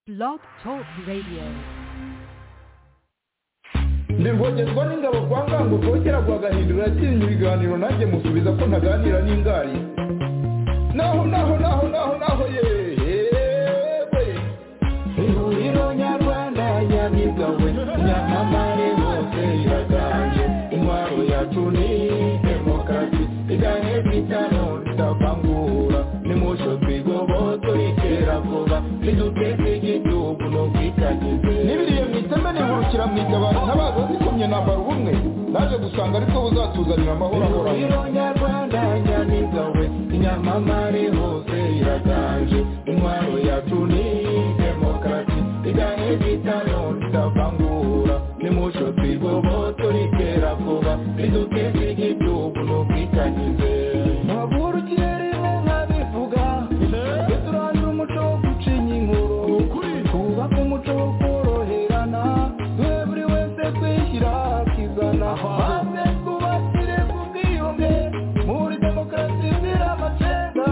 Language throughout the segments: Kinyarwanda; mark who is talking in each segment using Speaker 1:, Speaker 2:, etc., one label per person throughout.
Speaker 1: Blog Talk Radio.
Speaker 2: ndingogezwa n'ingabo kwa ngango rwogera rwagahindura atinya ibiganiro nanjye musubiza ko ntaganira n'ingari naho naho naho naho naho yewe ihuriro nyarwanda yabigawe nyamamare hose iraganje intwaro yacu ni demokarasi igahe bitano tutavangura nimusho twigoboto itera vuba niduteze igihugu n'ubwitangize n'ibiriye mu iteme nihurukira mu itabaro ntabaza zikomye nambara ubumwe naje gusanga ariko buzatuzanira amahoro ahoraho nyarwanda nyamiga we inyamamare hose iraganje intwaro yacu ni demokarasi igahe bitano tutavangura nimusho twigoboto ritera vuba niduteze igihugu n'ubwitangize ntavurukire rimwe nkabivuga tujye turandura umuco wo gucinya inkuru twubake umuco wo koroherana duhe buri wese kwishyira akizana maze twubakire ku bwiyunge muri demokarasi zira amacenda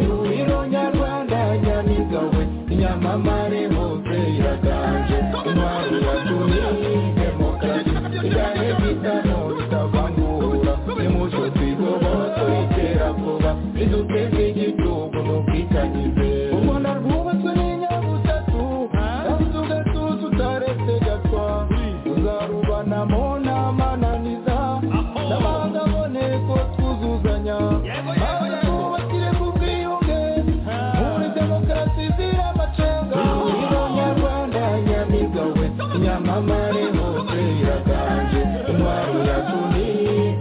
Speaker 2: ihuriro nyarwanda nyamiga we inyamamare hose iraganje intwaro yacu ni demokarasi igane bitano bitavangura nimuco twigobo tuyitera vuba iduteze igihugu n'ubwitangize ubona rwubatswe n'inyabutatu kandi ugatuza utaretse gatwa tuzarubanamo n'amananiza n'amahanga aboneko twuzuzanya maze twubakire ku bwiyunge muri demokarasi zira amacenga ihuriro nyarwanda nyamiga we nyamamare hose iraganje intwaro yacu ni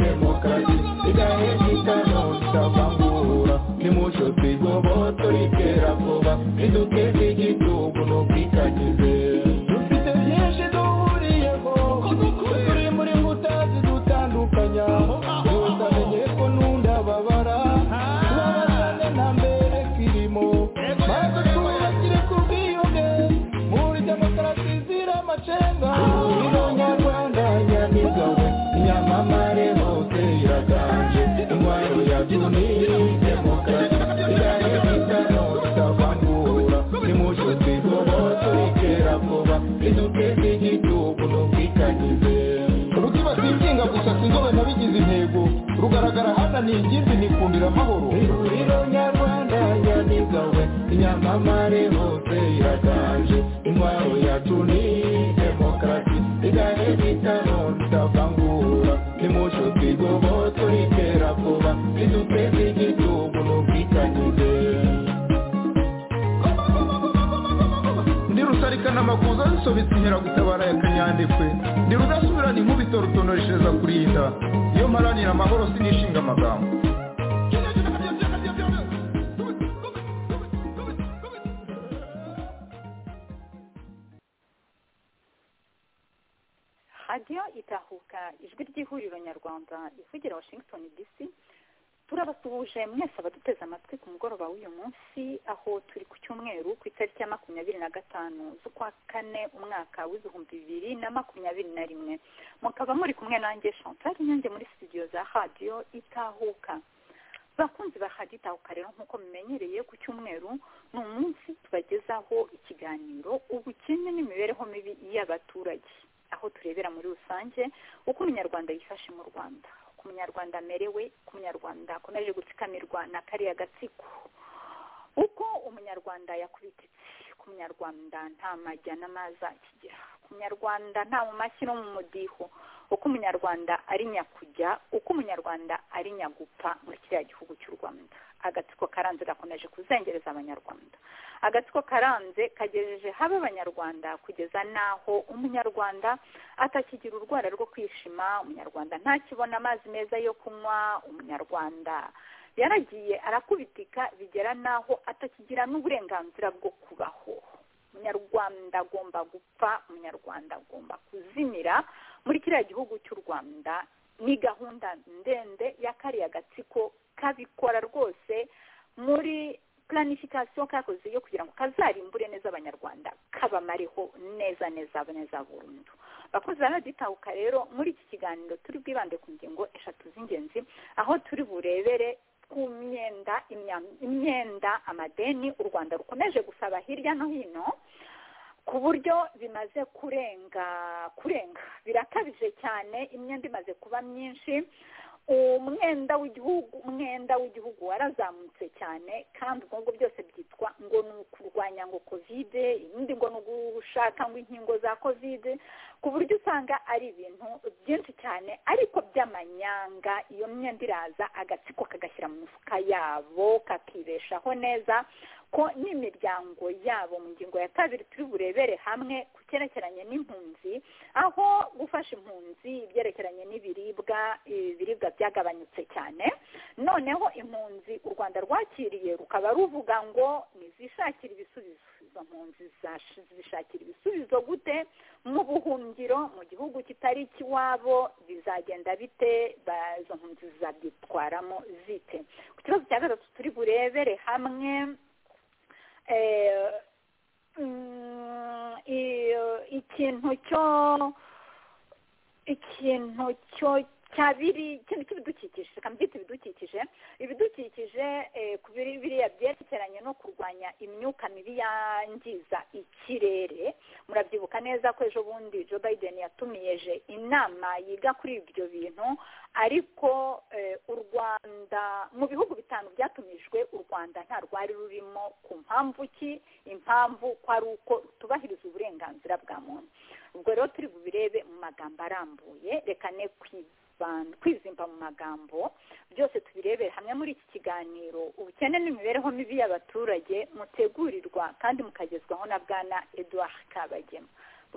Speaker 2: demokarasi igahe bitano tutavangura nimuco twigoboto ritera vuba riduteze igihugu n'ubwitangize dufite byinshi duhuriyeho turi muri nkuta zidutandukanya tutamenye ko n'undababara tubabazane nta mbere kirimo maze twubakire ku bwiyunge muri demokarasi zira amacenga ihuriro nyarwanda nyamiga we nyamamare hose iraganje intwaro yacu ni demokarasi igahe bitano tutavangura nimuco twigoboto ritera vuba riduteze igihugu n'ubwitangize rutibasiye inshinga gusa sinzobe nabigize intego rugaragara hananiye ingimbi nikundira amahoro ihuriro nyarwanda nyamigawe inyamamare hose iraganje intwaro yacu ni demokarasi igahe bitano tutavangura nimuco twigoboto ritera vuba riduteze igihugu n'ubwitangize ndi rusarikana amakuza zisobetse inkeragutabara ya kanyandekwe ndi rudasubirana inkubito rutonoreshereza kurinda iyo mparanira amahoro sinishinga amagambo
Speaker 3: radiyo itahuka ijwi ry'ihuriro nyarwanda ivugira washington dc turabasuhuje mwese abaduteze amatwi ku mugoroba w'uyu munsi aho turi ku cyumweru ku itariki ya makumyabiri na gatanu z'ukwa kane umwaka w'ibihumbi bibiri na makumyabiri na rimwe mukaba muri kumwe nanjye chantal inyange muri studio za radiyo itahuka bakunzi ba radiyo itahuka rero nk'uko mumenyereye ku cyumweru ni umunsi tubagezaho ikiganiro ubukene n'imibereho mibi y'abaturage aho turebera muri rusange uko umunyarwanda yifashe mu rwanda ku munyarwanda amerewe ku munyarwanda akomeje gutsikamirwa na kariya gatsiko uko umunyarwanda yakubititse ku munyarwanda nta majya n'amazi akigira ku munyarwanda nta mu mashyi no mu mudiho uko umunyarwanda ari nyakujya uko umunyarwanda ari nyagupfa muri kiriya gihugu cy'u rwanda agatsiko karanze gakomeje kuzengereza abanyarwanda agatsiko karanze kagejeje habe abanyarwanda kugeza n'aho umunyarwanda atakigira urwara rwo kwishima umunyarwanda ntakibona amazi meza yo kunywa umunyarwanda yaragiye arakubitika bigera n'aho atakigira n'uburenganzira bwo kubaho umunyarwanda agomba gupfa umunyarwanda agomba kuzimira muri kiriya gihugu cy'u rwanda ni gahunda ndende ya kariya gatsiko kabikora rwose muri planifikasiyo kakoze yo kugira ngo kazarimbure neza abanyarwanda kabamareho neza neza neza burundu bakozi baraditahuka rero muri iki kiganiro turi bwibande ku ngingo eshatu z'ingenzi aho turi burebere ku myenda imya- imyenda amadeni u rwanda rukomeje gusaba hirya no hino ku buryo bimaze kurenga kurenga birakabije cyane imyenda imaze kuba myinshi umwenda w'igihugu umwenda w'igihugu warazamutse cyane kandi ubwo ngubwo byose byitwa ngo ni ukurwanya ngo kovide ibindi ngo ni ugushaka ngo inkingo za kovide ku buryo usanga ari ibintu byinshi cyane ariko by'amanyanga iyo myenda iraza agatsiko kagashyira mu mifuka yabo kakibeshaho neza ko n'imiryango yabo mu ngingo ya kabiri turi burebere hamwe ku cyerekeranye n'impunzi aho gufasha impunzi ibyerekeranye n'ibiribwa ibiribwa byagabanyutse cyane noneho impunzi u rwanda rwakiriye rukaba ruvuga ngo nizishakire ibisubizo izo mpunzi zash- zishakira ibisubizo gute mu buhungiro mu gihugu kitari ikiwabo bizagenda bite ba- izo mpunzi zabyitwaramo zite ku kibazo cya gatatu turi burebere hamwe eh, mm, i- ikintu cyo ikintu cyo cyabiri ikintu cy'ibidukikije reka mbyite ibidukikije ibidukikije eh, ku biri biriya byerekeranye no kurwanya imyuka mibi yangiza ikirere murabyibuka neza ko ejo bundi joe biden yatumiyeje inama yiga kuri ibyo bintu ariko eh, u rwanda mu bihugu bitanu byatumijwe u rwanda nta rwari rurimo ku mpamvu ki impamvu ko ari uko rutubahiriza uburenganzira bwa muntu ubwo rero turi bubirebe mu magambo arambuye reka ne kwibanda- kwizimba mu magambo byose tubirebere hamwe muri iki kiganiro ubukene n'imibereho mibi y'abaturage mutegurirwa kandi mukagezwaho na bwana edouard kabagema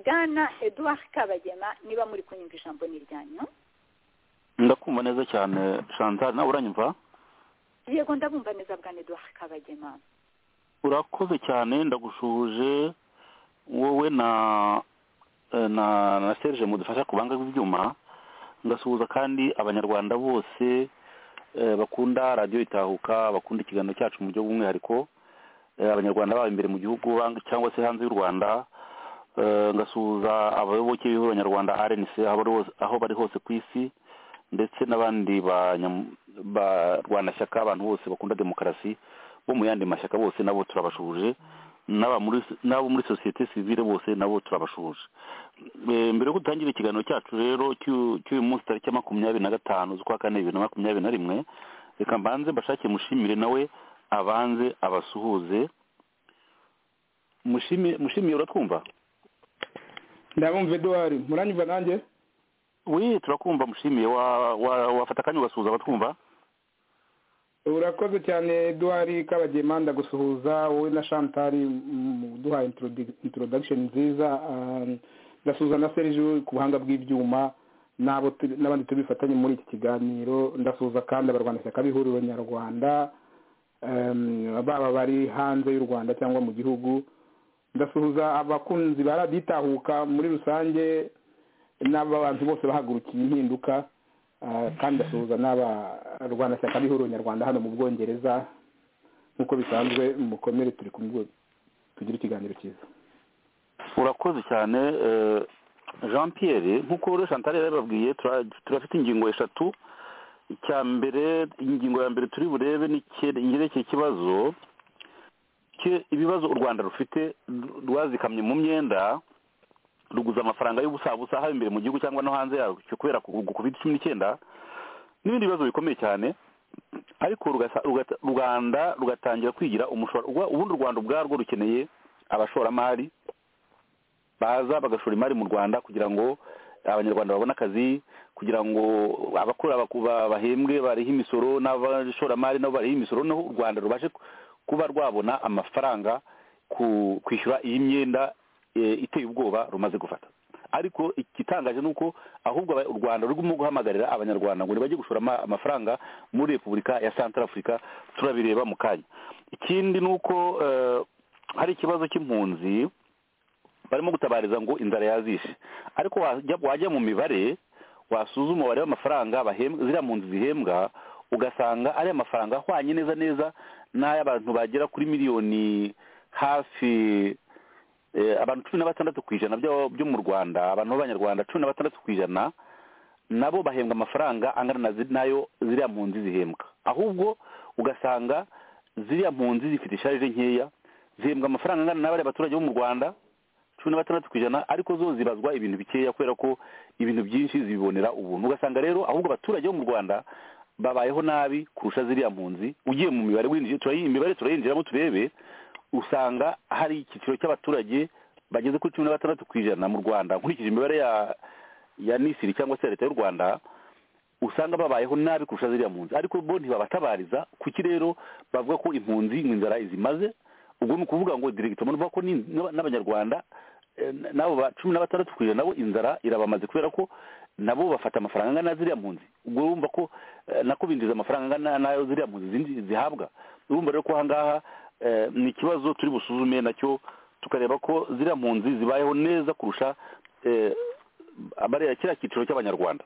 Speaker 3: bwana edouard kabagema niba muri kunyumva ijambo ni iryanyu
Speaker 4: ndakumva neza cyane shanzari nawe uranyumva
Speaker 3: yego ndabumva neza bwana edouard kabagema
Speaker 4: urakoze cyane ndagushuhuje wowe na eh, na na serge mudufasha ku banga bw'ibyuma ngasuhuza kandi abanyarwanda bose eh, bakunda radiyo itahuka bakunda ikiganiro cyacu mu buryo bw'umwihariko eh, abanyarwanda baba imbere mu gihugu bang- cyangwa se hanze y'u rwanda Eh, ngasuhuza abayoboke b'abanyarwanda rnc aho bari hose- aho bari hose ku isi ndetse n'abandi banyam- barwanashyaka abantu bose bakunda demokarasi bo mu yandi mashyaka bose nabo turabashuje n'aba muri- n'abo muri sosiyete sivile bose nabo turabashuje Eh, mbere yo gutangira ikiganiro cyacu rero cy'u- cy'uyu munsi tariki ya makumyabiri na gatanu z'ukwa kane bibiri na makumyabiri na rimwe reka mbanze mbashake mushimire nawe abanze abasuhuze mushimi mushimiye uratwumva
Speaker 5: ndabumva eduwari muranyumva nanjye
Speaker 4: wi turakumva mushimiye wa- wa- wafata akanya ugasuhuza abatwumva
Speaker 5: urakoze cyane eduwari kabagema ndagusuhuza wowe na shantari muduha introduction nziza ah, ndasuhuza na serge ku buhanga bw'ibyuma n'abo turi- n'abandi turi bufatanye muri iki kiganiro ndasuhuza kandi abarwanashyaka b'ihuriro nyarwanda em, baba bari hanze y'u rwanda cyangwa mu gihugu ndasuhuza abakunzi ba radiyo itahuka muri rusange n'abantu bose bahagurukiye impinduka Ah, kandi ndasuhuza n'abarwanashyaka b'ihuriro nyarwanda hano mu bwongereza nk'uko bisanzwe mukomere turi kumwe tugire ikiganiro cyiza
Speaker 4: urakoze cyane eh, jean pierre nk'uko rero chantal yari yababwiye tura- turafite ingingo eshatu icya mbere ingingo ya mbere turi burebe ni icye- yerekeye ikibazo cye- ibibazo u rwanda rufite rw- rwazikamye mu myenda ruguza amafaranga y'ubusabusa haba imbere mu gihugu cyangwa no hanze yacyo kubera covid cumi n'icyenda n'ibindi bibazo bikomeye cyane ariko rugasa- rugata- u rwanda rugatangira kwigira umushoro ubundi u rwanda ubwarwo rukeneye abashoramari baza bagashora imari mu rwanda kugira ngo abanyarwanda babone akazi kugira ngo abakora baku- ba- bahembwe barihe imisoro n'abashoramari nabo barihe imisoro noneho u rwanda rubashe ku- kuba rwabona amafaranga ku kwishyura iyi myenda eh, iteye ubwoba rumaze gufata ariko igitangaje ni uko ahubwo aba- u rwanda rurimo guhamagarira abanyarwanda ngo ntibajye gushora ama- amafaranga muri repubulika ya santara afurika turabireba mu kanya ikindi ni uko eh, hari ikibazo cy'impunzi barimo gutabariza ngo inzara yazishe ariko wajya wajya mu mibare wasuzuma umubare w'amafaranga bahembwa ziriya mpunzi zihembwa ugasanga ari amafaranga ahwanye neza neza n'ay'abantu bagera kuri miliyoni hafi eh, abantu cumi na batandatu ku ijana by'abo- byo mu rwanda abantu b'abanyarwanda cumi na batandatu ku ijana nabo bahembwa amafaranga angana na zi- n'ayo ziriya mpunzi zihembwa ahubwo ugasanga ziriya mpunzi zifite isharije nkeya zihembwa amafaranga angana na bariya baturage bo mu rwanda cumi na batandatu ku ijana ariko zo zibazwa ibintu bikeya kubera ko ibintu byinshi zibibonera ubuntu ugasanga rero ahubwo abaturage bo mu rwanda babayeho nabi kurusha ziriya mpunzi ugiye mu mibare winjiye turayi- imibare turayinjiramo turebe usanga hari icyiciro cy'abaturage bageze kuri cumi na batandatu ku ijana mu rwanda nkurikije imibare ya ya nisiri cyangwa se ya leta y'u rwanda usanga babayeho nabi kurusha ziriya mpunzi ariko bo ntibabatabariza kuki rero bavuga ko impunzi ngo inzara izimaze ubwo ni ukuvuga ngo diregitoma bavuga ko ni- n'aba- n'abanyarwanda eh, n'abo ba cumi na batandatu ku ijana nabo inzara irabamaze kubera ko nabo bafata amafaranga angana na ziriya mpunzi ubwo urumva ko eh, nako binjiza amafaranga angana n'ayo ziriya mpunzi zindi zihabwa urumva rero ko aha ngaha eh, ni ikibazo turi busuzume nacyo tukareba ko ziriya mpunzi zibayeho neza kurusha eh, abariya kiriya cyiciro cy'abanyarwanda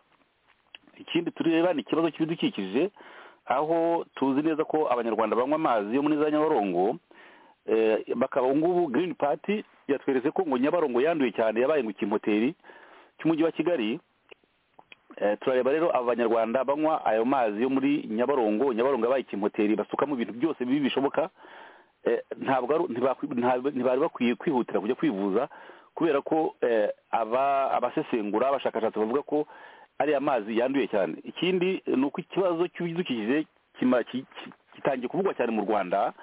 Speaker 4: ikindi tureba ni ikibazo cy'ibidukikije aho tuzi neza ko abanyarwanda banywa amazi yo muri za nyabarongo eh, bakaba ubu ngubu green party yatweretse ko ngo nyabarongo yanduye cyane yabaye ngo kimoteri cy'umujyi wa kigali Eh, turareba rero aba banyarwanda banywa ayo mazi yo muri nyabarongo nyabarongo yabaye kimoteri basukamo ibintu byose bibi bishoboka eh, ntabwo ari- ntibakwi- nta- ntibari bakwiye kwihutira kujya kwivuza kubera ko eh, aba- abasesengura abashakashatsi bavuga ko ariya mazi yanduye cyane ikindi eh, ni uko ikibazo cy'ibidukikije kima- ki- ki- gitangiye kuvugwa cyane mu rwanda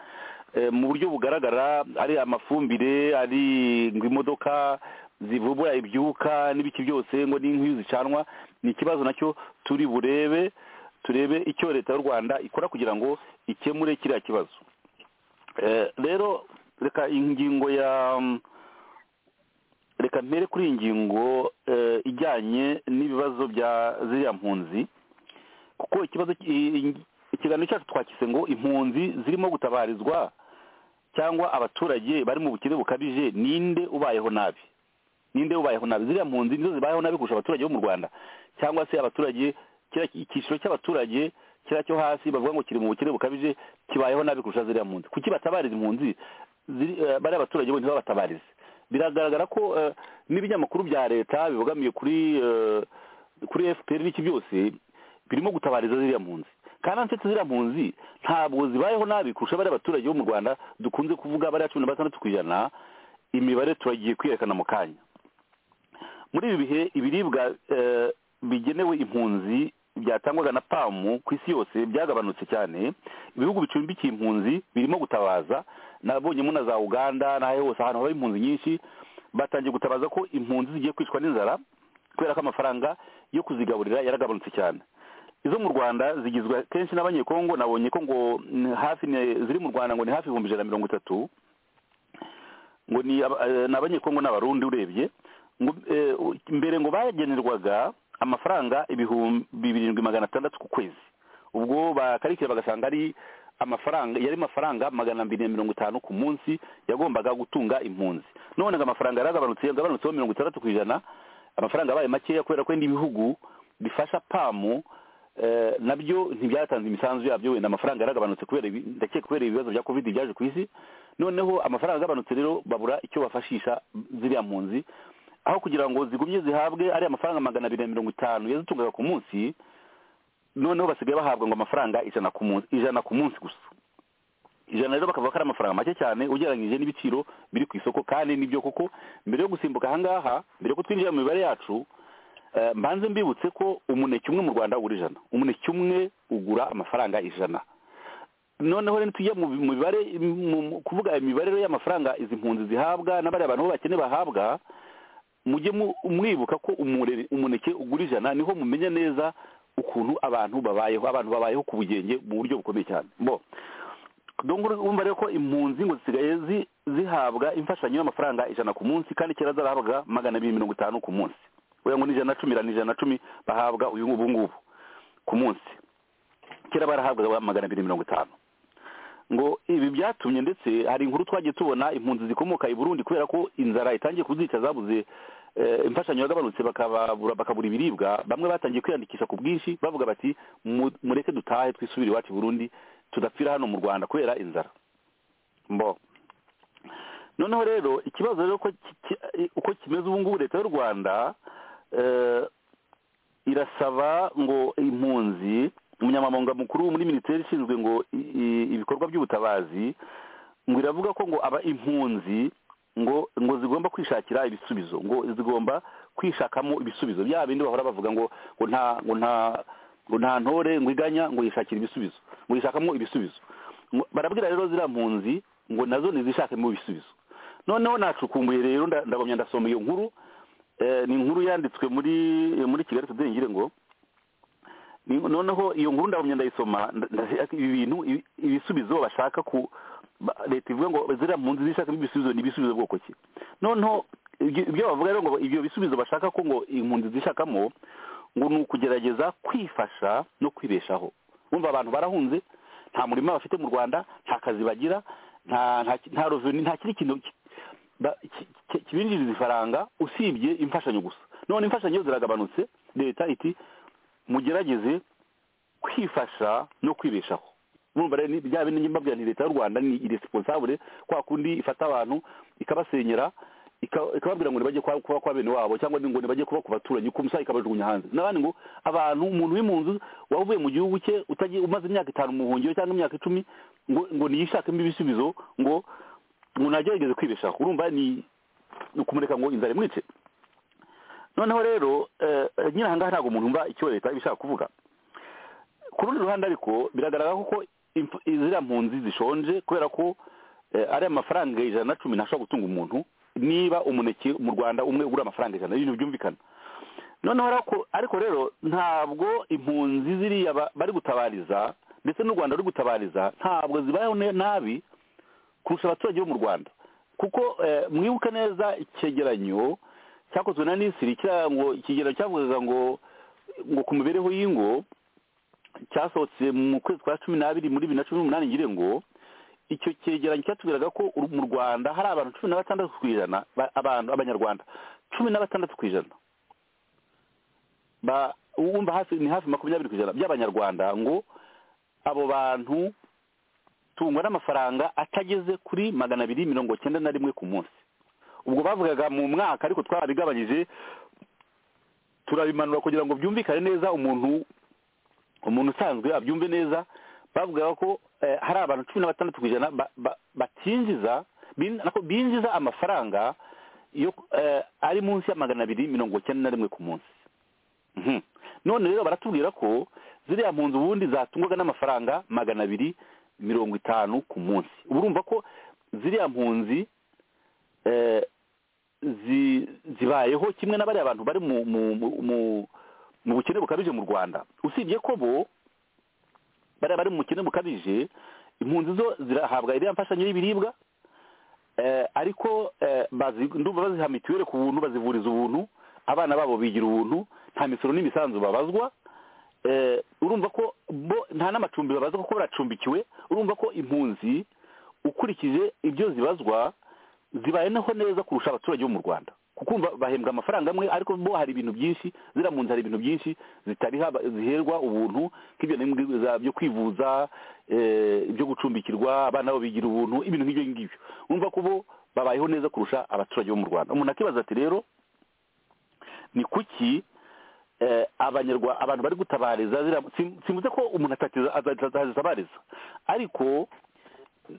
Speaker 4: eh, mu buryo bugaragara ari amafumbire ari ngo imodoka zivubura ibyuka n'ibiki byose ngo n'inkwi zicanwa ni ikibazo nacyo turi burebe turebe icyo leta y'u rwanda ikora kugira ngo ikemure kiriya kibazo Eh, rero reka ingingo ya reka mpere kuri iyi ngingo eh, ijyanye n'ibibazo bya ziriya mpunzi kuko ikibazo ki- i- ikiganiro cyacu twakise ngo impunzi zirimo gutabarizwa cyangwa abaturage bari mu bukene bukabije ninde ubayeho nabi ninde ubayeho nabi ziriya mpunzi nizo zibayeho nabi kurusha abaturage bo mu rwanda cyangwa se abaturage kiriya ki- icyiciro cy'abaturage kiriya cyo hasi bavuga ngo kiri mu bukene bukabije kibayeho nabi kurusha ziriya mpunzi kuki batabariza impunzi ziri- eh, bariya abaturage bo ntibabatabarize biragaragara ko eh, n'ibinyamakuru bya leta bibogamiye kuri eh, kuri fpr n'iki byose birimo gutabariza ziriya mpunzi kandi ansetse ziriya mpunzi ntabwo zibayeho nabi kurusha bariya abaturage bo mu rwanda dukunze kuvuga bariya cumi na batandatu ku ijana imibare turagiye kwiyerekana mu kanya muri ibi bihe ibiribwa eh, bigenewe impunzi byatangwaga na pamu ku isi yose byagabanutse cyane ibihugu bicumbikiye impunzi birimo gutabaza nabonyemo na za uganda n'aho hose ahantu haba impunzi nyinshi batangiye gutabaza ko impunzi zigiye kwicwa n'inzara kubera ko amafaranga yo kuzigaburira yaragabanutse cyane izo mu rwanda zigizwe kenshi n'abanyekongo nabonye ko ngo mm, hafi ni- ziri mu rwanda ngo ni hafi ibihumbi ijana na mirongo itatu ngo ni aba- eh, ni abanyekongo n'abarundi urebye ngo eh, u- mbere ngo bagenerwaga amafaranga ibihumbi birindwi magana atandatu ku kwezi ubwo bakarikira bagasanga ari amafaranga yari mafaranga magana mbiri na mirongo itanu ku munsi yagombaga gutunga impunzi none ngo amafaranga yaragabanutse yagabanutseho mirongo itandatu ku ijana amafaranga yabaye makeya kubera ko ibindi bihugu bifasha pamu eh, nabyo ntibyatanze imisanzu yabyo wenda amafaranga yaragabanutse kubera ibi- ndakeka kubera ibibazo bya covid byaje ku isi noneho amafaranga agabanutse rero babura icyo bafashisha ziriya mpunzi aho kugira ngo zigumye zihabwe ariya amafaranga magana abiri na mirongo itanu yazitungaga ku munsi noneho basigaye bahabwa ngo amafaranga ijana ku munsi ijana ku munsi gusa ijana rero bakavuga ko ari amafaranga make cyane ugereranyije n'ibiciro biri ku isoko kandi nibyo koko mbere yo gusimbuka ahangaha mbere yo ko twinjira mu mibare yacu eh, mbanze mbibutse ko umuneke umwe mu rwanda ugura ijana umuneke umwe ugura amafaranga ijana noneho rero tujya mu mu mibare mu- mu- kuvuga imibare rero y'amafaranga izi mpunzi zihabwa n'abariya bantu b'abakene bahabwa mujye mu- mwibuka ko umure- umuneke ugura ijana niho mumenya neza ukuntu abantu babayeho abantu babayeho ku bugenge mu buryo bukomeye cyane bo donc urumva rero ko impunzi ngo zisigaye zi- zihabwa imfashanyo y'amafaranga ijana ku munsi kandi kera zarahabwaga magana abiri mirongo itanu ku munsi uya ngo ni ijana na cumi irana ijana na cumi bahabwa uyu ngubu ngubu ku munsi kera barahabwaga magana abiri mirongo itanu ngo ibi byatumye ndetse hari inkuru twagiye tubona impunzi zikomoka i Burundi kubera ko inzara itangiye kuzica zabuze eh, imfashanyo yagabanutse bakababura bakabura ibiribwa bamwe batangiye kwiyandikisha ku bwinshi bavuga bati "Mu- mureke dutahe twisubire iwacu i Burundi tudapfira hano mu Rwanda kubera inzara mbo noneho rero ikibazo rero ko ki- ki- uko kimeze ubu ngubu leta y'u Rwanda eh, irasaba ngo impunzi umunyamabanga mukuru muri minisiteri ishinzwe ngo i- i- ibikorwa by'ubutabazi ngo iravuga ko ngo aba impunzi ngo ngo zigomba kwishakira ibisubizo ngo zigomba kwishakamo ibisubizo bya bindi bahora bavuga ngo ngo nta ngo nta ngo nta ntore ngo iganya ngo yishakira ibisubizo ngo yishakamo ibisubizo Ngo- barabwira rero ziriya mpunzi ngo nazo nizishakemo ibisubizo noneho nacukumbuye rero nda- ndagumya ndasoma iyo nkuru Eh, ni inkuru yanditswe muri muri kigali today ngire ngo ni- noneho iyo nkuru ndabumye ndayisoma nda- nda- ibi bintu ibi- ibisubizo bashaka ku ba- leta ivuga ngo ziriya mpunzi zishakamo ibisubizo ni ibisubizo bwoko ki noneho ibyo ibyo bavuga rero ngo ibyo bisubizo bashaka ko ngo impunzi zishakamo ngo ni ukugerageza kwifasha no kwibeshaho wumva abantu barahunze nta murima bafite mu rwanda nta kazi bagira nta nta ki- nta reveni nta kindi kintu ki- ba- ki- ki- kibinjiriza ifaranga usibye imfashanyo gusa none imfashanyo ziragabanutse leta iti mugerageze kwifasha no kwibeshaho murumva rero ni bya bindi njye mbabwira nti leta y'u rwanda ni iresponsable kwa kundi ifata abantu ikabasenyera ika- ikababwira ngo ntibajye kwa- kuba kwa bene wabo cyangwa ngo ntibajye kuba ku baturanyi ku musayi ikabajugunya hanze n'abandi ngo abantu umuntu w'impunzi wavuye mu gihugu cye utagiye umaze imyaka itanu mu buhungiro cyangwa imyaka icumi ngo ngo niyishakemo ibisubizo ngo ngo nagerageze kwibeshaho urumva ni ni ukumureka ngo inzara imwice noneho rero eh, nyine ahangaha ntabwo umuntu wumva icyo leta iba ishaka kuvuga ku rundi ruhande ariko biragaragara kuko imfu- ziriya mpunzi zishonje kubera ko eh, ari amafaranga ijana na cumi ntashobora gutunga umuntu niba umuneke mu rwanda umwe ugura amafaranga ijana ibintu byumvikana noneho ariko ariko rero ntabwo impunzi ziriya ba- bari gutabariza ndetse n'u rwanda ruri gutabariza ntabwo zibayeho ne- nabi kurusha abaturage bo mu rwanda kuko eh, mwibuke neza icyegeranyo cyakozwe na nisiri kiriya ngo ikigeranyo cyavugaga ngo ngo ku mibereho y'ingo cyasohotse mu kwezi kwa cumi n'abiri muri bibiri na cumi n'umunani ngire ngo icyo cyegeranyo cyatubwiraga ko uru- mu rwanda hari abantu cumi na batandatu ku ijana ba- abantu abanyarwanda cumi na batandatu ku ijana ba wumva hafi ni hafi makumyabiri ku ijana by'abanyarwanda ngo abo bantu tungwa n'amafaranga atageze kuri magana abiri mirongo cyenda na rimwe ku munsi ubwo bavugaga mu mwaka ariko twarabigabanyije turabimanura kugira ngo byumvikane neza umuntu umuntu usanzwe abyumve neza bavugaga ko eh, hari abantu cumi na batandatu ku ijana ba- ba- batinjiza bin- nako binjiza amafaranga yo eh, ari munsi ya magana abiri mirongo cyenda na rimwe ku munsi Mhm. none rero baratubwira ko ziriya mpunzi ubundi zatungwaga n'amafaranga magana abiri mirongo itanu ku munsi uba urumva ko ziriya mpunzi eh, zi- zibayeho kimwe na bariya bantu bari mu mu- mu- mu- mu bukene bukabije mu rwanda usibye ko bo bariya bari mu bukene bukabije impunzi zo zirahabwa iriya mfashanyo y'ibiribwa eh, ariko eh, bazi- ndumva baziha mituweli ku buntu bazivuriza ubuntu abana babo bigira ubuntu nta misoro n'imisanzu babazwa eh, urumva ko bo nta n'amacumbi babazwa kuko baracumbikiwe urumva ko impunzi ukurikije ibyo zibazwa zibayeho neza kurusha abaturage bo mu rwanda kuko umva bahembwa amafaranga amwe ariko bo hari ibintu byinshi ziriya mpunzi hari ibintu byinshi zitariha ziherwa ubuntu nk'ibyo n'ibwiza byo kwivuza eh, ibyo gucumbikirwa abana babo bigira ubuntu ibintu nk'ibyo ngibyo urumva ko bo babayeho neza kurusha abaturage bo mu rwanda umuntu akibaza ati rero ni kuki eh, abanyarwa abantu bari gutabariza ziriya- sim- simvuze ko umuntu atatiza- aza- atazitabariza ariko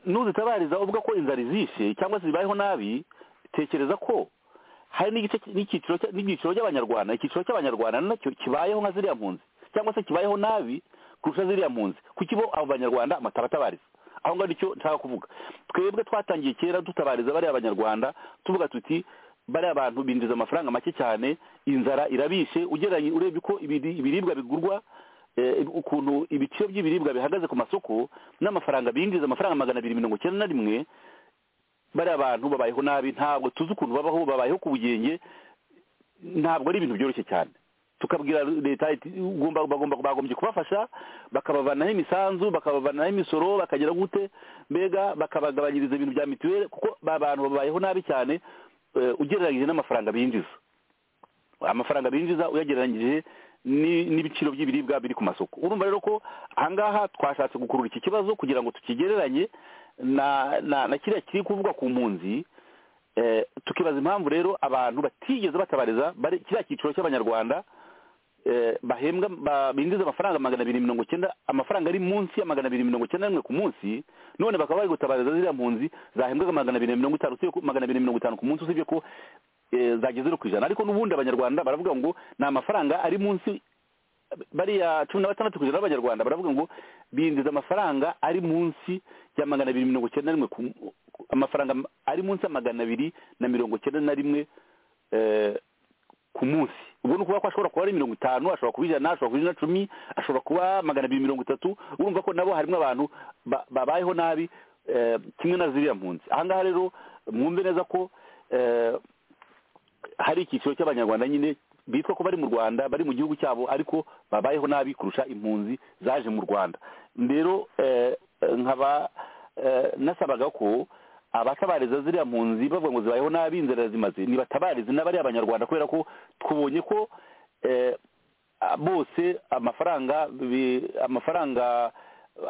Speaker 4: nuzitabariza uvuga ko inzara izishe cyangwa se zibayeho nabi tekereza ko hari n'igice n'icyiciro cya- n'ibyiciro by'abanyarwanda icyiciro cy'abanyarwanda nacyo kibayeho nka ziriya mpunzi cyangwa se kibayeho nabi kurusha ziriya mpunzi kuki bo abo banyarwanda matabatabariza aho ngaho nicyo nshaka kuvuga twebwe twatangiye kera dutabariza bariya abanyarwanda tuvuga tuti bariya abantu binjiza amafaranga make cyane inzara irabishe ugereranye urebye uko ibiri- ibiribwa bigurwa eh, ukuntu ibiciro by'ibiribwa bihagaze ku masoko n'amafaranga binjiza amafaranga magana abiri mirongo icyenda na rimwe bariya abantu babayeho nabi ntabwo tuzi ukuntu babaho babayeho ku bugenge ntabwo ari ibintu byoroshye cyane tukabwira leta iti ugomba bagomba bagombye kubafasha bakabavanaho imisanzu bakabavanaho imisoro bakagira gute mbega bakabagabanyiriza ibintu bya mituweli kuko ba bantu babayeho nabi cyane eh, ugereranyije n'amafaranga binjiza amafaranga binjiza uyagereranyije ni- n'ibiciro by'ibiribwa biri ku masoko urumva rero ko ahangaha twashatse gukurura iki kibazo kugira ngo tukigereranye na na, na kiriya kiri kuvugwa ku mpunzi eh, tukibaza impamvu rero abantu batigeze batabariza bari kiriya cyiciro cy'abanyarwanda eh, bahembwa ba- binjiza amafaranga magana abiri mirongo icyenda amafaranga ari munsi ya magana abiri mirongo icyenda n'imwe ku munsi none bakaba bari gutabariza ziriya mpunzi zahembwaga magana abiri na mirongo itanu usibye ko magana abiri na mirongo itanu ku munsi usibye ko eh, zagize zero ku ijana ariko n'ubundi abanyarwanda baravuga ngo ni amafaranga ari munsi bariya cumi na batandatu ku ijana b'abanyarwanda baravuga ngo binjiza amafaranga ari munsi ya magana abiri mirongo icyenda na rimwe ku- ku- amafaranga ari munsi ya magana abiri na mirongo icyenda na rimwe eh, ku munsi ubwo ni ukuvuga ko ashobora kuba ari mirongo itanu ashobora kuba ijana ashobora kuba ijana na cumi ashobora kuba magana abiri mirongo itatu urumva ko nabo harimo abantu ba- babayeho nabi eh, kimwe na ziriya mpunzi ahangaha rero mwumve neza ko eh, hari icyiciro cy'abanyarwanda nyine bitwa ko bari mu rwanda bari mu gihugu cyabo ariko babayeho nabi kurusha impunzi zaje mu rwanda rero eh, eh, nkaba eh, nasabaga ko abatabariza ziriya mpunzi bavuga ngo zibayeho nabi inzira zimaze nibatabarize n'abari abanyarwanda kubera ko tubonye ko eh, a- bose amafaranga bi- amafaranga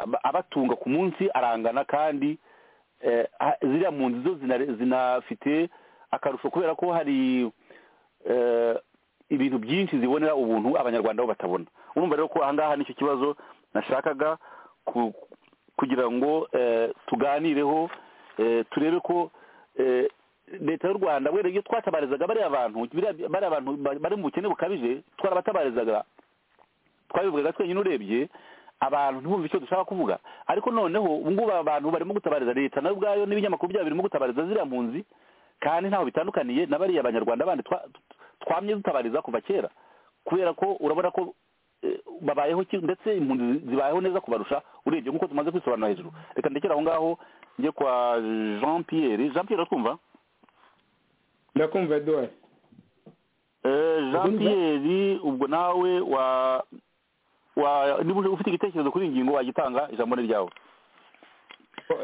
Speaker 4: aba- abatunga ku munsi arangana kandi eh, ha- ziriya mpunzi zo zina- zinafite akarusho kubera ko hari eh, ibintu byinshi zibonera ubuntu abanyarwanda bo batabona urumva rero ko ahangaha nicyo kibazo nashakaga ku- kugira ngo eh, tuganireho eh, turebe ko eh, leta y'u rwanda wenda iyo twatabarizaga bariya bantu biriya- bariya bantu ba- bari mu bukene bukabije twarabatabarizaga twabivugaga twenyine urebye abantu ntibumve icyo dushaka kuvuga ariko noneho ubu ngubu aba bantu barimo gutabariza leta nayo ubwayo n'ibinyamakuru byabo birimo gutabariza ziriya mpunzi kandi ntaho bitandukaniye na bariya banyarwanda bandi twa- twamye dutabariza kuva kera kubera ko urabona ko eh, babayeho ki- ndetse impunzi zibayeho neza kubarusha urebye nk'uko tumaze kwisobanura hejuru reka ndekere aho ngaho njye kwa jean pierre jean pierre twumva
Speaker 6: ndakumva eduwari
Speaker 4: Eh, jean
Speaker 6: Ubundi-
Speaker 4: pierre ubwo nawe wa wa niba uje- ufite igitekerezo kuri iyi ngingo wagitanga ijambo ni ryawe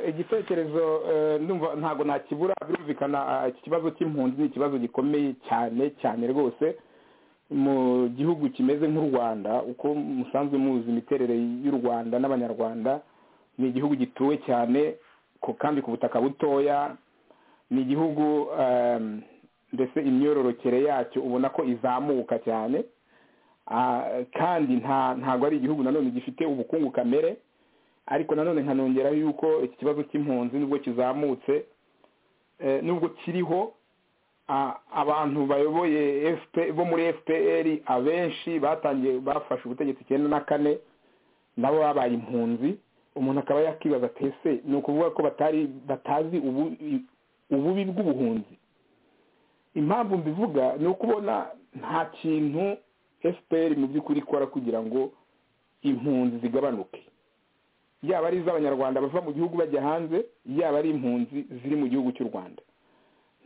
Speaker 6: igitekerezo eh, ndumva ntabwo nakibura birumvikana ah, iki kibazo cy'impunzi ni ikibazo gikomeye cyane cyane rwose mu gihugu kimeze nk'u rwanda uko musanzwe muzi imiterere y'u rwanda n'abanyarwanda ni igihugu gituwe cyane ku- kandi ku butaka butoya ni igihugu em, mbese imyororokere yacyo ubona ko izamuka cyane Ah, kandi nta ntabwo ari igihugu nanone gifite ubukungu kamere ariko nanone nkanongeraho yuko iki kibazo cy'impunzi nubwo kizamutse eh, nubwo kiriho a- abantu bayoboye FP bo muri fpr abenshi batangiye bafashe ubutegetsi icyenda na kane nabo babaye impunzi umuntu akaba yakibaza ati ese ni ukuvuga ko batari batazi ubu- ububi bw'ubuhunzi impamvu mbivuga ni ukubona nta kintu fpr mu by'ukuri ikora kugira ngo impunzi zigabanuke yaba ari iz'abanyarwanda bava mu gihugu bajya hanze yaba ari impunzi ziri mu gihugu cy'u rwanda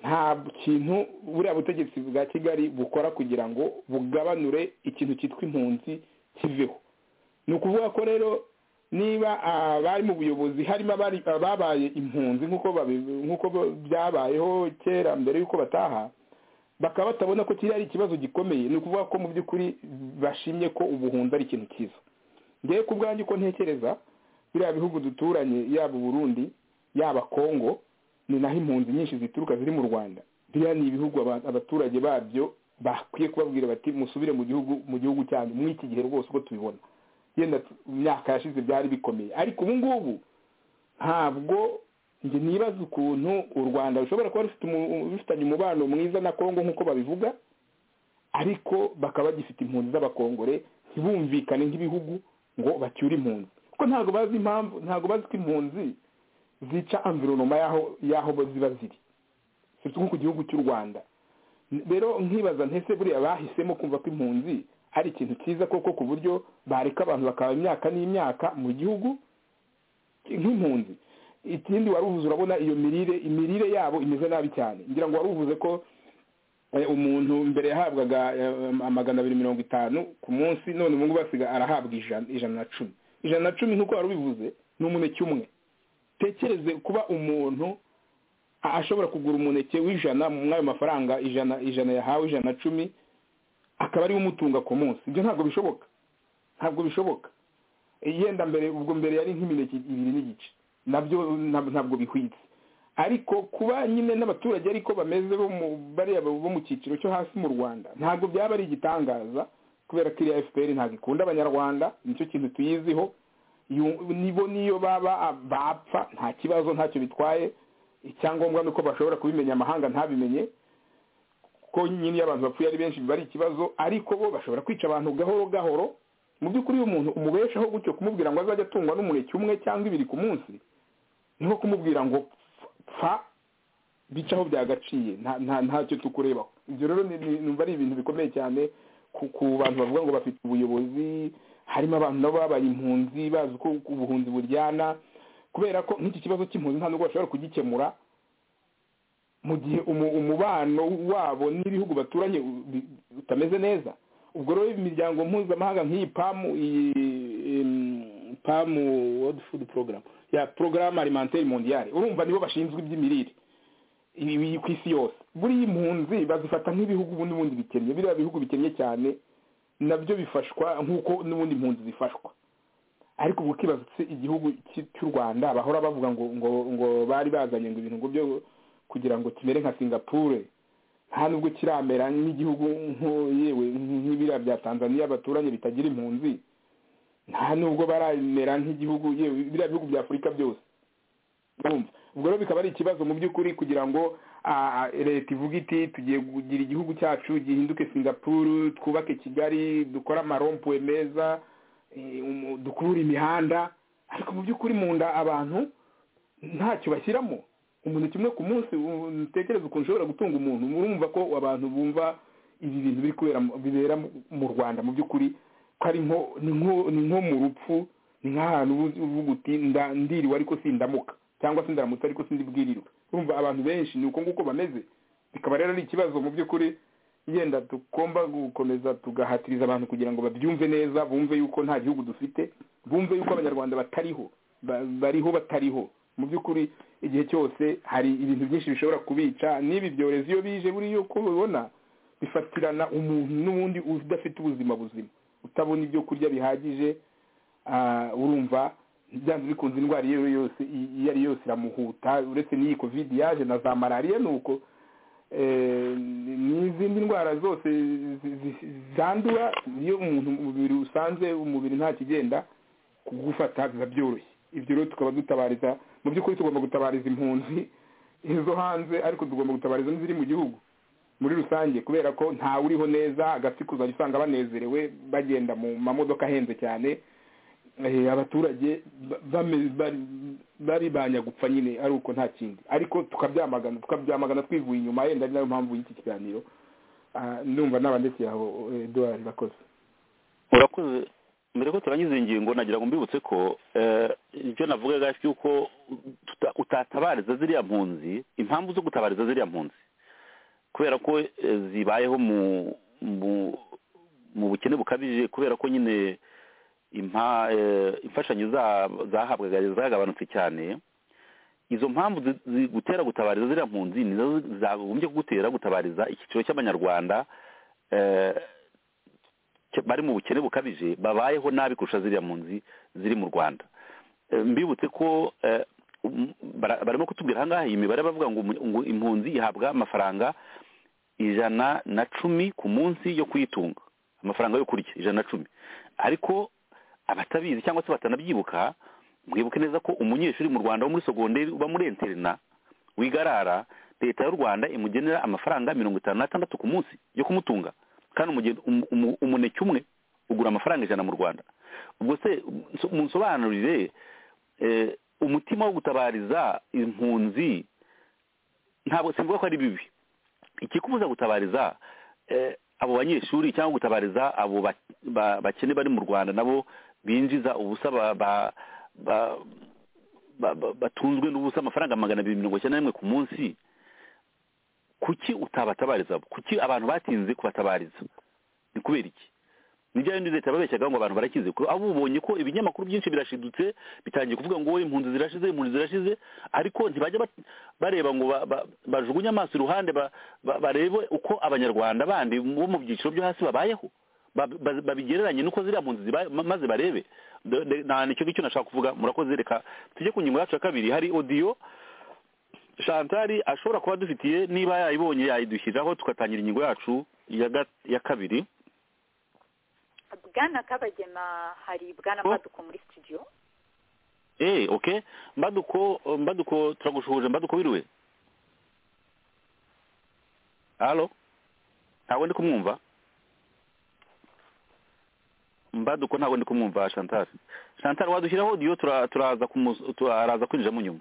Speaker 6: nta kintu buriya butegetsi bwa kigali bukora kugira ngo bugabanure ikintu cyitwa impunzi kiveho ni ukuvuga ko rero niba abari mu buyobozi harimo abari- ababaye impunzi nk'uko babi- nk'uko byabayeho kera mbere y'uko bataha bakaba batabona ko kiriya ari ikibazo gikomeye ni ukuvuga ko mu by'ukuri bashimye ko ubuhunzi ari ikintu cyiza ngewe ku bwanjye uko ntekereza biriya bihugu duturanye yaba uburundi yaba kongo ni naho impunzi nyinshi zituruka ziri mu rwanda biriya ni ibihugu aba- abaturage babyo bakwiye kubabwira bati musubire mu gihugu mu gihugu cyanyu muri iki gihe rwose uko tubibona yenda tu- mu myaka yashize byari bikomeye ariko ubu ngubu ntabwo njye nibaza ukuntu u rwanda rushobora kuba rufite umu- rufitanye umubano mwiza na kongo nk'uko babivuga ariko bakaba bagifite impunzi z'abakongore ntibumvikane nk'ibihugu ngo bacyure impunzi kuko ntabwo bazi impamvu ntabwo bazi ko impunzi zica environoma y'aho y'aho bo ziba ziri sibyo nko ku gihugu cy'u rwanda N- rero nkibaza ntese buriya bahisemo kumva ko impunzi ari ikintu cyiza koko ku buryo bareka abantu bakaba imyaka n'imyaka mu gihugu nk'impunzi ikindi wari uvuze urabona iyo mirire imirire yabo imeze nabi cyane ngira ngo wari uvuze ko Eh, umuntu mbere yahabwaga eh, amagana abiri mirongo itanu ku munsi none ubu ngubu asiga arahabwa ijana ijana na cumi ijana na cumi nk'uko wari ubivuze ni umuneke umwe tekereze kuba umuntu a- ashobora kugura umuneke w'ijana muri ayo mafaranga ijana ijana yahawe ijana na cumi akaba ariwe umutunga ku munsi ibyo ntabwo bishoboka ntabwo bishoboka yenda mbere ubwo mbere yari nk'imineke ibiri n'igice nabyo nab- ntabwo bihwitse ariko kuba nyine n'abaturage ariko bameze bo mu bariya bo mu cyiciro cyo hasi mu rwanda ntabwo byaba ari igitangaza kubera ko iriya fpr ntabwo ikunda abanyarwanda nicyo kintu tuyiziho yu- nibo niyo baba bapfa nta kibazo ntacyo bitwaye icyangombwa ni uko bashobora kubimenya amahanga ntabimenye ko nyine iyo abantu bapfuye ari benshi biba ari ikibazo ariko bo bashobora kwica abantu gahoro gahoro mu by'ukuri iyo umuntu umubeshaho gutyo kumubwira ngo azajya atungwa n'umuneke umwe cyangwa ibiri ku munsi ni nko kumubwira ngo pfa bicaho byagaciye nta- nta- ntacyo tukurebaho ibyo rero ni- ni- numva ari ibintu bikomeye cyane ku ku bantu bavuga ngo bafite ubuyobozi harimo abantu nabo babaye impunzi bazi uko uko ubuhunzi buryana kubera ko nk'iki kibazo cy'impunzi nta nubwo bashobora kugikemura mu gihe umu- umubano wabo n'ibihugu baturanye u- bi- utameze neza ubwo rero imiryango mpuzamahanga nk'iyi pamu iyi em, pamu world food program ya porogaramu alimentaire mondiale urumva nibo bashinzwe iby'imirire ibi ku isi yose buriya impunzi bazifata nk'ibihugu ubundi bundi bikennye biriya bihugu bikennye cyane nabyo bifashwa nk'uko n'ubundi impunzi zifashwa ariko ubwo ukibaza se igihugu cy- cy'u rwanda bahora bavuga ngo ngo ngo bari bazanye ngo ibintu ngo byo kugira ngo kimere nka singapure nta nubwo kiramera nk'igihugu nko- yewe nk'ibiriya bya tanzaniya baturanye bitagira impunzi nta nubwo baramera nk'igihugu yewe biriya bihugu bya afurika byose urumva ubwo rero bikaba ari ikibazo mu by'ukuri kugira ngo ah, ah, leta ivuga iti tugiye kugira igihugu cyacu gihinduke singapuru twubake kigali dukore amarompuwe meza eh, umu- dukurura imihanda ariko mu by'ukuri mu nda abantu ntacyo bashyiramo umuntu kimwe ku munsi utekereza ukuntu ushobora gutunga umuntu urumva ko abantu bumva ibi bintu biri kubera mu- bibera mu- mu rwanda mu by'ukuri ko ari nko ni nko- ni nko mu rupfu ni nk'ahantu ubu- uvuga uti nda- ndiriwe ariko sindamuka cyangwa se ndaramutse ariko sindibwirirwe urumva abantu benshi ni uko nguko bameze bikaba rero ari ikibazo mu by'ukuri yenda tugomba gukomeza tugahatiriza abantu kugira ngo babyumve neza bumve yuko nta gihugu dufite bumve yuko abanyarwanda batariho ba- bariho batariho mu by'ukuri igihe cyose hari ibintu byinshi bishobora kubica n'ibi byorezo iyo bije buriya uko ubibona bifatirana umuntu n'ubundi udafite ubuzima buzima utabona ibyo kurya bihagije ah, urumva byanze bikunze indwara iyo ari yo yose iyo ari yo yose iramuhuta uretse n'iyi covid yaje na za malariya ni uko Eh, ni- n'izindi ndwara zose zi- zi- zandura iyo umuntu umubiri usanze umubiri nta kigenda kugufata biba byoroshye ibyo rero tukaba dutabariza mu by'ukuri tugomba gutabariza impunzi izo hanze ariko tugomba gutabariza n'iziri mu gihugu muri rusange kubera ko ntawe uriho neza agatsiko uzajya usanga banezerewe bagenda mu mamodoka ahenze cyane Eh, abaturage ba- bame- bari- bari banyagupfa nyine ari uko nta kindi ariko tukabyamagana tukabyamagana twivuye inyuma yenda ari nayo mpamvu y'iki kiganiro Ah, ndumva n'abanditsi aho eduard bakoze
Speaker 4: urakoze mbere ko turangiza iyi ngingo nagira ngo mbibutse ko eh, ibyo navugaga yuko tuta- utatabariza ziriya mpunzi impamvu zo gutabariza ziriya mpunzi kubera ko eh, zibayeho mu mu- mu bukene bukabije kubera ko nyine impa- eh, imfashanyo za- zahabwaga zagabanutse cyane izo mpamvu zi- zigutera gutabariza ziriya mpunzi nizo zagombye kugutera gutabariza icyiciro cy'abanyarwanda eh, ke- bari mu bukene bukabije babayeho nabi kurusha ziriya mpunzi ziri mu rwanda Eh, mbibutse ko eh, um- bara- barimo kutubwira ahangaha iyi mibare bavuga ngo umu- ngo impunzi ihabwa amafaranga ijana na cumi ku munsi yo kuyitunga amafaranga yo kurya ijana na cumi ariko abatabizi cyangwa se batanabyibuka mwibuke neza ko umunyeshuri mu rwanda wo muri sogonderi uba muri interina wigarara leta y'u rwanda imugenera amafaranga mirongo itanu n'atandatu ku munsi yo kumutunga kandi umugen- umu- umu- umuneke umwe ugura amafaranga ijana mu rwanda ubwo se nso- munsobanurire eh, umutima wo gutabariza impunzi ntabwo simvuga ko ari bibi ikikubuza gutabariza eh, abo banyeshuri cyangwa gutabariza abo ba- ba- bakene bari mu rwanda nabo binjiza ubusa ba, ba, ba, ba, ba, batunzwe n'ubusa amafaranga magana abiri mirongo icyenda n'imwe ku munsi kuki utabatabariza bo kuki abantu batinze kubatabariza ni kubera iki nibyo yindi leta yababeshyaga ngo abantu barakize ko abo ubonye ko ibinyamakuru byinshi birashidutse bitangiye kuvuga ngo impunzi zirashize impunzi zirashize ariko ntibajya bat- bareba ngo ba- ba- bajugunye amaso iruhande ba- ba- barebe uko abanyarwanda bandi bo mu byiciro byo hasi babayeho Ba- ba- babigereranye n'uko ziriya mpunzi zibaye ma- maze barebe Do- de- na nicyo ngicyo nashaka kuvuga murakoze reka tujye ku ngingo yacu ya kabiri hari odiyo shantari ashobora kuba dufitiye niba yayibonye yayidushyiriraho tugatangira ingingo yacu ya ga- ya kabiri
Speaker 3: bwana kabagema hari bwana
Speaker 4: Oh.
Speaker 3: maduko muri studio
Speaker 4: eee oke mbaduko mbaduko turagushuhuje mbaduko wiriwe halo ntabwo ndi kumwumva mbaduko ntabwo ndi kumwumva shantari shantari wadushyiraho odiyo tura- turaza kumu- tu- araza kwinjira mu nyuma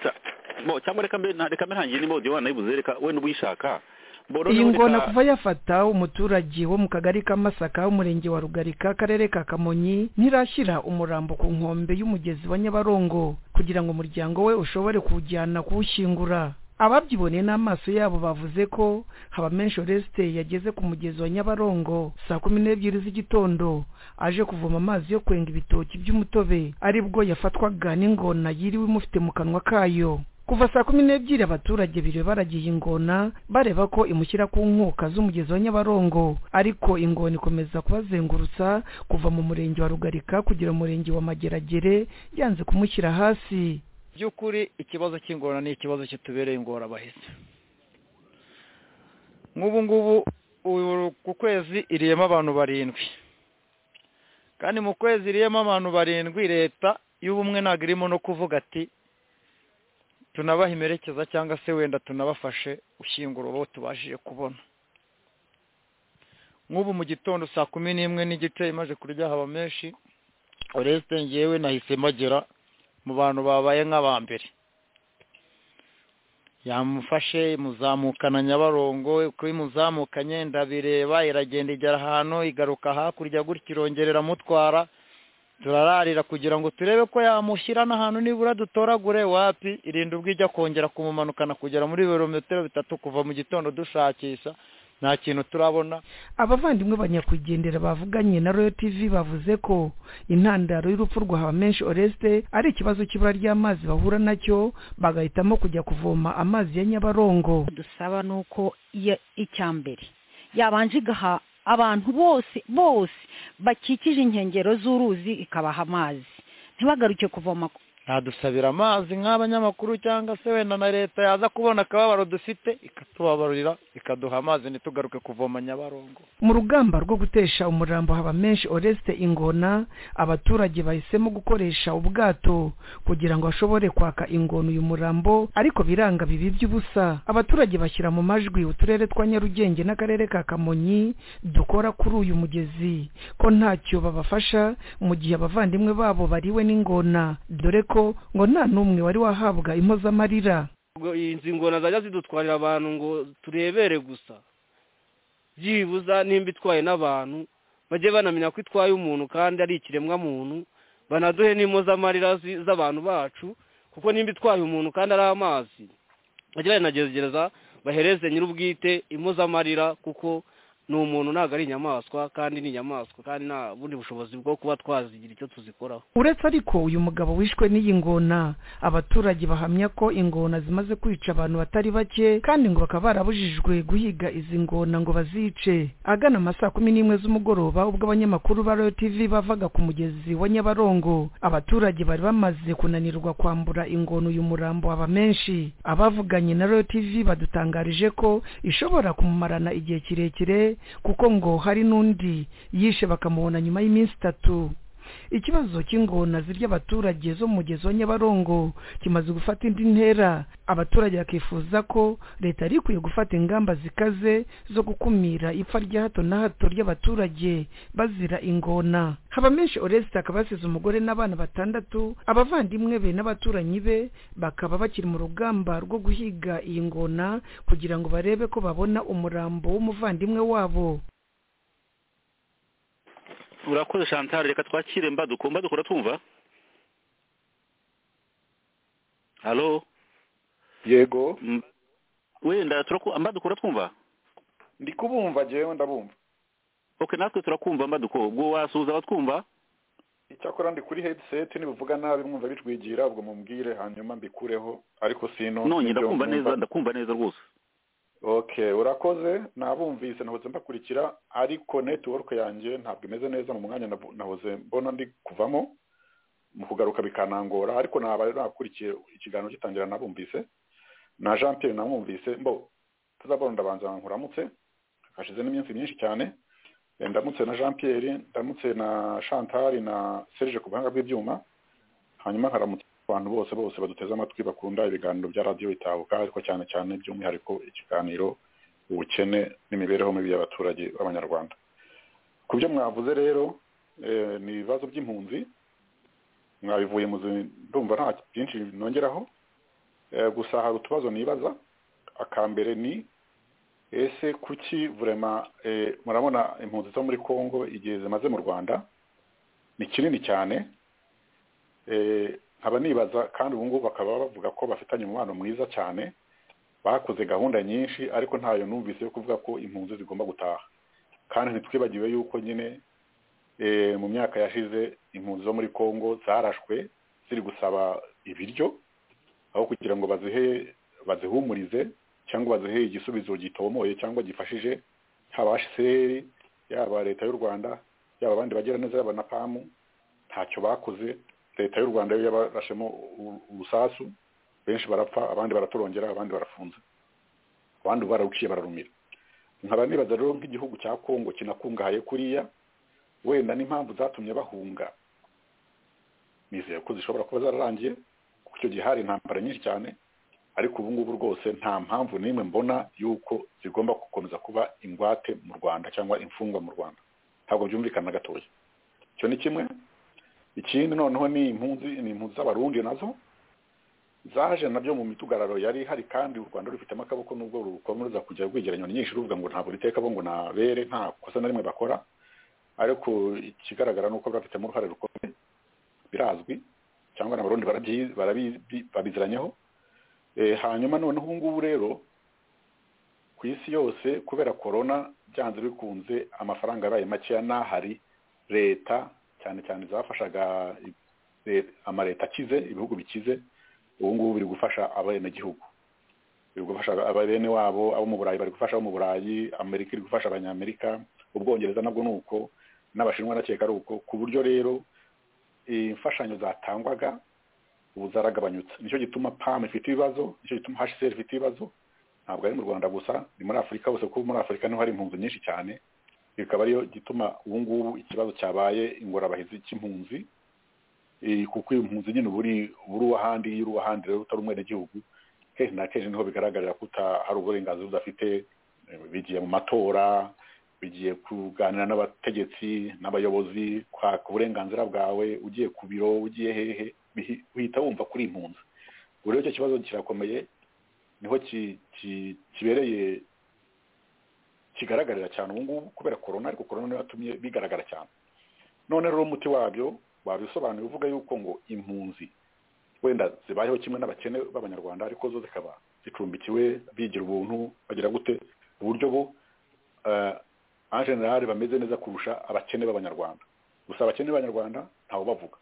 Speaker 4: Ca- bo, cyangwa reka mbe na- reka mbe ntangire nimba odiyo wanayibuze reka wenda uba uyishaka Bo,
Speaker 7: iyi
Speaker 4: noneho
Speaker 7: ngona
Speaker 4: reka-
Speaker 7: kuva yafata umuturage wo mu kagari ka masaka w'umurenge wa rugarika akarere ka kamonyi ntirashyira umurambo ku nkombe y'umugezi wa nyabarongo kugira ngo umuryango we ushobore kuwujyana kuwushyingura ababyiboneye n'amaso yabo bavuze ko habamenshi oreste yageze ku mugezi wa nyabarongo saa kumi n'ebyiri z'igitondo aje kuvoma amazi yo kwenga ibitoki by'umutobe aribwo yafatwaga n'ingona yiriwe imufite mu kanwa kayo kuva saa kumi n'ebyiri abaturage biriwe baragiye ingona bareba ko imushyira ku nkuka z'umugezi wa nyabarongo ariko ingona ikomeza kubazengurutsa kuva mu murenge wa rugarika kugera mu murenge wa mageragere yanze kumushyira hasi
Speaker 2: by'ukuri ikibazo cy'ingorane ni ikibazo kitubereye ingorabahizi nk'ubu ngubu ubu ku kwezi iriyemo abantu barindwi kandi mu kwezi iriyemo abantu barindwi leta y'ubumwe ntabwo irimo no kuvuga ati tunabahe imerekeza cyangwa se wenda tunabafashe gushyingura uwo tubashije kubona nk'ubu mu gitondo saa kumi n'imwe n'igice imaze kurya haba menshi uretse ngewe nahise magera mu bantu babaye nk'abambere yamufashe imuzamukana nyabarongo uko imuzamukanye ndabireba iragenda igera ahantu igaruka hakurya gutya irongera amutwara turararira kugira ngo turebe ko yamushyira n'ahantu nibura dutoragure wapi irinda ubwo ijya kongera kumumanukana kugera muri ibirometero bitatu kuva mu gitondo dushakisha nta kintu turabona
Speaker 7: abavandimwe banyakugendera bavuganye na royal tv bavuze ko intandaro y'urupfu rwa habamenshi oreste ari ikibazo cy'ibura ry'amazi bahura nacyo bagahitamo kujya kuvoma amazi ya nyabarongo
Speaker 1: dusaba ni uko iya- icya mbere yabanje igaha abantu bose bose bakikije inkengero z'uruzi ikabaha amazi ntibagaruke kuvoma ku-
Speaker 2: ntadusabira amazi nk'abanyamakuru cyangwa se wenda na leta yaza kubona akababaro dufite ikatubabarira ikaduha amazi ntitugaruke kuvoma nyabarongo
Speaker 7: mu rugamba rwo gutesha umurambo haba menshi oreste ingona abaturage bahisemo gukoresha ubwato kugira ngo bashobore kwaka ingona uyu murambo ariko biranga bibi by'ubusa abaturage bashyira mu majwi uturere twa nyarugenge n'akarere ka kamonyi dukora kuri uyu mugezi ko ntacyo babafasha mu gihe abavandimwe babo bariwe n'ingona dore ko ngo nta n'umwe wari wahabwa impozamarira
Speaker 8: ubwo izi ngona zajya zidutwarira abantu ngo turebere gusa byibuza nimba itwaye n'abantu bajye banamenya ko itwaye umuntu kandi ari ikiremwamuntu banaduhe n'impozamarira zi- z'abantu bacu kuko nimba itwaye umuntu kandi ari amazi bajye bayanagerageza bahereze nyir'ubwite impozamarira kuko ni umuntu ntabwo ari inyamaswa kandi ni inyamaswa kandi nta bundi bushobozi bwo kuba twazigira icyo tuzikoraho
Speaker 7: uretse ariko uyu mugabo wishwe n'iyi ngona abaturage bahamya ko ingona zimaze kwica abantu batari bake kandi ngo bakaba barabujijwe guhiga izi ngona ngo bazice agana amasaa kumi n'imwe z'umugoroba ubwo abanyamakuru ba royal tv bavaga ku mugezi wa nyabarongo abaturage bari bamaze kunanirwa kwambura ingona uyu murambo waba menshi abavuganye na royal tv badutangarije ko ishobora kumumarana igihe kirekire kuko ngo hari n'undi yishe bakamubona nyuma y'iminsi itatu ikibazo cy'ingona zirya abaturage zo mu mugezi wa nyabarongo kimaze gufata indi ntera abaturage bakifuza ko leta yari ikwiye gufata ingamba zikaze zo gukumira ipfa rya hato na hato ry'abaturage bazira ingona habamenshi oreste akaba yasize umugore n'abana batandatu abavandimwe be n'abaturanyi be bakaba bakiri mu rugamba rwo guhiga iyi ngona kugira ngo barebe ko babona umurambo w'umuvandimwe wabo
Speaker 4: urakoze shantari reka twakire mbaduko mbaduko uratumva halo
Speaker 5: yego
Speaker 4: M- wenda turaku- mbaduko uratwumva
Speaker 5: ndi kubumva jewe ndabumva
Speaker 4: ok natwe turakumva mbaduko ubwo wasuhuza abatwumva
Speaker 5: icyakora ndi kuri headset nibuvuga nabi mwumva bitwigira ubwo mubwire hanyuma mbikureho ariko sino
Speaker 4: nonye ndakumva neza ndakumva neza rwose
Speaker 5: okay urakoze nabumvise nahoze mbakurikira ariko network yanjye ntabwo imeze neza mu mwanya nabu- nahoze mbona ndi kuvamo mu kugaruka bikanangora ariko naba rero nakurikiye ikiganiro gitangira nabumvise na jean pierre namwumvise mbo tuzabona ndabanza nkuramutse
Speaker 6: hashize n'iminsi myinshi cyane Eh, ndamutse na jean pierre ndamutse na chantal na serge ku buhanga bw'ibyuma hanyuma nkaramutse abantu bose bose baduteze amatwi bakunda ibiganiro bya radiyo itabuka ariko cyane cyane by'umwihariko ikiganiro ubukene n'imibereho mibi y'abaturage b'abanyarwanda ku byo mwavuze rero eh, ni ibibazo by'impunzi mwabivuye mu zi- ndumva nta byinshi nongeraho Eh, gusa hari utubazo nibaza akambere ni ese kuki vurema eh, murabona impunzi zo muri congo igihe zimaze mu rwanda ni kinini cyane eh, nkaba nibaza kandi ubu ngubu bakaba bavuga ko bafitanye umubano mwiza cyane bakoze gahunda nyinshi ariko ntayo numvise yo kuvuga ko impunzi zigomba gutaha kandi ntitwibagiwe yuko nyine eh, mu myaka yashize impunzi zo muri congo zarashwe ziri gusaba ibiryo aho kugira ngo bazihe bazihumurize cyangwa bazihe igisubizo gitomoye cyangwa gifashije haba hcr yaba leta y'u rwanda yaba abandi bagira neza yaba na pamu ntacyo bakoze leta y'u rwanda yo yabarashemo u- urusasu benshi barapfa abandi baratorongera abandi barafunze abandi bararuciye bararumira nkaba nibaza rero nk'igihugu cya kongo kinakungahaye kuriya wenda n'impamvu zatumye bahunga nizeye ko zishobora kuba zararangiye kuko icyo gihe hari intambara nyinshi cyane ariko ubu ngubu rwose nta mpamvu n'imwe mbona y'uko zigomba gukomeza kuba ingwate mu rwanda cyangwa imfungwa mu rwanda ntabwo byumvikana na gatoya icyo ni kimwe ikindi noneho ni impunzi ni impunzi z'abarundi nazo zaje nabyo mu mitugararo yari ihari kandi u rwanda rufitemo akaboko n'ubwo rukomeza kujya rwegeranya nyinshi ruvuga ngo ntabwo riteka bo ngo nabere nta kosa na rimwe bakora ariko ikigaragara ni uko bafitemo uruhare rukomeye birazwi cyangwa n'abarundi barabyi- barabi- babiziranyeho Eh, hanyuma noneho ubu ngubu rero ku isi yose kubera korona byanze bikunze amafaranga yabaye makeya n'ahari leta cyane cyane zafashaga eh, amaleta akize ibihugu bikize ubu ngubu biri gufasha abenegihugu biri gufasha abene wabo abo mu burayi bari gufasha abo mu burayi amerika iri gufasha abanyamerika ubwongereza nabwo ni uko n'abashinwa ndakeka ari uko ku buryo rero eh, imfashanyo zatangwaga ubu zaragabanyutse nicyo gituma pam ifite ibibazo nicyo gituma hcr ifite ibibazo ntabwo ari mu rwanda gusa ni muri afurika hose kuko muri afurika niho hari impunzi nyinshi cyane bikaba ariyo gituma ubu ngubu ikibazo cyabaye ingorabahizi cy'impunzi Eh, kuko iyo mpunzi nyine uba uri uba uri uw'ahandi iyo uri uw'ahandi rero utari umwenegihugu kenshi na kenshi niho bigaragarira ko uta- hari uburenganzira udafite eh, bigiye mu matora bigiye kuganira n'abategetsi n'abayobozi kwaka uburenganzira bwawe ugiye ku biro ugiye hehe bihi- uhita wumva kuri impunzi ubu rero icyo kibazo kirakomeye niho ki- ki- kibereye kigaragarira cyane ubu ngubu kubera korona ariko korona niyo yatumye bigaragara cyane none rero umuti wabyo wabisobanuye uvuga yuko ngo impunzi wenda zibayeho kimwe n'abakene b'abanyarwanda ariko zo zikaba zicumbikiwe bigira ubuntu bagira gute uburyo bo eh, en general bameze neza kurusha abakene b'abanyarwanda gusa abakene b'abanyarwanda ntawe bavuga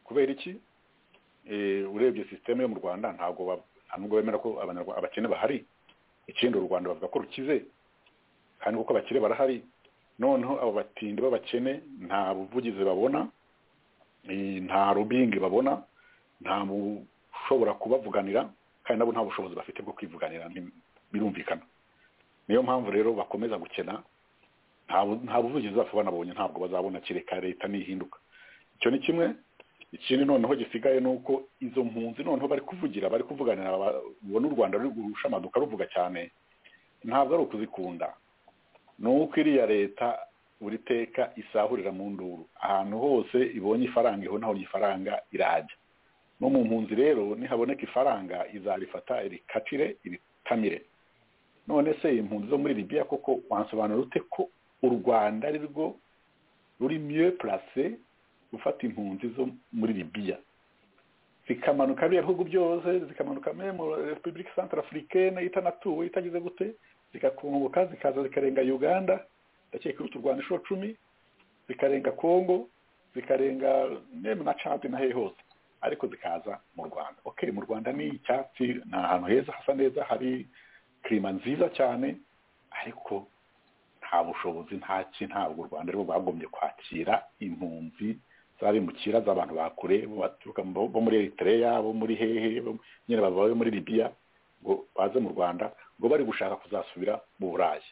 Speaker 6: kubera iki Eh, urebye sisiteme yo mu rwanda ntabwo ba- nta nubwo bemera ko Abanyarwa- abakene bahari ikindi u rwanda bavuga ko rukize kandi kuko abakire barahari noneho abo batindi b'abakene nta buvugizi babona eh, nta rubingi babona nta bushobora kubavuganira kandi nabo nta bushobozi bafite bwo kwivuganira ni- birumvikana niyo mpamvu rero bakomeza gukena nta bu- nta buvugizi bapfa banabonye ntabwo bazabona kereka leta nihinduka icyo ni kimwe ikindi noneho gisigaye ni uko izo mpunzi noneho bari kuvugira bari kuvuganira aba- ubona u rwanda ruri gusha amaduka ruvuga cyane ntabwo ari ukuzikunda ni uko iriya leta buri teka isahurira mu nduru ahantu hose ibonye ifaranga ibona aho ifaranga irajya no mu mpunzi rero nihaboneka ifaranga izarifata irikatire iritamire none se impunzi zo muri libiya koko wansobanura ute ko u rwanda ari rwo ruri mieux placé gufata impunzi zo muri libiya zikamanuka biriya bihugu byose zikamanuka me mu repubulika centre africaine itanatuwe itagize gute zigakunguka zikaza zikarenga uganda ndakeka iruta u rwanda inshuro cumi zikarenga congo zikarenga neme na cadi na hehe hose ariko zikaza mu rwanda okay mu rwanda ni icyatsi ni ahantu heza hasa neza hari kirima nziza cyane ariko nta bushobozi nta ki ntabwo u rwanda rwo rwagombye kwakira impunzi z'abimukira z'abantu bakure bo baturuka mu- bo muri eritereya bo muri hehe bo- nyine babaye muri libiya ngo baze mu rwanda ngo bari gushaka kuzasubira mu burayi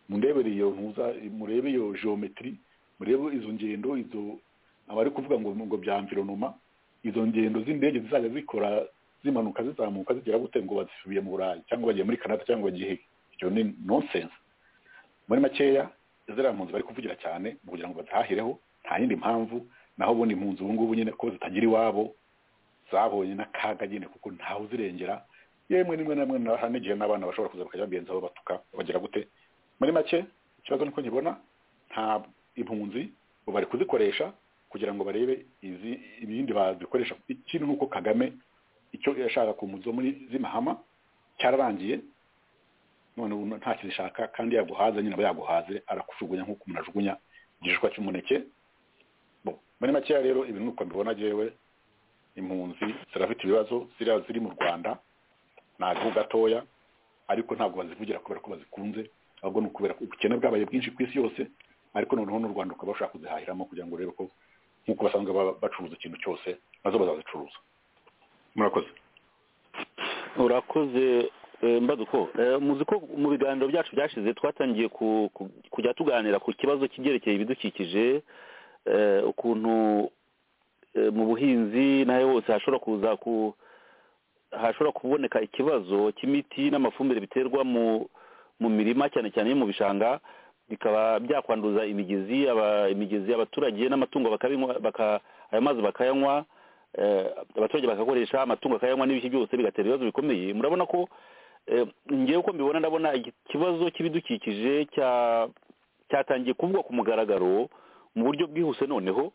Speaker 6: murebere iyo ntuza murebe iyo geometry murebe izo ngendo izo abari kuvuga ngo ngo bya environoma izo ngendo z'indege zizajya zikora zimanuka zizamuka zigera gute ngo bazisubiye mu burayi cyangwa bagiye muri canada cyangwa bagiye ibyo ni nonsense muri makeya ziriya mpunzi bari kuvugira cyane kugira ngo bazihahireho nta yindi mpamvu naho ubundi impunzi ubu ngubu nyine ko zitagira iwabo zabonye n'akaga nyine kuko ntawe uzirengera yemwe rimwe na rimwe hari n'igihe n'abana bashobora kuza bakajya bagenzi babo batuka bagira gute muri make ikibazo ni ko nkibona nta impunzi ubu bari kuzikoresha kugira ngo barebe izi ibindi bazikoresha ikindi nk'uko kagame icyo yashaka ku muzo muri zimahama cyararangiye none ubu nta kizishaka kandi yaguhaze nyine aba yaguhaze arakujugunya nk'uko umuntu ajugunya igishishwa cy'umuneke bo muri makeya rero ibi nuko mbibona jewe impunzi zirafite ibibazo ziriya ziri mu rwanda ni agahu gatoya ariko ntabwo bazivugira kubera ko bazikunze ahubwo ni ukubera ko ubukene bwabaye bwinshi ku isi yose ariko noneho n'u rwanda ukaba bashaka kuzihahiramo kugira ngo urebe ko nk'uko basanzwe bacuruza ikintu cyose nazo bazazicuruza murakoze
Speaker 4: urakoze mbaze uko muzi ko mu biganiro byacu byashize twatangiye kujya tuganira ku kibazo cy'ibyerekeye ibidukikije ukuntu mu buhinzi nawe hose hashobora kuza ku hashobora kuboneka ikibazo cy'imiti n'amafumbire biterwa mu mirima cyane cyane yo mu bishanga bikaba byakwanduza imigezi imigezi y'abaturage n'amatungo ayo mazi bakayanywa abaturage bakakoresha amatungo akayanywa n'ibiki byose bigatera ibibazo bikomeye murabona ko ngewe uko mbibona ndabona ikibazo cy'ibidukikije cyatangiye kuvugwa ku mugaragaro mu buryo bwihuse noneho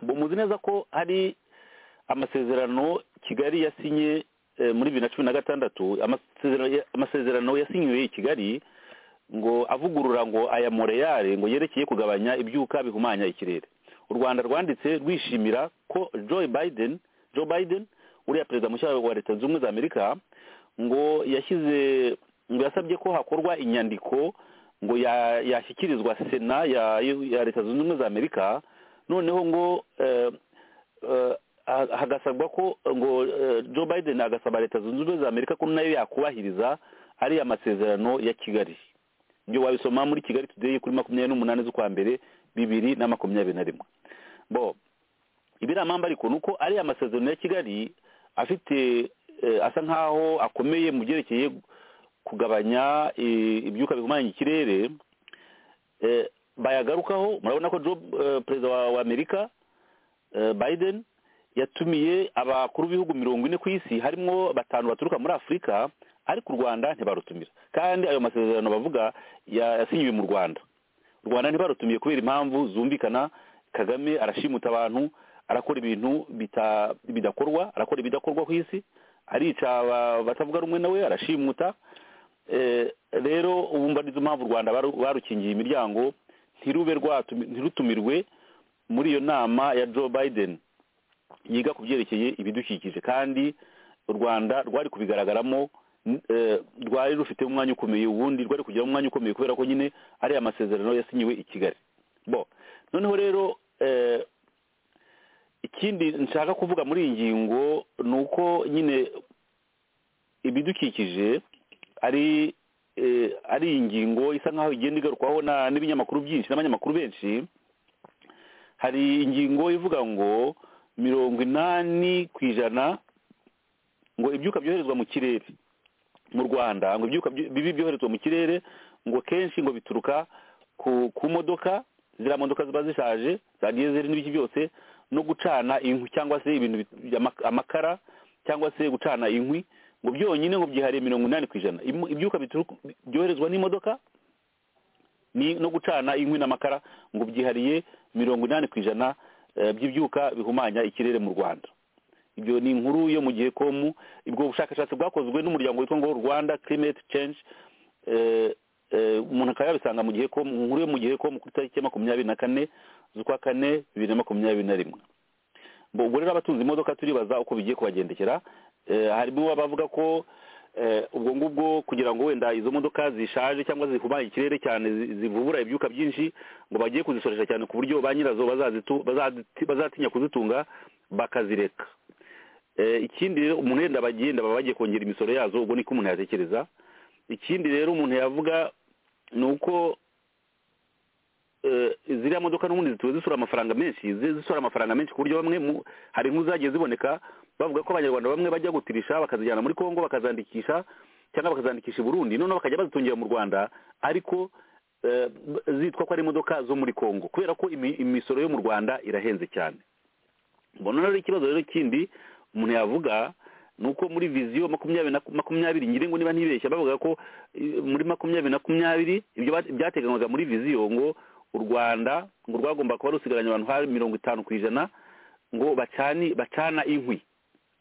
Speaker 4: muzi neza ko hari amasezerano kigali yasinye muri bibiri na cumi na gatandatu amasezerano yasinyiwe i kigali ngo avugurura ngo aya moreyare ngo yerekeye kugabanya ibyuka bihumanya ikirere u rwanda rwanditse rwishimira ko joe biden joe biden uriya perezida mushya wa leta zunze ubumwe za amerika ngo yashyize ngo yasabye ko hakorwa inyandiko ngo yashyikirizwa sena ya leta zunze ubumwe za amerika noneho ngo hagasabwa ko ngo joe biden agasaba leta zunze ubumwe za amerika ko nayo yakubahiriza ariya masezerano ya kigali ibyo wabisoma muri kigali tudeyi kuri makumyabiri n'umunani z'ukwa mbere bibiri na makumyabiri na rimwe bo ibiramambo ariko ni uko ariya amasezerano ya kigali afite asa nkaho akomeye mu byerekeye kugabanya ibyuka bihumanya ikirere bayagarukaho murabona ko perezida wa amerika biden yatumiye abakuru b'ibihugu mirongo ine ku isi harimo batanu baturuka muri afurika ariko u rwanda ntibarutumira kandi ayo masezerano bavuga yasinyiwe mu rwanda u rwanda ntibarutumiye kubera impamvu zumvikana kagame arashimuta abantu arakora ibintu bidakorwa arakora ibidakorwa ku isi arica batavuga rumwe nawe arashimuta rero ubumva nizo mpamvu u rwanda barukingiye imiryango ntirutumirwe muri iyo nama ya joe biden yiga ku byerekeye ibidukikije kandi u rwanda rwari kubigaragaramo rwari rufite umwanya ukomeye ubundi rwari kugira umwanya ukomeye kubera ko nyine ari amasezerano yasinyiwe i kigali bo noneho rero ikindi nshaka kuvuga muri iyi ngingo ni uko nyine ibidukikije ari ari iyi ngingo isa nkaho igenda igarukwaho n'ibinyamakuru byinshi n'abanyamakuru benshi hari ingingo ivuga ngo mirongo inani ku ijana ngo ibyuka byoherezwa mu kirere mu rwanda ngo ibyuka bibi byoherezwa mu kirere ngo kenshi ngo bituruka ku modoka ziriya modoka ziba zishaje za diyezeri n'ibiki byose no gucana inkwi cyangwa se ibintu amakara cyangwa se gucana inkwi ngo byonyine ngo byihariye mirongo inani ku ijana ibyuka byoherezwa n'imodoka no gucana inkwi n'amakara ngo byihariye mirongo inani ku ijana by'ibyuka bihumanya ikirere mu rwanda ibyo ni inkuru yo mu gihe komu ubwo bushakashatsi bwakozwe n'umuryango witwa ngo rwanda climate change umuntu akaba yabisanga mu gihe komu inkuru yo mu gihe komu kuri tariki ya makumyabiri na kane z'ukwa kane bibiri na makumyabiri na rimwe ubwo rero abatunze imodoka turibaza uko bigiye kubagendekera harimo abavuga ko ubwo ngubwo kugira ngo wenda izo modoka zishaje cyangwa zihumanya ikirere cyane zivubura ibyuka byinshi ngo bagiye kuzisoresha cyane ku buryo ba nyirazo bazatinya kuzitunga bakazireka ikindi rero umuntu yenda bagenda baba bagiye kongera imisoro yazo ubwo niko umuntu yatekereza ikindi rero umuntu yavuga ni uko eh, ziriya modoka n'ubundi zituwe zisura amafaranga menshi zi- zisura amafaranga menshi ku buryo bamwe mu- hari inkuru zagiye ziboneka bavuga ko abanyarwanda bamwe bajya gutirisha bakazijyana muri congo bakazandikisha cyangwa bakazandikisha i burundi noneho bakajya bazitungira mu rwanda ariko eh, zitwa ko ari imodoka zo muri congo kubera ko imi- imisoro yo mu rwanda irahenze cyane mbona rero ikibazo rero kindi umuntu yavuga ni uko muri viziyo makumyabiri na makumyabiri ngira ngo niba ntibeshya bavuga ko eh, muri makumyabiri na makumyabiri ibyo ba- byateganywaga muri viziyo ngo u rwanda ngo rwagomba kuba rusigaranye abantu hari mirongo itanu ku ijana ngo bacani bacana inkwi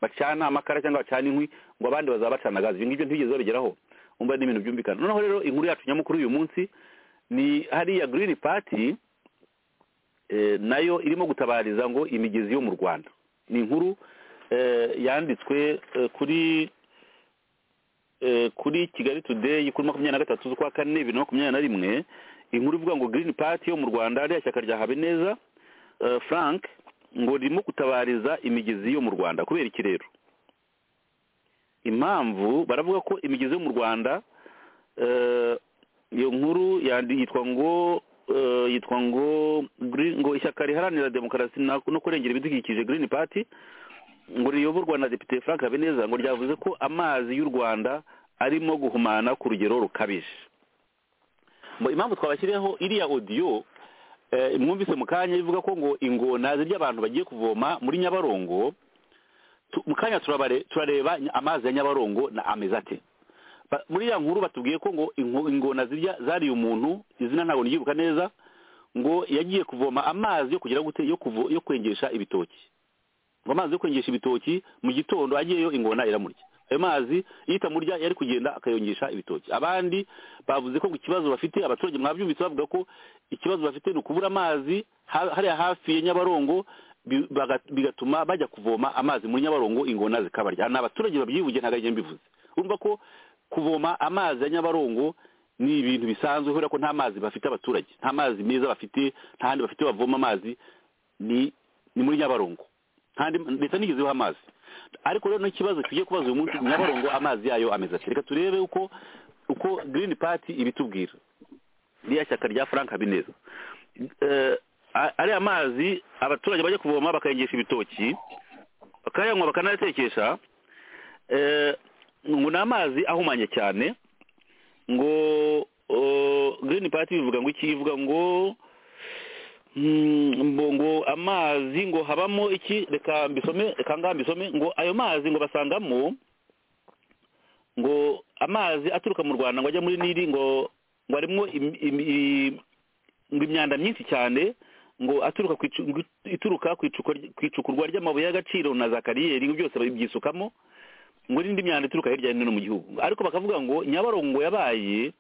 Speaker 4: bacana amakara cyangwa bacana inkwi ngo abandi bazabacana gazi ibyo ngibyo ntibigeze babigeraho umva n'ibintu byumvikana noneho rero inkuru yacu nyamukuru y'uyu munsi ni hariya girini pati eh, nayo irimo gutabariza ngo imigezi yo mu rwanda ni inkuru eh, yanditswe eh, kuri eh, kuri kigali today kuri makumyabiri na gatatu z'ukwa kane bibiri na makumyabiri na rimwe inkuru ivuga ngo girini pati yo mu rwanda ririya shyaka rya habineza eh, frank ngo ririmo gutabariza imigezi yo mu rwanda kubera iki rero impamvu baravuga ko imigezi yo mu rwanda eh, iyo nkuru yandi yitwa ngo eh, yitwa ngo Green- ngo ishyaka riharanira demokarasi na- no kurengera ibidukikije green party ngo riyoborwa na depite frank habineza ngo ryavuze ko amazi y'u rwanda arimo guhumana ku rugero rukabije Ngo impamvu twabashyiriyeho iriya odiyo eh, mwumvise mu kanya ivuga ko ngo ingona zirya abantu bagiye kuvoma muri nyabarongo tu- mu kanya turabare- turareba amazi ya nyabarongo na ameze ate Ba- muri ya nkuru batubwiye ko ngo ingo- ingona zirya zariye umuntu izina ntabwo niryibuka neza ngo yagiye kuvoma amazi yo kugira gute yo kuvo, yo kwengesha ibitoki ngo amazi yo kwengesha ibitoki mu gitondo agiyeyo ingona iramurya ayo mazi iyo itamurya yari kugenda akayongesha ibitoki abandi bavuze ko ngo ikibazo bafite abaturage mwabyumvise bavuga ko ikibazo bafite ni ukubura amazi ha- hariya hafi ya nyabarongo bi- baga- bigatuma bajya kuvoma amazi muri nyabarongo ingona zikabarya ni abaturage babyivuge ntabwo ari njye mbivuze urumva ko kuvoma amazi ya nyabarongo ni ibintu bisanzwe kubera ko nta mazi bafite abaturage nta mazi meza bafite nta handi bafite bavoma amazi ni ni muri nyabarongo kandi leta ntigezeho amazi ariko rero n'ikibazo tugiye kubaza uyu munsi nyabarongo amazi yayo ameze ati reka turebe uko uko girini pati ibitubwira ririya shyaka rya frank habineza Eh, a- ariya mazi abaturage bajya kuvoma bakayengesha ibitoki bakayanywa bakanayatekesha eh, ngo ni amazi ahumanye cyane ngo girini pati bivuga ngo iki ivuga ngo Mm, ngo ngo amazi ngo habamo iki reka mbisome reka ngaha mbisome ngo ayo mazi ngo basangamo ngo amazi aturuka mu rwanda ngo ajya muri nili ngo ngo harimo im- im- i- ngo imyanda myinshi cyane ngo aturuka ku icu- ngo ituruka ku icukurwa ry- ku icukurwa ry'amabuye y'agaciro na za kariyeri ngo byose babyisukamo ngo n'indi myanda ituruka hirya no hino mu gihugu ariko bakavuga ngo nyabarongo yabaye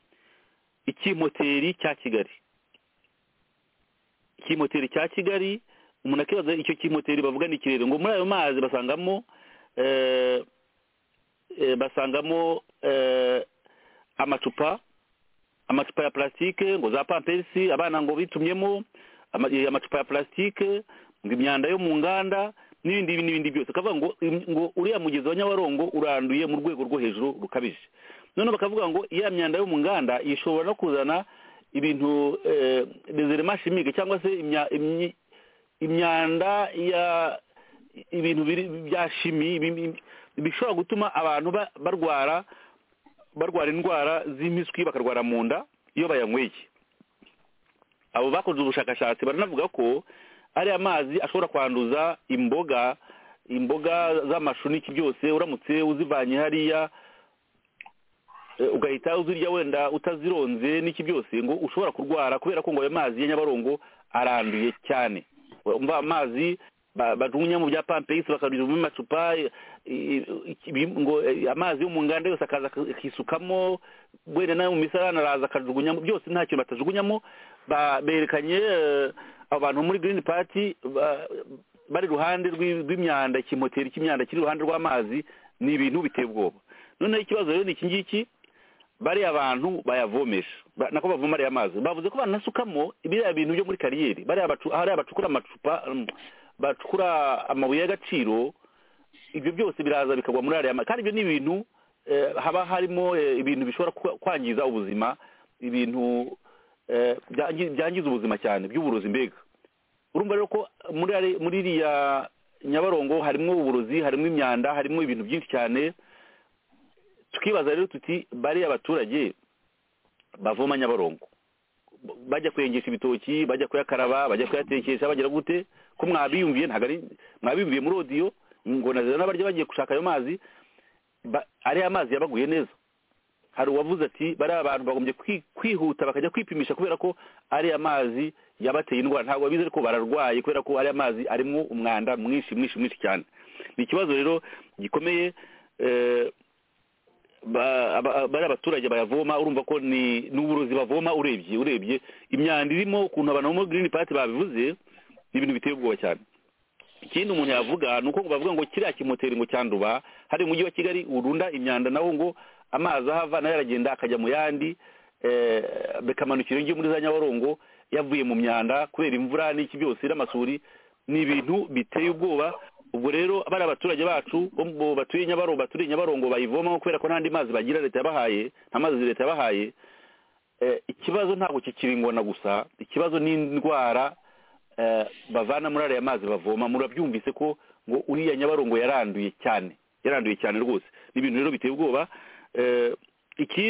Speaker 4: ikimpoteri cya kigali kimoteri cya kigali umuntu akibaza icyo kimoteri bavuga ni ikirere ngo muri ayo mazi basangamo eh, eh, basangamo eh, amacupa amacupa ya plastique ngo za pampersi abana ngo bitumyemo ama- eh, amacupa ya plastique ngo imyanda yo mu nganda n'ibindi n'ibindi byose bakavuga ngo im- ngo uriya mugezi wa nyabarongo uranduye mu rwego rwo hejuru rukabije noneho bakavuga ngo iya myanda yo mu nganda ishobora no kuzana ibintu eh, rezerema chimique cyangwa se imya- imyi- imyanda ya ibintu biri- bya shimi ibi- bishobora gutuma abantu ba- barwara barwara indwara z'impiswi bakarwara mu nda iyo bayanyweye abo bakoze ubushakashatsi baranavuga ko ariya mazi ashobora kwanduza imboga imboga z'amashu n'iki byose uramutse uzivanye hariya eh, ugahita uzirya wenda utazironze n'iki byose ngo ushobora kurwara kubera ko ngo ayo mazi ya nyabarongo aranduye cyane umva amazi ba- bajugunya mu bya pampegisi bakabijugunya mu macupa i- i- ibi- ngo eh, amazi yo mu nganda yose akaza ak- akisukamo wenda nayo mu misarane araza akajugunyamo byose nta kintu batajugunyamo ba- berekanye eh, abo bantu muri girini pati bari iruhande rw'i- rw'imyanda ikimoteri cy'imyanda kiri iruhande rw'amazi ni ibintu biteye ubwoba noneho ikibazo rero ni iki ngiki bariya abantu bayavomesha Ba- nako bavoma ariya mazi bavuze ko banasukamo biriya bintu byo muri kariyeri bariya bacu- hariya bacukura amacupa um, bacukura amabuye y'agaciro ibyo byose biraza bikagwa muri ariya mazi kandi ibyo ni ibintu eh, haba harimo eh, ibintu bishobora kwa- kwangiza ubuzima ibintu eh, byangi- byangiza ubuzima cyane by'uburozi mbega urumva rero ko muri ari- muri iriya nyabarongo harimo uburozi harimo imyanda harimo ibintu byinshi cyane tukibaza rero tuti bariya abaturage bavoma nyabarongo bajya kuyengesha ibitoki bajya kuyakaraba bajya kuyatekesha bagira gute ko mwabiyumviye ntabwo ari mwabiyumviye muri odiyo ingona zizana n'abarya bagiye gushaka ayo mazi ba- ariya mazi yabaguye neza hari uwavuze ati bariya abantu bagombye kwi- kwihuta bakajya kwipimisha kubera ko ariya mazi yabateye indwara ntabwo babizi ariko bararwaye kubera ko ariya mazi arimo umwanda mwinshi mwinshi mwinshi cyane ni ikibazo rero gikomeye eh, ba- aba- bari abaturage bayavoma urumva ko ni ni uburozi bavoma urebye urebye imyanda irimo ukuntu abantu bo muri girini pati babivuze ni ibintu biteye ubwoba cyane ikindi umuntu yavuga ni uko bavuga ngo kiriya kimoteri ngo cyanduba hari mu mujyi wa kigali urunda imyanda naho ngo amazi ahava nayo aragenda akajya mu yandi eh, bikamanukira iyo muri za nyabarongo yavuye mu myanda kubera imvura n'iki byose n'amasuri ni ibintu biteye ubwoba ubwo rero bari abaturage bacu bo mu- batuye nyabarongo baturiye nyabarongo bayivomamo kubera ko nta andi mazi bagira leta yabahaye nta mazi leta yabahaye Eh, ikibazo ntabwo kikiri ingona gusa ikibazo ni indwara eh, bavana muri ariya mazi bavoma murabyumvise ko ngo uriya nyabarongo yaranduye cyane yaranduye cyane rwose ni ibintu rero biteye ubwoba Eh,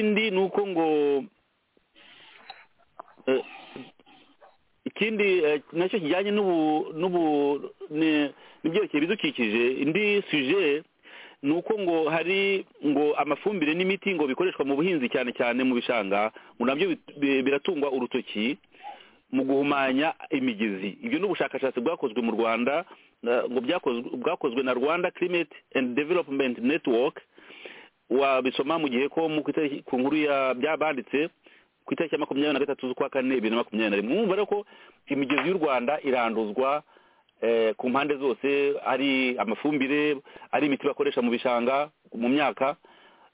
Speaker 4: ikindi ni uko ngo eh, ikindi eh, nacyo kijyanye n'ubu n'ubu ni- n'ibyerekeye ibidukikije indi suje ni uko ngo hari ngo amafumbire n'imiti ngo bikoreshwa mu buhinzi cyane cyane mu bishanga ngo nabyo bit- bi- biratungwa urutoki mu guhumanya imigezi ibyo ni ubushakashatsi bwakozwe mu rwanda eh, ngo byakozwe bwakozwe na rwanda climate and development network wabisoma mu gihe ko mu ku itariki- ku nkuru ya byabanditse ku itariki ya makumyabiri na gatatu z'ukwa kane bibiri na makumyabiri na rimwe mwumva rero ko imigezi y'u rwanda iranduzwa eh, ku mpande zose ari amafumbire ari imiti bakoresha mu bishanga mu myaka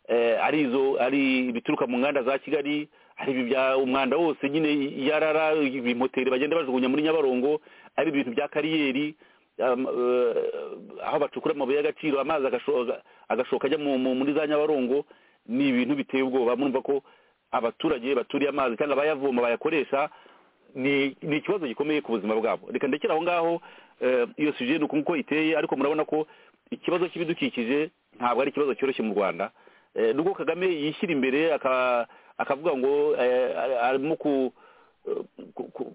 Speaker 4: eh, ari izo ari ibituruka mu nganda za kigali ari ibi bya umwanda wose nyine yarara ibimoteri bagenda bajugunya muri nyabarongo ari ibintu bya kariyeri um, eh, aho bacukura amabuye y'agaciro amazi agasho- agashoka ajya mu- mu- muri za nyabarongo ni ibintu biteye ubwoba murumva ko abaturage baturiye amazi cyangwa abayavoma bayakoresha ni ni ikibazo gikomeye ku buzima bwabo reka ndekere aho ngaho eh, iyo suje ni uko iteye ariko murabona ko ikibazo cy'ibidukikije ntabwo ari ikibazo cyoroshye mu rwanda Eh, nubwo kagame yishyira imbere aka- akavuga ngo eh, ari- arimo ku ku- ku-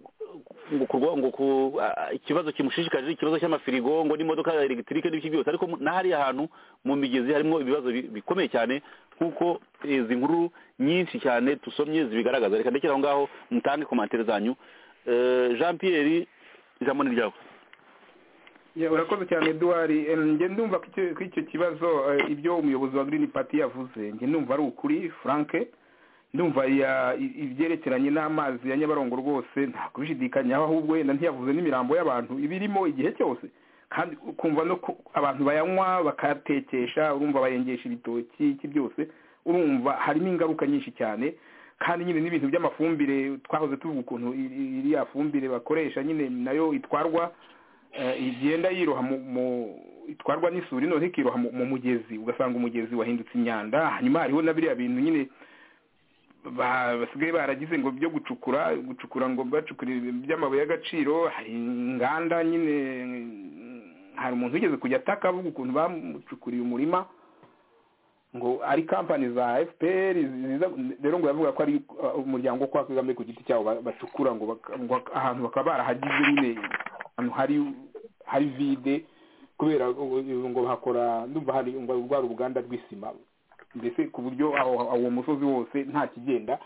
Speaker 4: ngo kurwa- ngo ku- a- ikibazo kimushishikarije ikibazo cy'amafirigo ngo n'imodoka ya elegitike n'ibiki byose ariko mu- n'ahariya hantu mu migezi harimo ibibazo bi- bikomeye cyane nk'uko izi nkuru nyinshi cyane dusomye zibigaragaza reka ndekere aho ngaho mutange komantere zanyu Eh, jean pierre ijambo ni ryawe
Speaker 5: Ya, urakoze cyane eduwari Em, njye ndumva ko icyo- ko icyo kibazo eh, ibyo umuyobozi wa green party yavuze njye ndumva ari ukuri frank ndumva ya- i- ibyerekeranye n'amazi ya nyabarongo rwose nta kubishidikanyaho ahubwo wenda ntiyavuze n'imirambo y'abantu ibirimo igihe cyose kandi ukumva no ku- abantu bayanywa bakayatekesha urumva bayengesha ibitoki iki byose urumva harimo ingaruka nyinshi cyane kandi nyine n'ibintu by'amafumbire twahoze tuvuga ukuntu iri- iriya fumbire bakoresha nyine nayo itwarwa eh, igenda yiroha mu- mu- itwarwa n'isuri none ikiroha mu mu mugezi ugasanga umugezi wahindutse imyanda hanyuma hariho na biriya bintu nyine ba- basigaye baragize ngo byo gucukura gucukura ngo bacukure by'amabuye y'agaciro hari inganda nyine hari umuntu wigeze kujya ataka avuga ukuntu bamucukuriye umurima ngo ari kampani za fpr ziza rero ngo yavuga ko ari uh, umuryango wo kwa kagame ku giti cyabo ba- bacukura ngo baka- ngo ahantu bakaba barahagize nyine ahantu hari hari vide kubera ngo ngo bahakora ndumva hari ngo rwa ruganda rw'isima mbese ku buryo aho- aho uwo musozi wose nta kigenda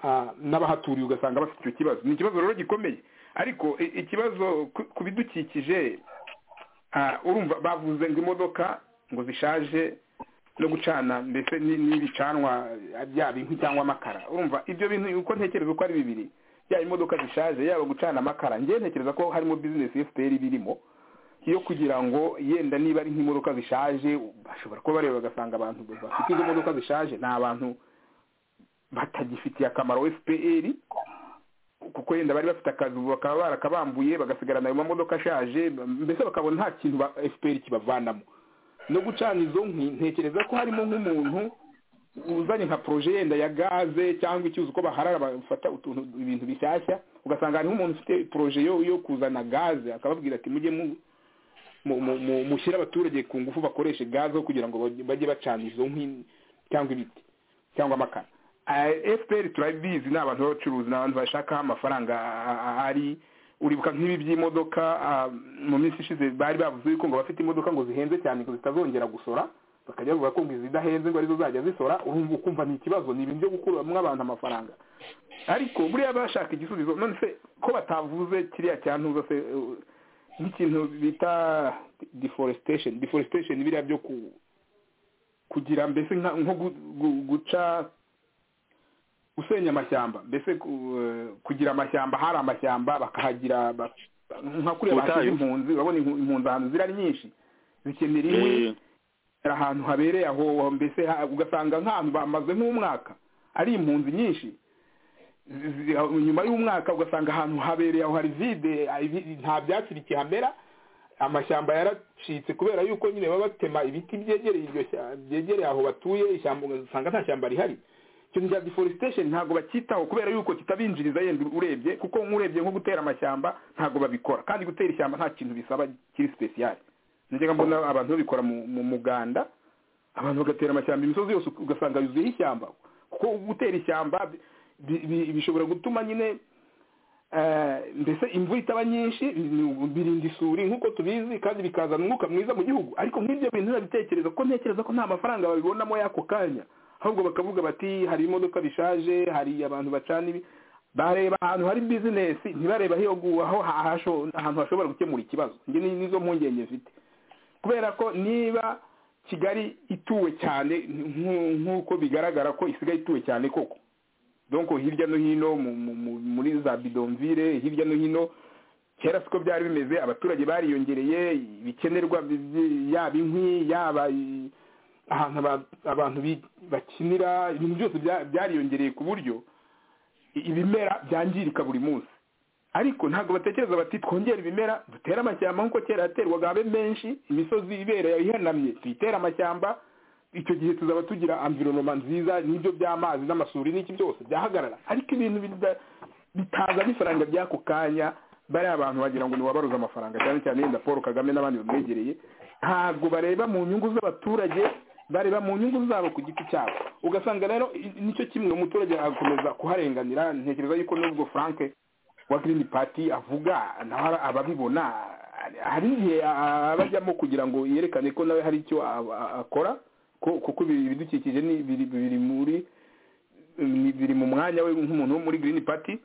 Speaker 5: Ah, n'abahaturiye ugasanga bafite icyo kibazo ni ikibazo rero gikomeye ariko i- ikibazo ku- ku bidukikije ah, urumva bavuze ngo imodoka ngo zishaje no gucana mbese ni- n'ibicanwa byaba inkwi cyangwa amakara urumva ibyo bintu uko ntekereza ko ari bibiri yaba imodoka zishaje yaba gucana amakara njyewe ntekereza ko harimo bizinesi fpr birimo yo kugira ngo yenda niba ari nk'imodoka zishaje bashobora kuba bareba bagasanga abantu bafite izo modoka zishaje ni abantu batagifitiye akamaro fpr kuko yenda bari bafite akazi ubu bakaba barakabambuye bagasigarana ayo mamodoka ashaje mbese bakabona nta kintu ba fpr kibavanamo no gucana izo nkwi ntekereza ko harimo nk'umuntu uzanye nka poroje yenda ya gaze cyangwa icyuzi uko baharara bafata utuntu ibintu bishyashya ugasanga hariho umuntu ufite poroje yo yo kuzana gaze akababwira ati mujye mu mu- mu- mu- mushyire abaturage ku ngufu bakoreshe gaze kugira ngo bajye- bajye bacana izo nkwi cyangwa ibiti cyangwa amakara efuperi turabizi ni abantu b'abacuruzi ni abantu bashakaho amafaranga a- a- ari uribuka nk'ibi by'imodoka ah, mu minsi ishize bari bavuze yuko ngo abafite imodoka ngo zihenze cyane ngo zitazongera gusora bakajya bavuga ko ngo izidahenze ngo arizo zajya zisora urumva ukumva ni ikibazo ni ibintu byo gukuramo abantu amafaranga ariko buriya bashaka igisubizo none se ko batavuze kiriya cyantuza se eh, nk'ikintu bita deforestation deforestation biriya byo ku kugira mbese nka- nko gu- gu- guca gusenya amashyamba mbese ku- eh, kugira amashyamba hari amashyamba bakahagira ba- nka
Speaker 9: Ubutayu.
Speaker 5: kuriya bahashyize impunzi urabona impu- impunzi ahantu ziri ari nyinshi zikenera inkwi
Speaker 9: Eh,
Speaker 5: hari ahantu habereye aho mbese ha- ugasanga nk'ahantu bamaze nk'umwaka ari impunzi nyinshi Zi- zi- aho- nyuma y'umwaka ugasanga ahantu habereye aho hari vide ah, ibi- nta byatsi bikihamera amashyamba yaracitse kubera yuko nyine baba batema ibiti byegereye iryo shyamba byegereye aho batuye ishyamba ugasanga nta shyamba rihari ikintu cya deforestation ntabwo bacyitaho kubera yuko kitabinjiriza yenda urebye kuko nk'urebye nko gutera amashyamba ntabwo babikora kandi gutera ishyamba nta kintu bisaba kiri special njya mbona abantu babikora mu- mu muganda abantu bagatera amashyamba imisozi yose ugasanga yuzuyeho ishyamba kuko gutera ishyamba bi- bi- bishobora gutuma nyine eh, mbese imvura itaba nyinshi bi- birinda isuri nk'uko tubizi kandi bikazana umwuka mwiza mu gihugu ariko nk'ibyo bintu ntibabitekereza kuko ntekereza ko nta mafaranga babibonamo y'ako kanya ahubwo bakavuga bati hari imodoka bishaje hari abantu bacana ibi bareba ahantu hari bizinesi ntibareba aho iyo- aho hasho- ahantu hashobora gukemura ikibazo njye ni- nizo mpungenge mfite kubera ko niba kigali ituwe cyane nk'u- nk'uko bigaragara ko isigaye ituwe cyane koko donko hirya no hino mu- mu- mu- muri za bidonvire hirya no hino kera siko byari bimeze abaturage bariyongereye ibikenerwa bi- bi- yaba inkwi yaba i- ahantu aba- abantu bi- bakinira ibintu byose bya- byariyongereye ku buryo i- ibimera byangirika buri munsi ariko ntabwo batekereza bati twongere ibimera dutere amashyamba nk'uko kera yaterwaga habe menshi imisozi ibereye ihenamye tuyitere amashyamba icyo gihe tuzaba tugira amvironoma nziza n'ibyo by'amazi n'amasuri n'iki byose byahagarara ariko ibintu bida- bitazana ifaranga by'ako kanya bariya abantu bagira ngo ni uwabaruza amafaranga cyane cyane yenda paul kagame n'abandi bamwegereye ntabwo bareba mu nyungu z'abaturage bareba mu nyungu zabo ku giti cyabo ugasanga rero i- nicyo kimwe umuturage akomeza kuharenganira ntekereza yuko n'ubwo frank wa green party avuga nawe ara- ababibona hari igihe a- abajyamo kugira ngo yerekane ko nawe hari icyo a- a- akora ko- kuko ibi- ibidukikije ni biri biri muri ni- biri mu mwanya we nk'umuntu wo muri green party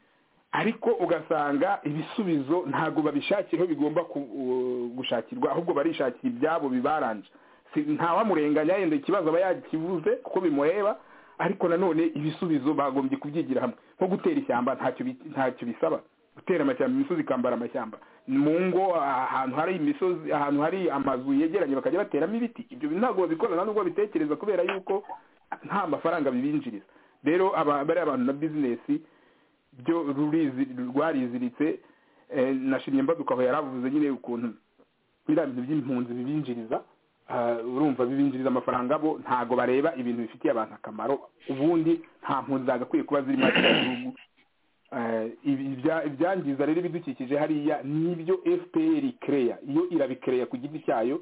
Speaker 5: ariko ugasanga ibisubizo ntabwo babishakira aho bigomba ku- u- gushakirwa ahubwo barishakira ibyabo bibaranje Si- ntawamurenganya yenda ikibazo aba yakivuze kuko bimureba ariko nanone ibisubizo bagombye kubyigira hamwe nko gutera ishyamba ntacyo bi- ntacyo bisaba gutera amashyamba imisozi ikambara amashyamba mu ngo ahantu hari imisozi ahantu hari amazu yegeranye bakajya bateramo ibiti ibyo bintu ntabwo babikora nta nubwo babitekereza kubera yuko nta mafaranga bibinjiriza rero aba bariya abantu na bizinesi byo rurizi rwariziritse eh, nashimye mbaduka aho yaravuze nyine ukuntu biriya bintu by'impunzi bibinjiriza ah, urumva bibinjiriza amafaranga bo ntago bareba ibintu bifitiye abantu akamaro ubundi nta mpunzi zagakwiye kuba zirimo kiriya gihugu Eh, ibi- ibya- ibyangiza rero ibidukikije hariya nibyo fpr ikereya iyo irabikereya ku giti cyayo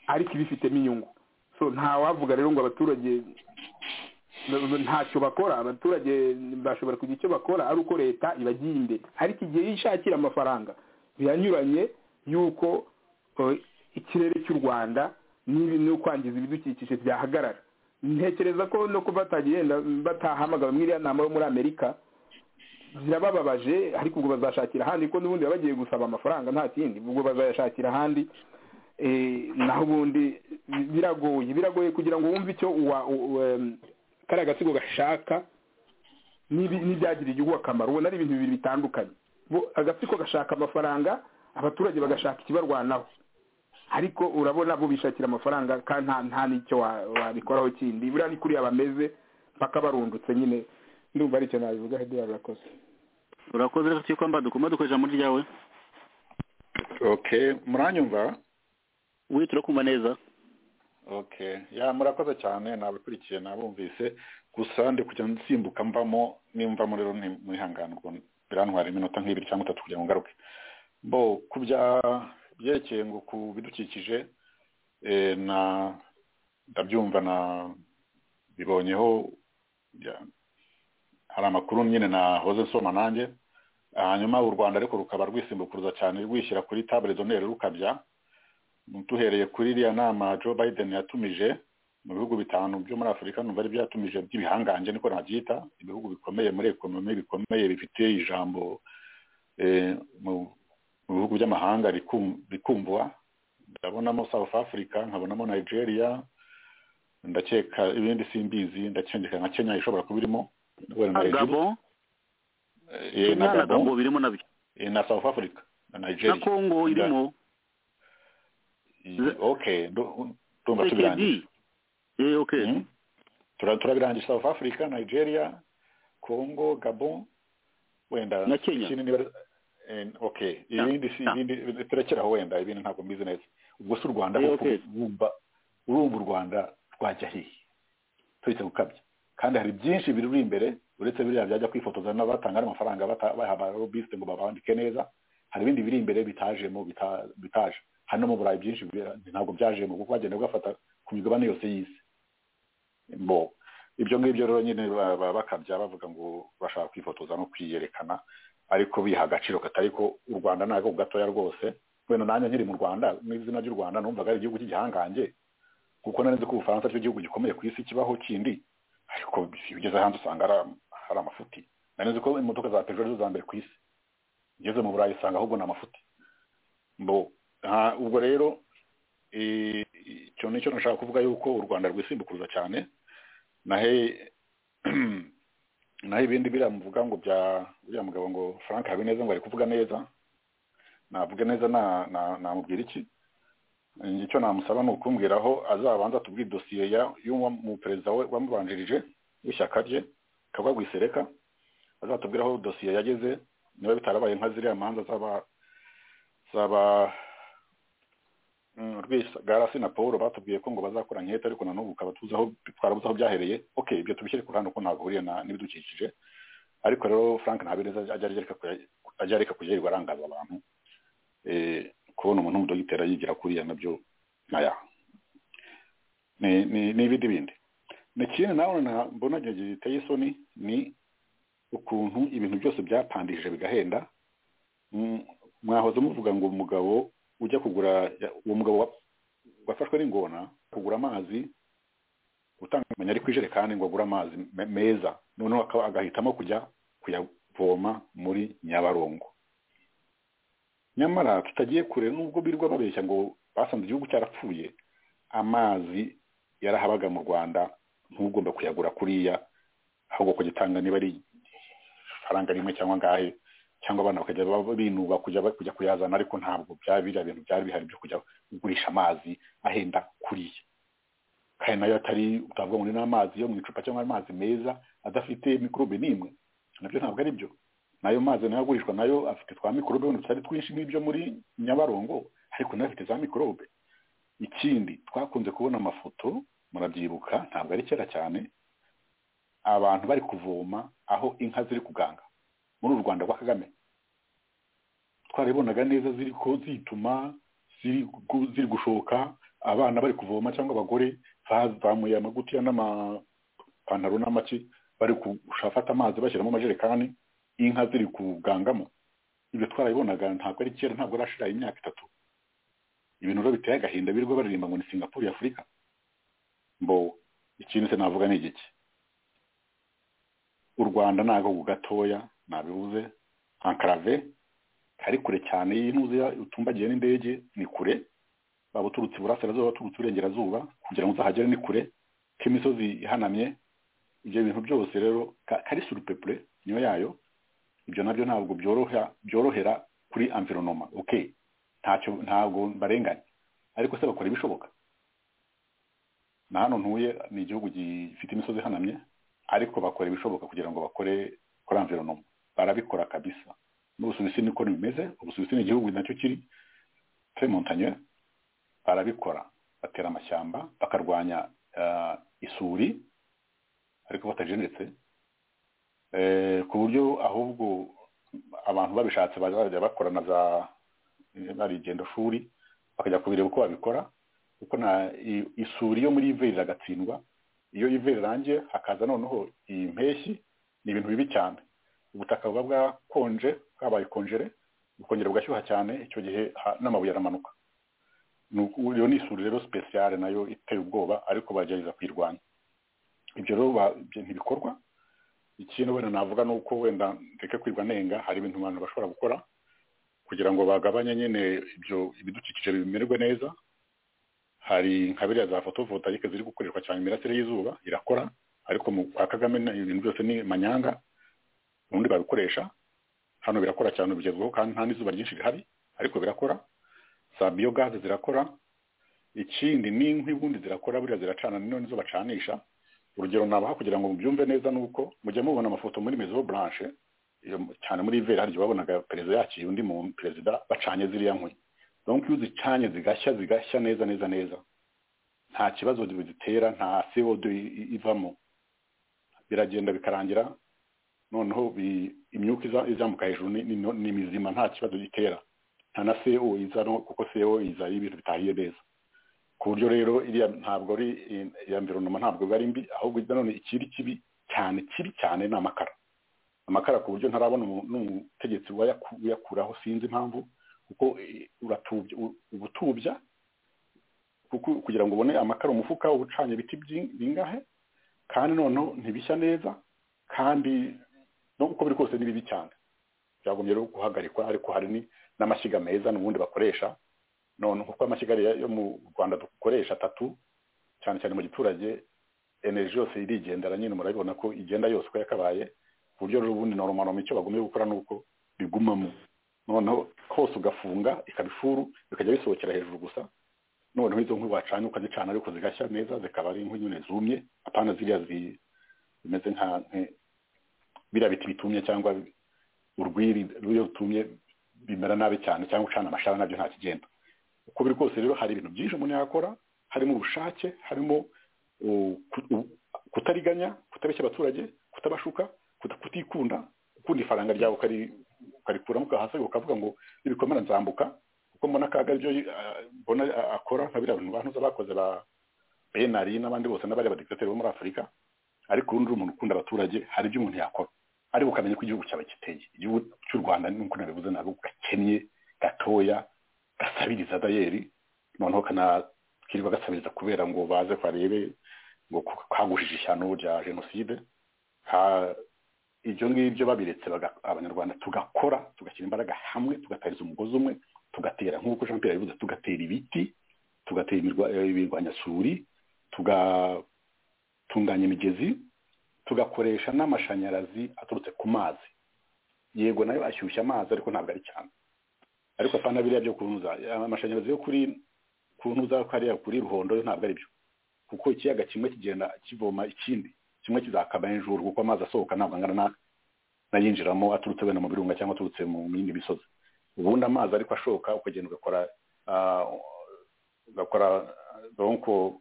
Speaker 5: ariko ibifitemo inyungu so ntawavuga rero ngo abaturage ntacyo bakora abaturage bashobora kugira icyo bakora ari uko leta ibagiye imbere ariko igihe yishakira amafaranga biranyuranye y'uko eh, ikirere cy'u rwanda n'ibi- no kwangiza ibidukikije byahagarara ntekereza ko no kuba batagiye yenda batahamagawe muri iriya nama yo muri amerika birabababaje ariko ubwo bazashakira ahandi ko n'ubundi baba bagiye gusaba amafaranga nta kindi ubwo bazayashakira ahandi eh, naho ubundi bi- biragoye biragoye kugira ngo wumve icyo uwa u- u- em, kariya gatsiko gashaka n'ibi- n'ibyagirira igihugu akamaro ubona ari ibintu bibiri bitandukanye Bo- agatsiko gashaka amafaranga abaturage bagashaka ikibarwanaho ariko urabona bo bishakira amafaranga kandi nta nta n'icyo wa- wabikoraho kindi buriya ni kuriya bameze mpaka barundutse nyine ndumva ari icyo nabivuga hedera rakoze
Speaker 4: urakoze rero cyiko mba dukoma dukoresha muri ryawe
Speaker 6: okay muranyumva
Speaker 4: wi turakumva neza
Speaker 6: okay ya murakoze cyane nabakurikiye nabumvise gusa ndi kujya nsimbuka mbamo nimvamo rero ni- mwihangane ubwo birantwara iminota nk'ibiri cyangwa itatu kugira ngo ngaruke bo ku bya- byerekeye ngo ku bidukikije eh, na ndabyumva na bibonyeho ya- hari amakuru nyine nahoze nsoma nanjye hanyuma u rwanda ariko rukaba rwisimbukuruza cyane rwishyira kuri tabure zonere rukabya duhereye kuri iriya nama joe biden yatumije mu bihugu bitanu byo muri afurika numva ari byatumije by'ibihangange niko nabyita ibihugu bikomeye muri ekonomi bikomeye bifite ijambo eh, mu mu bihugu by'amahanga rikum- rikumvwa ndabonamo south africa nkabonamo nigeria ndakeka ibindi simbizi ndakengeka nka kenya ishobora kuba irimo wenda na Egypt.
Speaker 4: agabo
Speaker 6: Eh, na
Speaker 4: kenya na
Speaker 6: Gabon.
Speaker 4: gabo birimo nabyo
Speaker 6: Eh, na south africa na
Speaker 4: na
Speaker 6: nigeria
Speaker 4: kongo irimo
Speaker 6: Eh, okay ndu- ndumva
Speaker 4: ekd
Speaker 6: tubirangiza
Speaker 4: Eh, okay
Speaker 6: Mhm. Tura- turabirangiza south africa nigeria congo gabon wenda
Speaker 4: Na Kenya.
Speaker 6: ikindi niba- eh, okay
Speaker 4: Ya.
Speaker 6: ibindi si
Speaker 4: Ya.
Speaker 6: ibindi turekeraho wenda ibindi ntabwo mbizi neza ubwo si u rwanda
Speaker 4: Eh,
Speaker 6: koko
Speaker 4: okay.
Speaker 6: wumva urumva u rwanda rwajya hehe turetse gukabya kandi hari byinshi biri imbere uretse biriya byajya kwifotoza n'abatanga n'amafaranga bata- baha abarobiste ngo babandike neza hari ibindi biri imbere bitajemo bita- bitaje hari no mu burayi byinshi bibera- ntabwo byajemo kuko bagenda bafata ku migabane yose y'isi bo ibyo ngibyo rero nyine ba- ba- bakabya bavuga ngo bashaka kwifotoza no kwiyerekana ariko biha agaciro katari ko u rwanda ni agahugu gatoya rwose wenda nanjye nkiri mu rwanda n'izina ry'u rwanda numvaga ari igihugu cy'igihangange kuko nari nzi ko ubufaransa cyo igihugu gikomeye ku isi kibaho kindi ariko iyo ugeze hanze usanga ari am- hari amafuti nari nzi ko imodoka za peugeot arizo za mbere ku isi ugeze mu burayi usanga ahubwo ni amafuti bo ha- ubwo rero eh, icyo nicyo nashaka kuvuga yuko u rwanda rwisimbukuruza cyane nahe naho ibindi biriya muvuga ngo bya uriya mugabo ngo frank habineza ngo ari kuvuga neza navuga neza na- na- namubwira iki Njye icyo namusaba ni ukumbwira aho azabanza tubwira idosiye y'umuperezida we wamubanjirije w'ishyaka rye kagwa gusereka azatubwira aho dosiye yageze niba bitarabaye nka ziriya manza zaba zaba mm, rwisagarasi na paul batubwiye ko ngo bazakora nkete ariko na n'ubu ukaba tuzi aho twarabuze aho byahereye ok ibyo tubishyire ku ruhande uko ntabwo na n'ibidukikije ariko rero frank ntabineza ajya areka kuya- ajya areka kujya yirirwa arangaza abantu eh, kubona umuntu w'umudogiteri yigira kuriya nabyo nkaya ni ni- ni ibindi bindi ikindi nawe na mbona igihe giteye isoni ni ukuntu ibintu byose byapandishije bigahenda Mm, mwahoze muvuga ngo umugabo ujya kugura ya- uwo mugabo wa- wafashwe n'ingona kugura amazi utanga kumenya ari kwijerekani ngo agure amazi me- meza noneho akaba- agahitamo kujya kuyavoma muri nyabarongo nyamara tutagiye kure nubwo birirwa babeshya ngo basanze igihugu cyarapfuye amazi yarahabaga mu rwanda ntugomba kuyagura kuriya ahubwo kugitanga niba ari faranga rimwe cyangwa ngahe cyangwa abana bakajya baba binuba kujya ba- kujya kuyazana ariko ntabwo byaba biriya bintu byari bihari byo kujya kugurisha amazi ahenda kuriya kandi nayo atari utavuga ngo ni n'amazi yo mu icupa cyangwa amazi meza adafite mikorobe n'imwe nabyo ntabwo ari byo nayo mazi nayo agurishwa nayo afite twa mikorobe wenda tutari twinshi nk'ibyo muri nyabarongo ariko nayo afite za mikorobe ikindi twakunze kubona amafoto murabyibuka ntabwo ari kera cyane abantu bari kuvoma aho inka ziri kuganga muri uru rwanda rwa kagame twarabibonaga neza ziri ko zituma ziri gu- ziri gushoka abana bari kuvoma cyangwa abagore bazamuye amagutiya n'amapantaro n'amaki bari gushafata amazi bashyiramo amajerekani inka ziri kugangamo ibyo twarabibonaga ntabwo ari kera ntabwo arashira imyaka itatu ibintu rero biteye agahinda birirwa baririmba ngo ni singapore ya afurika mbo ikintu se navuga ni igiki u rwanda ni agahugu gatoya nabivuze ankarave kari kure cyane y'intuzi utumbagiye n'indege ni kure waba uturutse iburasirazuba uturutse iburengerazuba kugira ngo uzahagere ni kure k'imisozi ihanamye ibyo bintu byose rero ka- kari surupepure niyo yayo ibyo nabyo ntabwo byoroha byorohera kuri amvironoma ok ntacyo ntabwo barenganya ariko se bakora ibishoboka na hano ntuye ni igihugu gifite imisozi ihanamye ariko bakora ibishoboka kugira ngo bakore kuri environoma barabikora kabisa n'ubusuwisi niko bimeze ubusuwisi ni igihugu nacyo kiri tre montanye barabikora bagatera amashyamba bakarwanya ah, isuri ariko batajenetse Eh, ku buryo ahubwo abantu babishatse bazajya bakora na za barigendo shuri bakajya kubireba uko babikora kuko nta i- isuri yo muri iveri iragatsindwa iyo iveri irangiye hakaza noneho iyi mpeshyi ni ibintu bibi cyane ubutaka buba bwakonje bwabaye konjere bukongera bugashyuha cyane icyo gihe ha- n'amabuye aramanuka ni uku- iyo ni isuri rero sipesiyare nayo iteye ubwoba ariko bagerageza kuyirwanya ibyo rero ba- ibyo ntibikorwa ikintu wenda navuga ni uko wenda ndeke kwirwa nenga hari ibintu abantu bashobora gukora kugira ngo bagabanye nyine ibyo ibidukikije bimererwe neza hari nka biriya za fotovoltayike ziri gukoreshwa cyane imirasire y'izuba irakora ariko mu kwa kagame ni- ibintu byose ni manyanga ubundi babikoresha hano birakora cyane bigezweho kandi nta n'izuba ryinshi rihari ariko birakora za biyogaze zirakora ikindi n'inkwi ubundi zirakora buriya ziracana none zo bacanisha urugero nabaha kugira ngo mubyumve neza ni uko mujya mubona amafoto muri mezo blanche iyo mu- cyane muri iveri hari igihe wabonaga perezida yakiriye undi muntu perezida bacanye ziriya nkwi donc iyo uzicanye zigashya zigashya neza neza neza nta kibazo zitera nta co2 ivamo biragenda bikarangira noneho bi- imyuka iza- izamuka hejuru ni- ni ni mizima nta kibazo gitera nta na co izano kuko co iza ari ibintu bitahiye neza ku buryo rero iriya ntabwo ari iya environment ntabwo biba ari mbi ahubwo nanone ikiri kibi cyane kibi cyane ni amakara amakara ku buryo ntarabona umu- n'umutegetsi wayaku- uyakuraho sinzi impamvu kuko eh, uratubya u- uba utubya kuko kugira ngo ubone amakara umufuka uba ucanye ibiti bying- bingahe kandi noneho ntibishya neza kandi no uko biri kose ni bibi cyane byagombye rero guhagarikwa ariko hari ni- n'amashyiga meza n'ubundi bakoresha none kuko amashyiga ya- yo mu rwanda dukoresha atatu cyane cyane mu giturage energy yose irigendera nyine murabibona ko igenda yose uko yakabaye ku buryo rero ubundi normaloma icyo bagombye gukora ni uko bigumamo noneho hose ugafunga ikaba ifuru bikajya bisohokera hejuru gusa noneho izo nkwi wacanye ukazicana ariko zigashya neza zikaba ari inkwi nyine zumye apana ziriya zi- zimeze nka nka- biriya biti bitumye cyangwa urwiri ruriya rutumye bimera nabi cyane cyangwa ucana amashara nabyo nta kigenda uko biri kose rero hari ibintu byinshi umuntu yakora harimo ubushake harimo uh, ku- u- kutariganya kutabeshya abaturage kutabashuka kuta- kutikunda gukunda ifaranga ryawe ukari- ukarikuramo ukahasa ukavuga ngo nibikomera nzambuka kuko mbona akaga ibyo uh, mbona uh, akora nka biriya bintu bantu bakoze ba benari n'abandi bose n'abari abadiktateri bo muri afurika ariko urundi umuntu ukunda abaturage hari ibyo umuntu yakora ariko ukamenya ko igihugu cyawe giteye igihugu cy'u rwanda nk'uko nabivuze ntabwo gakennye gatoya gasabiriza dayeri noneho kanakirwa gasabiriza kubera ngo baze barebe ngo ku- kagushije ishyano rya jenoside ka- ibyo ngibyo babiretse baga- abanyarwanda tugakora tugashyira imbaraga hamwe tugatariza umugozi umwe tugatera nk'uko jean pierre yabivuze tugatera ibiti tugatera imirwa- eh, imirwanyasuri tugatunganya imigezi tugakoresha n'amashanyarazi aturutse ku mazi yego nayo ashyushya amazi ariko ntabwo ari cyane ariko apana biriya byo kunuza amashanyarazi yo kuri kunuza kariya kuri ruhondo yo ntabwo ari byo kuko ikiyaga kimwe kigenda kivoma ikindi kimwe kizakaba hejuru kuko amazi asohoka ntabwo angana na- n'ayinjiramo aturutse wenda mu birunga cyangwa aturutse mu yindi misozi ubundi amazi ariko ashoka ukagenda ugakora ah, ugakora donko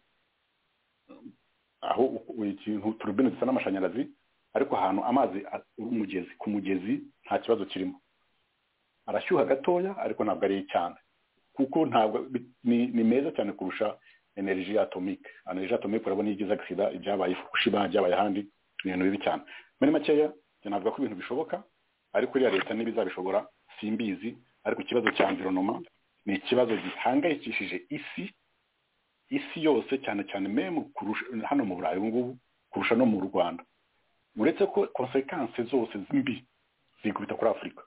Speaker 6: aho u- u- ikintu turubine zisa n'amashanyarazi ariko ahantu amazi a- umugezi ku mugezi nta kibazo kirimo arashyuha gatoya ariko ntabwo ari cyane kuko ntabwo bi- ni, ni meza cyane kurusha energy atomique energy atomique urabona iyo igize agisida ibyabaye i fukushima ibyabaye ahandi ni ibintu bibi cyane muri makeya njye navuga ko ibintu bishoboka ariko iriya leta n'ibizabishobora simbizi ariko ikibazo cya environoma ni ikibazo gihangayikishije isi isi yose cyane cyane memu kurusha hano mu burayi ubu ngubu kurusha no mu rwanda uretse ko konsekanse zose mbi zikubita kuri afurika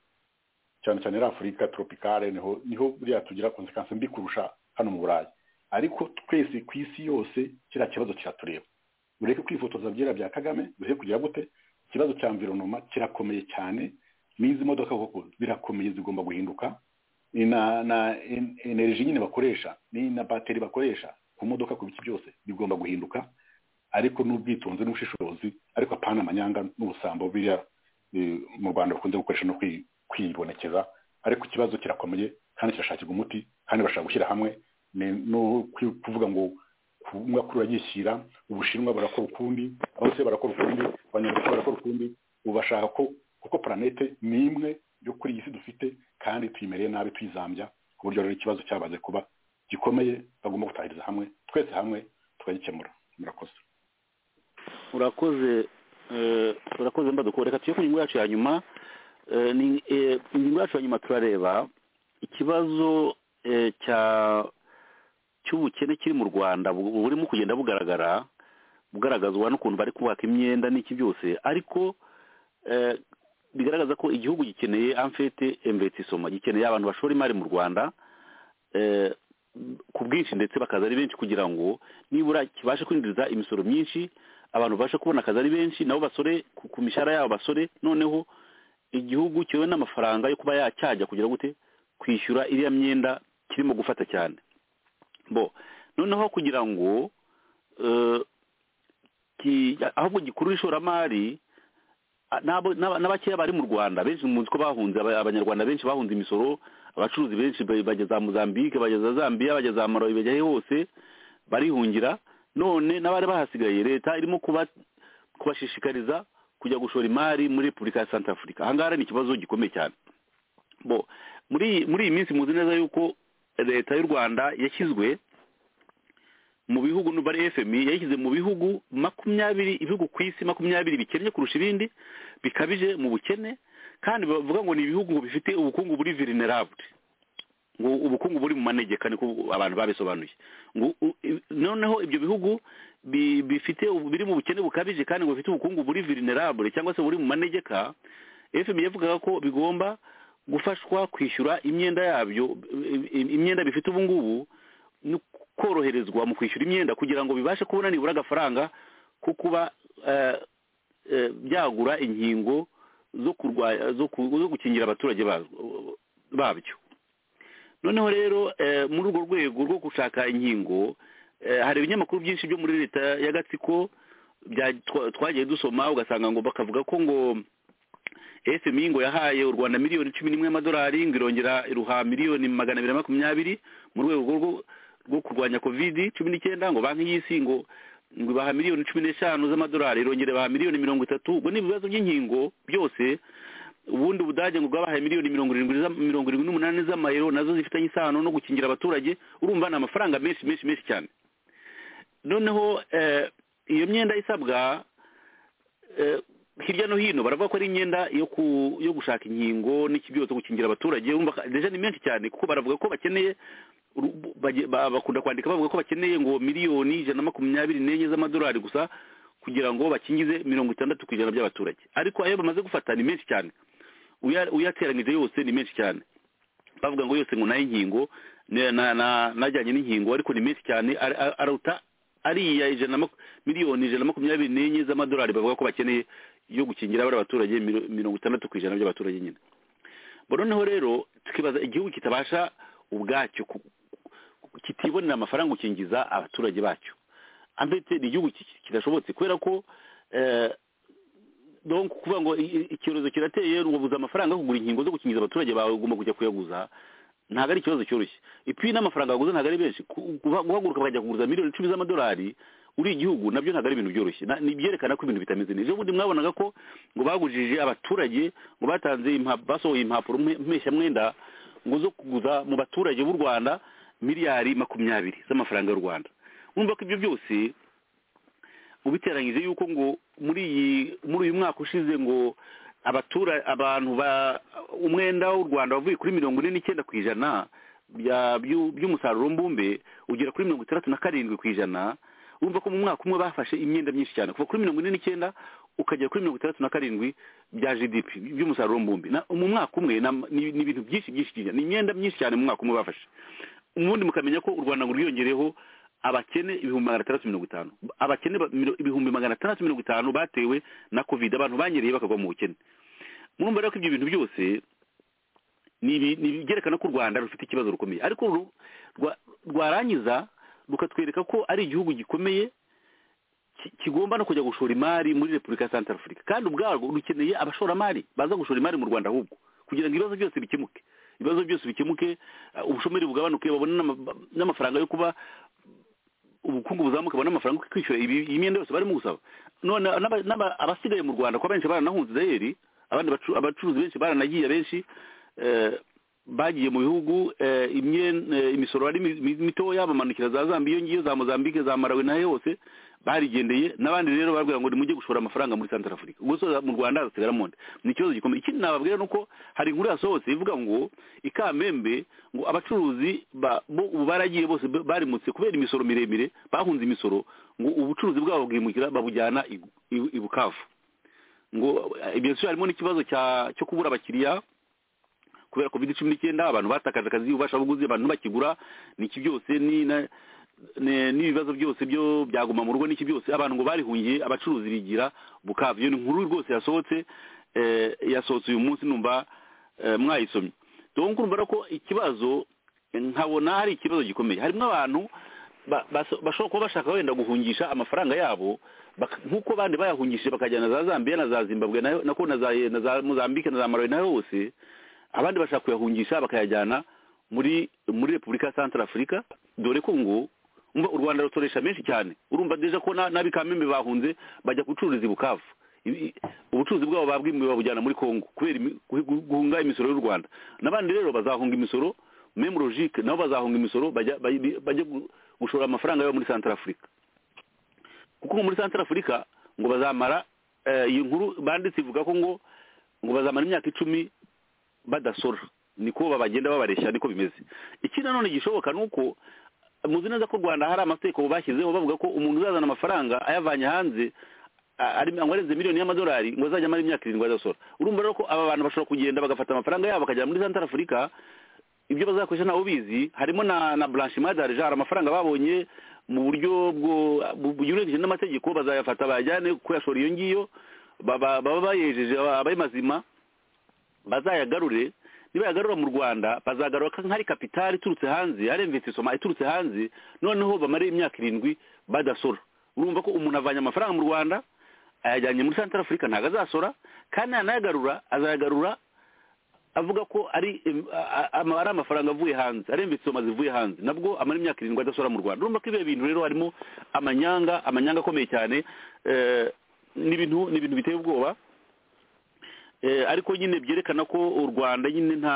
Speaker 6: cyane cyane ari afurika tropicale niho niho buriya tugira konsekansi mbi kurusha hano mu burayi ariko twese ku isi yose kiriya kibazo kiratureba ureke kwifotoza byera bya kagame bihe kugira gute ikibazo cya environoma kirakomeye cyane n'izi modoka koko birakomeye zigomba guhinduka ni na na en- energy nyine bakoresha ni na bateri bakoresha ku modoka ku biki byose bigomba guhinduka ariko n'ubwitonzi n'ubushishozi ariko apana amanyanga n'ubusambo biriya eh, mu rwanda bakunze gukoresha no kwi- kwibonekeza ariko ikibazo kirakomeye kandi kirashakirwa umuti kandi bashaka gushyira hamwe ni no kwi- kuvuga ngo umwe akuru yishyira ubushinwa barakora ukundi abose barakora ukundi abanyarwanda barakora ukundi ubu bashaka ko kuko planete ni imwe yo kuri iyi si dufite kandi tuyimereye nabi tuyizambya ku buryo rero ikibazo cyabaze kuba gikomeye bagomba gutahiriza hamwe twese hamwe tukagikemura murakoze
Speaker 4: urakoze eh, urakoze mbaduko reka tujye ku ngingo yacu ya nyuma Eh, ni- eh, ingingo yacu ya nyuma turareba ikibazo eh, cya cy'ubukene kiri mu rwanda bu- burimo kugenda bugaragara bugaragazwa n'ukuntu bari kubaka imyenda n'iki byose ariko eh, bigaragaza ko igihugu gikeneye amfete investissement gikeneye abantu bashora imari mu rwanda eh, ku bwinshi ndetse bakaza ari benshi kugira ngo nibura kibashe kwinjiza imisoro myinshi abantu babashe kubona akazi ari benshi nabo basore ku- ku mishahara yabo basore noneho igihugu cyewe n'amafaranga yo kuba yacyajya kugira gute kwishyura iriya myenda kirimo gufata cyane bo noneho kugira ngo eh, ki- ahubwo gikuru ishoramari a- n'abo- n'aba- n'abakeya bari mu rwanda benshi muzi ko bahunze aba- abanyarwanda benshi bahunze imisoro abacuruzi benshi ba- bajya za mozambique bajya za zambia bajya za malawi bajya he hose barihungira none n'abari bahasigaye leta irimo kuba kubashishikariza kujya gushora imari muri repubulika ya santa afurika ahangaha ni ikibazo gikomeye cyane bo muri iyi- muri iyi minsi muzi neza yuko leta y'u rwanda yashyizwe mu bihugu n'ubu ari fmi yayishyize mu bihugu makumyabiri ibihugu ku isi makumyabiri bikennye kurusha ibindi bikabije mu bukene kandi bavuga ngo ni ibihugu ngo bifite ubukungu buri vulnerable ngo ubukungu buri mu manegeka niko abantu babisobanuye ngo u- i- noneho ibyo bihugu bi- bifite ubu- biri mu bukene bukabije kandi ngo bifite ubukungu buri vulnerable cyangwa se buri mu manegeka fmi yavugaga ko bigomba gufashwa kwishyura imyenda yabyo i- i- imyenda bifite ubu ngubu no koroherezwa mu kwishyura imyenda kugira ngo bibashe kubona nibura agafaranga ko kuba eh, eh, byagura inkingo zo kurwanya zo ku- zo gukingira abaturage ba- babyo noneho rero eh, muri urwo rwego rwo gushaka inkingo eh, hari ibinyamakuru byinshi byo muri leta ya gatsiko bya- twa- twagiye dusoma ugasanga ngo bakavuga ko ngo fmi ngo yahaye u rwanda miliyoni cumi n'imwe y'amadolari ngo irongera iruha miliyoni magana abiri na makumyabiri mu rwego rwo- rwo kurwanya kovidi cumi n'icyenda ngo banki y'isi ngo ngo ibaha miliyoni cumi n'eshanu z'amadolari irongera ibaha miliyoni mirongo itatu ubwo ni ibibazo by'inkingo byose ubundi ubudage ngo bwabahaye miliyoni mirongo irindwi za- mirongo irindwi n'umunani z'amayero nazo zifitanye isano no gukingira abaturage urumva ni amafaranga menshi menshi menshi cyane noneho eh, iyo myenda isabwa eh, hirya no hino baravuga ko ari imyenda yo ku yo gushaka inkingo n'iki byose gukingira abaturage urumva ka- deja ni menshi cyane kuko baravuga ko bakeneye uru- bage- ba- bakunda kwandika bavuga ko bakeneye ngo miliyoni ijana na makumyabiri n'enye z'amadolari gusa kugira ngo bakingize mirongo itandatu ku ijana by'abaturage ariko ayo bamaze gufata ni menshi cyane uya- uyateranyije yose ni menshi cyane bavuga ngo yose ngo nayo inkingo ne- na- na- najyanye n'inkingo ariko ni menshi cyane ar- ar- aruta ariya ijana na maku- miliyoni ijana na makumyabiri n'enye z'amadolari bavuga ko bakeneye yo gukingira bari abaturage miro- mirongo itandatu ku ijana by'abaturage nyine Bo noneho rero tukibaza igihugu kitabasha ubwacyo ku- ku- kitibonera amafaranga gukingiza abaturage bacyo ambete ni igihugu ki- ki- kidashobotse kubera ko eh, donc kuvuga ngo i- i- icyorezo kirateye ubuza amafaranga yo kugura inkingo zo gukingiza abaturage bawe ugomba kujya kuyaguza ntabwo ari ikibazo cyoroshye ipi n'amafaranga waguze ntabwo ari benshi Ku- guha- guhaguruka bakajya kuguriza miliyoni icumi z'amadolari uri igihugu nabyo ntabwo ari ibintu byoroshye Na- ni byerekana ko ibintu bitameze neza ubundi mwabonaga ko ngo bagujije abaturage ngo batanze impa- basohoye impapuro mpe- mpeshamwenda ngo zo kuguza mu baturage b'u rwanda miliyari makumyabiri z'amafaranga y'u rwanda urumva ko ibyo byose ubiteranyije yuko ngo muri iyi muri uyu mwaka ushize ngo abatura abantu ba umwenda w'u rwanda wavuye kuri mirongo ine n'icyenda ku ijana bya- byu- by'umusaruro mbumbe ugera kuri mirongo itandatu na karindwi ku ijana urumva ko mu mwaka umwe bafashe imyenda myinshi cyane kuva kuri mirongo ine n'icyenda ukagera kuri mirongo itandatu na karindwi bya gdp by'umusaruro mbumbe Na- mu mwaka umwe na- ni ni ibintu byinshi byinshi cyane ni imyenda myinshi cyane mu mwaka umwe bafashe ubundi mukamenya ko u rwanda ngo rwiyongereho abakene ibihumbi magana atandatu mirongo itanu abakene ba- miro- ibihumbi magana atandatu mirongo itanu batewe na covid abantu banyereye bakagwa mu bukene murumva rero ko ibyo bintu byose ni ibi- ni ibyerekana ko u rwanda rufite ikibazo rukomeye ariko ru- rwa- rwarangiza rukatwereka ko ari igihugu gikomeye ki- kigomba no kujya gushora imari muri repubulika ya santara afurika kandi ubwarwo rukeneye abashoramari baza gushora imari mu rwanda ahubwo kugira ngo ibibazo byose bikemuke ibibazo byose bikemuke eh, ubushomeri bugabanuke babone n'ama- n'amafaranga yo kuba ubukungu buzamuka babone amafaranga yo kwishyura ibi- iyi myenda yose barimo gusaba none n'aba- n'aba- abasigaye mu rwanda kuko benshi baranahunze israeli abandi bacu- abacuruzi benshi baranagiye benshi eh, bagiye mu bihugu eh, imye- eh, imisoro ari mi- mi- mitoya bamanukira za zambiya iyo ngiyo za mozambique za marawi n'aho hose barigendeye n'abandi rero babwira ngo nimujye gushora amafaranga muri santara afurika ubwo so mu rwanda hazasigaramo nde ni ikibazo gikomeye ikindi nababwira ni uko hari inkuru yasohotse ivuga ngo ikamembe ngo abacuruzi ba- bo ubu baragiye bose ba- barimutse kubera imisoro miremire bahunze imisoro ngo ubucuruzi bwabo bwimukira babujyana i i- i bukavu ngo eh, ibyo si harimo n'ikibazo cya- cyo kubura abakiriya kubera covid cumi n'icyenda abantu batakaje akazi ububasha buguzi abantu bakigura niki byose ni na- ne- n'ibibazo byose byo byaguma mu rugo niki byose abantu ngo barihungiye abacuruzi bigira bukavu iyo ni inkuru rwose yasohotse eh, yasohotse uyu munsi numva eh, mwayisomye donc urumva rero ko ikibazo eh, nkabona hari ikibazo gikomeye harimo abantu ba- baso- bashobora kuba bashaka wenda guhungisha amafaranga yabo bak- nk'uko abandi bayahungishije bakajyana za zambiya na za zimbabwe nayo- nako na za na za mozambique na za marawi nayo hose abandi bashaka kuyahungisha bakayajyana muri muri repubulika ya santara afurika dore ko ngo umva u rwanda rutoresha menshi cyane urumva deja ko na- n'abikamembe bahunze bajya gucururiza i bukavu Ibi- ubucuruzi bwabo babwimiwe babujyana muri congo kubera imi- gu- gu- guhunga imisoro y'u rwanda n'abandi rero bazahunga imisoro meme logique nabo bazahunga imisoro bajya bajya- bajya gu- gushora amafaranga yabo muri santara afurika kuko ngo muri santara afurika ngo bazamara eh, iyi nkuru banditse ivuga ko ngo ngo bazamara imyaka icumi badasora niko babagenda babareshya niko bimeze iki nanone gishoboka ni uko muzi neza ko u rwanda hari amategeko bashyizeho bavuga ko umuntu uzazana amafaranga ayavanye hanze a- ari ngo arenze miliyoni y'amadolari ngo azajya amara imyaka irindwi adasora urumva rero ko aba bantu bashobora kugenda bagafata amafaranga yabo bakajyana muri santara afurika ibyo bazakoresha ntawe ubizi harimo na na blanchiment d'argent hari amafaranga babonye mu buryo bwo- bu- bunyuranyije n'amategeko bazayafata bayajyane kuko yashora iyo ngiyo baba baba bayejeje aba- abaye mazima bazayagarure nibayagarura mu rwanda bazagarura ka- nk'ari kapitali iturutse hanze ari investissement iturutse hanze noneho bamare imyaka irindwi badasora urumva ko umuntu avanye amafaranga mu rwanda ayajyanye muri santara afurika ntabwo azasora kandi yanayagarura azayagarura avuga ko ari em, a- a- ama- ari amafaranga avuye hanze ari investissement zivuye hanze nabwo amara imyaka irindwi adasora mu rwanda urumva ko ibyo bintu rero harimo amanyanga amanyanga akomeye cyane eh, ni ibintu ni ibintu biteye ubwoba Eh, ariko nyine byerekana ko u rwanda nyine nta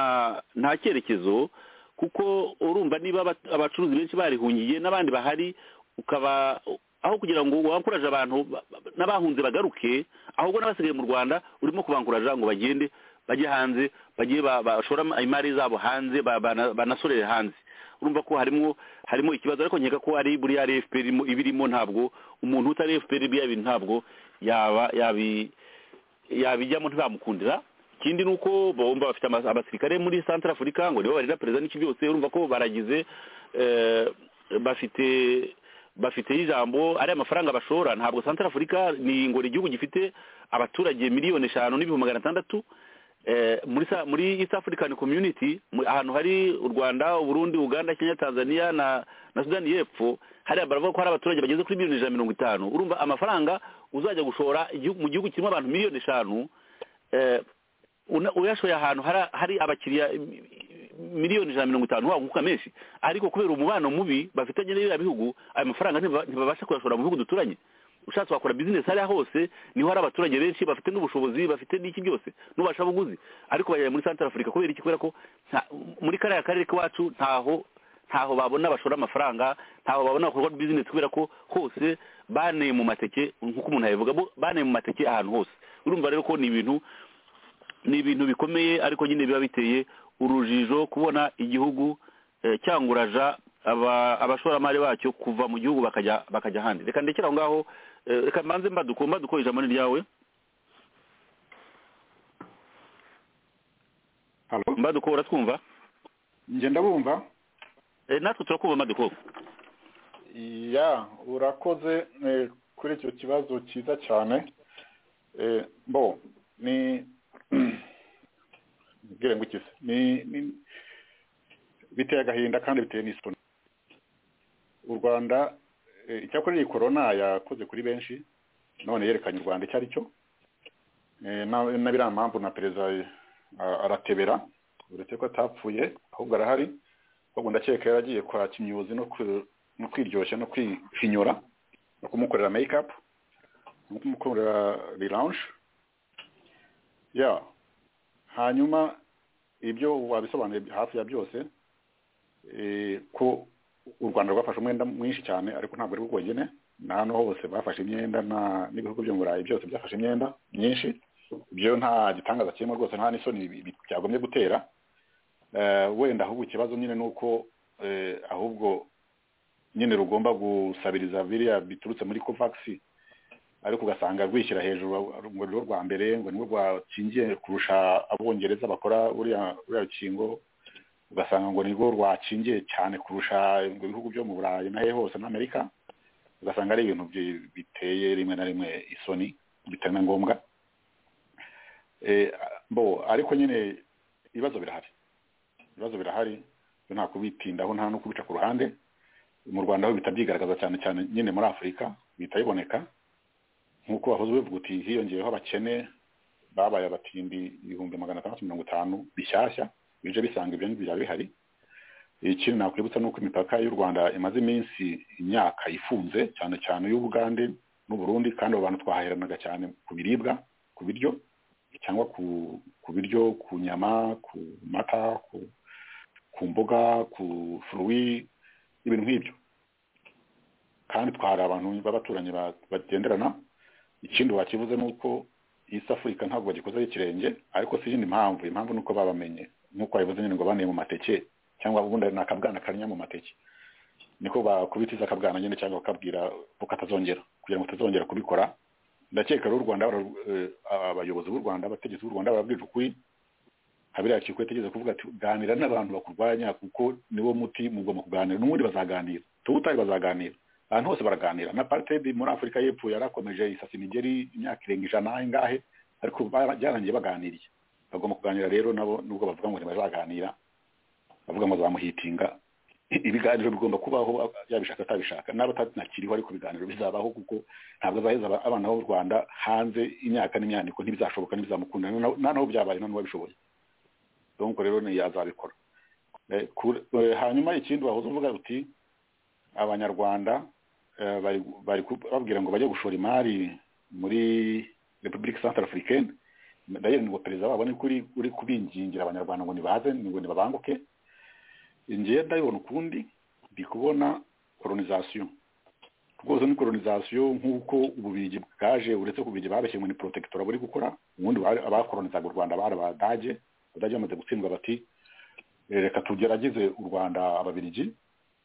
Speaker 4: nta cyerekezo kuko urumva niba aba- abacuruzi benshi barihungiye n'abandi bahari ukaba aho kugira ngo wankuraje abantu ba- ba- n'abahunze bagaruke ahubwo n'abasigaye mu rwanda urimo kubankuraja ngo bagende bajye hanze bajye ba- bashore ama- imari zabo hanze ba- bana- banasorere hanze urumva ko harimo harimo ikibazo ariko nkeka ko ari buriya ari fpr irimo- iba irimo ntabwo umuntu utari fpr biriya bintu ntabwo yaba yabi yabijyamo ntibamukundira ikindi ni uko bomba bafite ama- abasirikare muri santara afurika ngo nibo barera perezida n'iki byose urumva ko baragize eh, bafite bafite ijambo ari amafaranga bashora ntabwo santara afurika ni ngo ni igihugu gifite abaturage miliyoni eshanu n'ibihumbi magana atandatu Eh, muri sa- muri east african community mu- ahantu hari u rwanda uburundi uganda kenya tanzania na na sudani y'epfo hariya baravuga ko hari abaturage bageze kuri miliyoni ijana na mirongo itanu urumva amafaranga uzajya gushora igihu- mu gihugu kirimo abantu miliyoni eshanu eh, una- uyashoye ahantu hari hari abakiriya mi- miliyoni ijana na mirongo itanu wakunguka menshi ariko kubera umubano mubi bafitanye n'iriya bihugu ayo mafaranga ntiba- ntibabasha kuyashora mu bihugu duturanye ushatse wakora bizinesi hariya hose niho hari abaturage benshi bafite n'ubushobozi bafite n'iki byose n'ubasha buguzi ariko bajyanye muri santara afurika kubera iki kubera ko nta- muri kariya karere k'iwacu ntaho ntaho babona bashora amafaranga ntaho babona bakorwa bizinesi kubera ko hose baneye mu mateke nk'uko umuntu yabivuga bo baneye mu mateke ahantu hose urumva rero ko ni ibintu ni ibintu bikomeye ariko nyine biba biteye urujijo kubona igihugu eh, cyanguraja aba- abashoramari bacyo kuva mu gihugu bakajya bakajya ahandi reka ndekere aho ngaho eh, reka mbanze mbaduko mbaduko ijambo ni ryawe
Speaker 6: halo
Speaker 4: mbaduko uratwumva
Speaker 6: njye ndabumva
Speaker 4: Eh, natwe turakumva mbaduko
Speaker 6: ya urakoze eh, kuri icyo kibazo cyiza cyane Eh, bo ni mbwire ngo ikize ni ni- biteye agahinda kandi biteye n'isoni u rwanda eh, icyakora iyi korona yakoze kuri benshi none yerekanye u rwanda icyo ari cyo Eh, na- na biriya mpamvu na perezida eh, a- aratebera uretse ko atapfuye ahubwo arahari ahubwo ndakeka yaragiye kwa kimyuzi no ku- no kwiryoshya no kwihinyura no kumukorera meyikapu no kumukorera riranje ya hanyuma ibyo wabisobanuye hafi ya byose eh, ko u rwanda rwafashe umwenda mwinshi cyane ariko ntabwo ari bwo bwonyine na hano hose bafashe imyenda na- n'ibihugu byo mu burayi byose byafashe imyenda myinshi ibyo nta gitangaza kirimo rwose nta n'isoni bi- bi- byagombye gutera Eh, wenda ahubwo ikibazo nyine ni uko eh, ahubwo nyine rugomba gusabiriza biriya biturutse muri kovakisi ariko ugasanga rwishyira hejuru ngo ni rwa mbere ngo ni rwakingiye kurusha abongereza bakora buriya buriya rukingo ugasanga ngo ni rwo rwakingiye cyane kurusha ngo ibihugu byo mu burayi na hehe hose n'amerika ugasanga ari ibintu bi- biteye rimwe na rimwe isoni bitari na ngombwa Eh, bo ariko nyine ibibazo birahari ibibazo birahari byo nta kubitindaho nta no kubica ku ruhande mu rwanda ho bihita byigaragaza cyane cyane nyine muri afurika bihita biboneka nk'uko wahoze ubivuga uti hiyongeyeho abakene babaye abatindi ibihumbi magana atandatu mirongo itanu bishyashya bije bisanga ibyo ngibyo biba bihari ikindi nakwibutsa ni uko imipaka y'u rwanda imaze iminsi imyaka ifunze cyane cyane y'ubugande n'uburundi kandi abo bantu twahaheranaga cyane ku biribwa ku biryo cyangwa ku ku biryo ku nyama ku mata ku ku mboga ku furuwi ibintu nk'ibyo kandi twari abantu b'abaturanyi ba- bagenderana ikindi wakivuze ni uko East Africa ntabwo bagikozeho ikirenge ariko si iyindi mpamvu impamvu ni uko babamenye nk'uko wabivuze nyine ngo baniye mu mateke cyangwa ubundi ni akabwana karenya mu mateke niko bakubitiza akabwana nyine cyangwa bakabwira ko katazongera kugira ngo katazongera kubikora ndakeka rero u rwanda bara- eh, abayobozi b'u rwanda abategetsi b'u rwanda barabwira ukuri habiriya kikwete ageze kuvuga ati ganira n'abantu bakurwanya kuko niwo muti mugomba kuganira n'ubundi bazaganira tuwutari bazaganira ahantu hose baraganira na partedi muri afurika y'epfo yarakomeje isasa imigeri imyaka irenga ijana ingahe ariko bara- byarangiye baganiriye bagomba kuganira rero nabo nubwo bavuga ngo ntibazaganira bavuga ngo zamuhitinga ibiganiro bigomba kubaho yabishaka atabishaka n'aba atakiriho ariko ibiganiro bizabaho kuko ntabwo azaheza aba- abana b'u rwanda hanze imyaka n'imyaniko ntibizashoboka ntibizamukunda na- na- naho byabaye nta n'uwabishoboye donc rero ni yazabikora Eh, kur- eh, hanyuma ikindi wahoze uvuga uti abanyarwanda eh, bari bari ku- babwira ngo bajye gushora imari muri repubulika central africaine ndayeri ngo perezida wabo ni kuri uri kubingingira abanyarwanda ngo nibaze ngo nibabanguke ngiye ndabibona ukundi ndi kubona colonization rwose ni colonization nk'uko ububigi bwaje uretse ko ububigi babeshye ngo ni protectora buri gukora ubundi bari- abakolonizaga u rwanda bari abadage abadage bamaze gutsindwa bati "Eh, reka tugerageze u rwanda ababirigi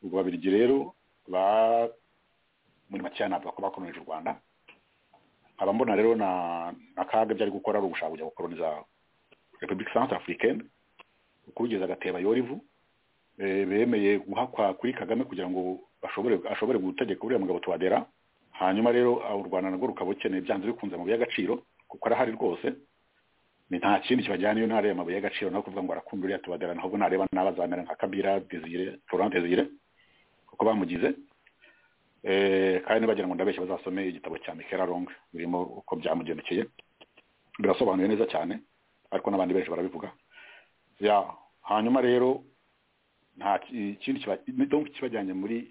Speaker 6: ubwo ababirigi rero ba muri makeya ntabwo bakora bakoronije u rwanda nkaba mbona rero na na kaga byari gukora ari ugushaka kujya gukoroniza repubulika centre africaine ukurugeza agateba yorivu eh, bemeye guhakwa kuri kagame kugira ngo bashobore ashobore gutegeka uriya mugabo tuwadera hanyuma rero ah, u rwanda narwo rukaba rukeneye byanze bikunze amabuye y'agaciro kuko arahari rwose ni nta kindi kibajyana iyo ntareba amabuye y'agaciro no kuvuga ngo arakunda uriya tubadera ahubwo nareba n'abazamera nka kabira desire florent desire kuko bamugize Eh, kandi bagira ngo ndabeshya bazasome igitabo cya mikera long birimo uko byamugendekeye birasobanuye neza cyane ariko n'abandi benshi barabivuga ya hanyuma rero nta ki- ikindi kiba- donc kibajyanye muri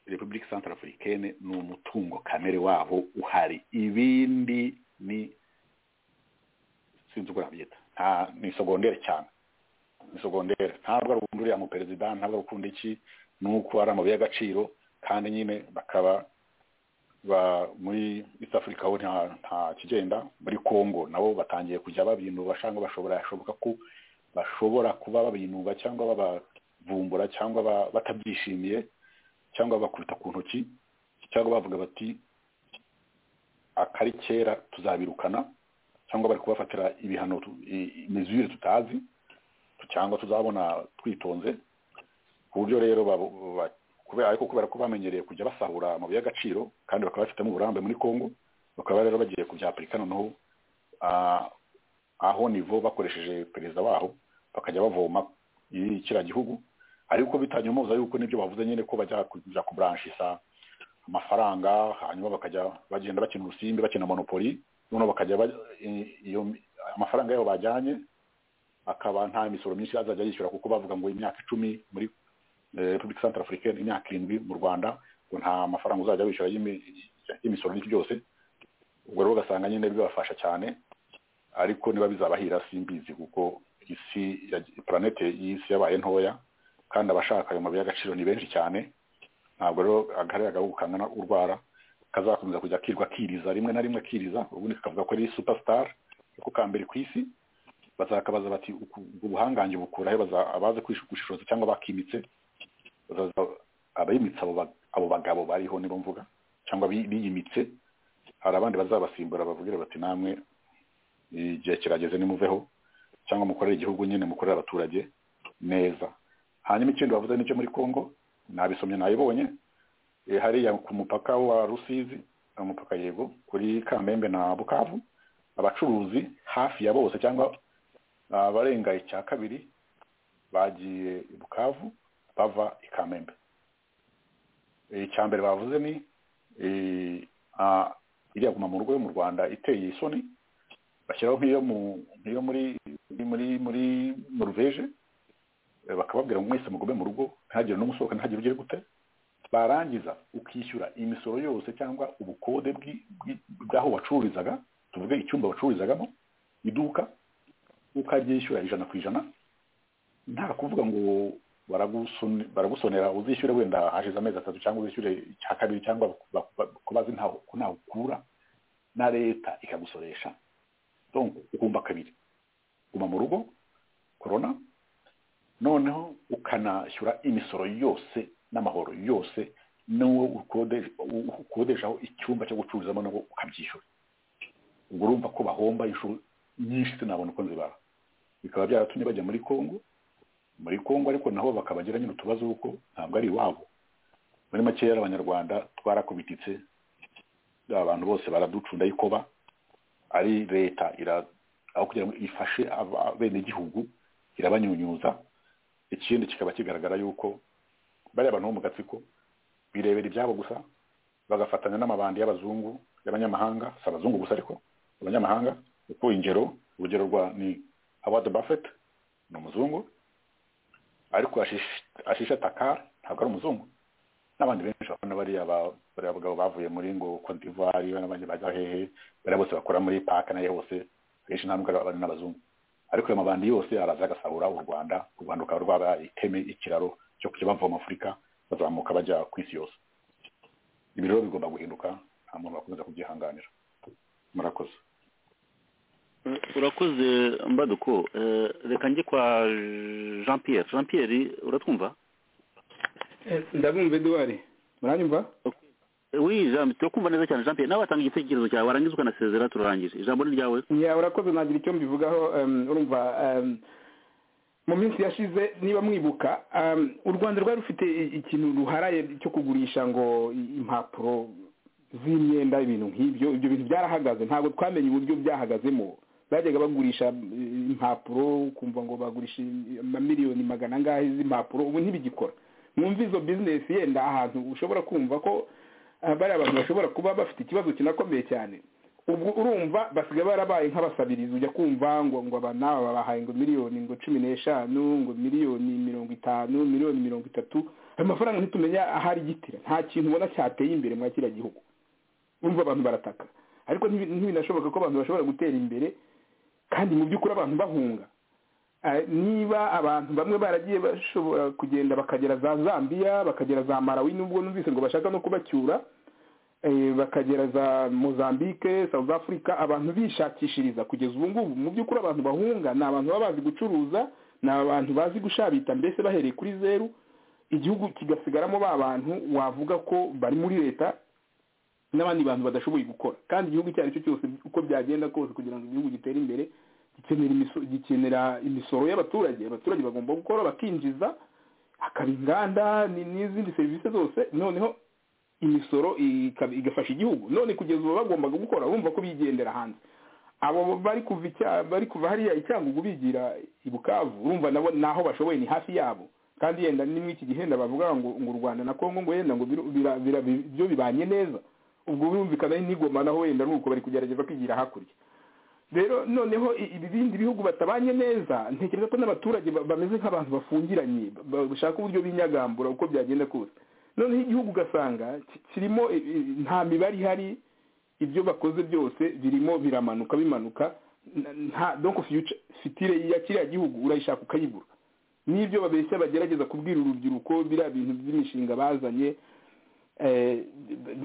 Speaker 6: repubulika central africaine ni umutungo kamere waho uhari ibindi ni sinzi uko nabyita nta ni sogondere cyane ni sogondere ntabwo ari ukunda uriya muperezida ntabwo ari ukunda iki ni uko ari amabuye y'agaciro kandi nyine bakaba ba muri east africa ho nta nta kigenda muri congo nabo batangiye kujya babinuba cyangwa bashobora yashoboka ko bashobora kuba babinuba cyangwa babavumbura cyangwa ba- batabyishimiye cyangwa bakubita ku ntoki cyangwa bavuga bati akari kera tuzabirukana cyangwa bari kubafatira ibihano tu- i- i- mizure tutazi tu- cyangwa tuzabona twitonze ku buryo rero babo- ba- kubera ariko kubera ko bamenyereye kujya basahura amabuye y'agaciro kandi bakaba bafitemo uburambe muri congo bakaba rero bagiye kubyapurika noneho ah, aho nivo bakoresheje perezida waho bakajya bavoma i- kiriya gihugu ariko bitanyomoza yuko n'ibyo bavuze nyine ko bajya kujya kuburanshisa amafaranga hanyuma bakajya bagenda bakina urusimbi bakina monopoli noneho bakajya ba- i- iyo amafaranga yabo bajyanye akaba nta misoro myinshi azajya yishyura kuko bavuga ngo imyaka icumi muri eh, repubulika santara afurikani imyaka irindwi mu rwanda ngo nta mafaranga uzajya wishyura y'imi- y'imisoro n'ibyo byose ubwo rero ugasanga nyine bibafasha cyane ariko niba bizabahira simbizi kuko isi ya- planete y'isi yabaye ntoya kandi abashaka ayo mabuye y'agaciro ni benshi cyane ntabwo rero agahari agahugu kangana urwara kazakomeza kujya kirwa kiriza rimwe na rimwe akiriza ubundi kakavuga ko ari superstar kuko ka mbere ku isi bazakabaza bati "Uku- ubwo buhangange bukura he baza- abazi kwish- gushishoza cyangwa bakimitse bazaza- abayimitse abo ba- abo bagabo bariho nibo mvuga cyangwa bi- biyimitse hari abandi bazabasimbura bavugire bati namwe igihe kirageze nimuveho cyangwa mukorere igihugu nyine mukorere abaturage neza hanyuma ikindi bavuze n'icyo muri congo nabisomye nabibonye Eh, hariya ku mupaka wa rusizi eh, umupaka yego kuri kamembe na bukavu abacuruzi hafi ya bose cyangwa abarenga icya kabiri bagiye i bukavu bava i kamembe Eh, icya mbere bavuze ni eh, ah, iriya guma mu rugo yo mu rwanda iteye isoni bashyiraho nk'iyo mu- nk'iyo muri muri muri noruveje Eh, bakababwira ngo mwese mugume mu rugo ntihagire n'umusohoka ntihagire ugire gute barangiza ukishyura imisoro yose cyangwa ubukode bw'i- bw'i- bw'aho wacururizaga tuvuge icyumba wacururizagamo iduka ukaryishyura ijana ku ijana nta kuvuga ngo baragusone- baragusonera uzishyure wenda hashize amezi atatu cyangwa uzishyure icya kabiri cyangwa bak- bak- ko bazi ntaho ko ntaho ukura na leta ikagusoresha donc ukumva kabiri guma mu rugo korona noneho ukanashyura imisoro yose n'amahoro yose n'uwo ukode- u- ukodeshaho icyumba cyo gucururizamo nabwo ukabyishyura ubwo urumva ko bahomba inshuro nyinshi sinabona uko nzibara bikaba byaratumye bajya muri kongo muri kongo ariko nabo bakabagira nyine utubazo kuko ntabwo ari iwabo muri makeya abanyarwanda twarakubititse abantu bose baraducunda ikoba ari leta ira aho kugira ngo ifashe aba- abenegihugu irabanyunyuza ikindi kikaba kigaragara yuko bariya bantu bo mu gatsiko birebera ibyabo gusa bagafatanya n'amabandi y'abazungu y'abanyamahanga si abazungu gusa ariko abanyamahanga kuko ingero urugero rwa ni howard buffett ni umuzungu ariko Ashish- ashisha takar ntabwo ari umuzungu n'abandi benshi babona bariya ba- bariya bagabo bavuye muri ngo Cote d'Ivoire n'abandi bajya hehe bariya bose bakora muri park nayo hose akenshi nta nubwo ari abana n'abazungu ariko ayo mabandi yose araza agasahura u rwanda u rwanda rukaba rwabaye iteme ikiraro cyo kujya bava mu afurika bazamuka bajya ku isi yose ibi rero bigomba guhinduka nta muntu wakomeza kubyihanganira murakoze
Speaker 9: urakoze mbaduko Eh, reka njye kwa jean pierre jean pierre uratwumva
Speaker 5: ndabumva eduwari muranyumva
Speaker 9: oui jean turakumva neza cyane jean pierre nawe watanga igitekerezo cyawe warangiza ukanasezera turarangije ijambo ni ryawe
Speaker 5: ya urakoze nagira icyo mbivugaho em, urumva em, mu minsi yashize niba mwibuka em, u rwanda rwari rufite i- ikintu ruharaye cyo kugurisha ngo i- impapuro z'imyenda ibintu nk'ibyo ibyo bintu byarahagaze ntabwo twamenye uburyo byahagazemo bajyaga bagurisha eh, impapuro ukumva ngo bagurisha amamiliyoni magana angahe z'impapuro ubu ntibigikora mwumva izo bizinesi yenda ahantu ushobora kumva ko eh, bariya abantu bashobora kuba bafite ikibazo kinakomeye cyane ubwo urumva basigaye barabaye nk'abasabirizi ujya kumva ngo ngo aba n'aba babahaye ngo miliyoni ngo cumi n'eshanu ngo miliyoni mirongo itanu miliyoni mirongo itatu ayo mafaranga ntitumenya ahari gitira nta kintu ubona cyateye imbere mwa kiriya gihugu urumva abantu barataka ariko ntibi- ntibinashoboka ko abantu bashobora gutera imbere kandi mu by'ukuri abantu bahunga Eh, niba abantu bamwe baragiye bashobora kugenda bakagera za zambia bakagera za marawi nubwo numvise ngo bashaka no kubacyura eh, bakagera za mozambique south africa abantu bishakishiriza kugeza ubu ngubu mu by'ukuri abantu bahunga ni abantu baba bazi gucuruza ni abantu bazi gushabita mbese bahereye kuri zeru igihugu kigasigaramo ba bantu wavuga ko bari muri leta n'abandi bantu badashoboye gukora kandi igihugu icyo ari cyo cyose uko byagenda kose kugira ngo igihugu gitere imbere gikenera imiso- gikenera imisoro y'abaturage abaturage bagomba gukora bakinjiza hakaba inganda ni- n'izindi serivisi zose noneho imisoro ikaba- igafasha igihugu none kugeza ubu bagombaga gukora bumva ko bigendera hanze abo bari kuva icya- bari kuva hariya icyangugu bigira i bukavu urumva nabo naho bashoboye ni hafi yabo kandi yenda ni muri iki gihe yenda bavuga ngo ngo u rwanda na kongo ngo yenda ngo biru- bira- bira- bi- byo bibanye neza ubwo birumvikana n'igoma naho wenda ari uko bari kugerageza kwigira hakurya rero noneho i- ibindi bihugu batabanye neza ntekereza ko n'abaturage ba- bameze nk'abantu bafungiranye ba- bashaka uburyo binyagambura uko byagenda kose noneho igihugu ugasanga ki- kirimo i- i- nta mibare ihari ibyo bakoze byose birimo biramanuka bimanuka n- nta donko fitire ya kiriya gihugu urayishaka ukayibura n'ibyo babeshya bagerageza kubwira urubyiruko biriya bintu by'imishinga bazanye eh,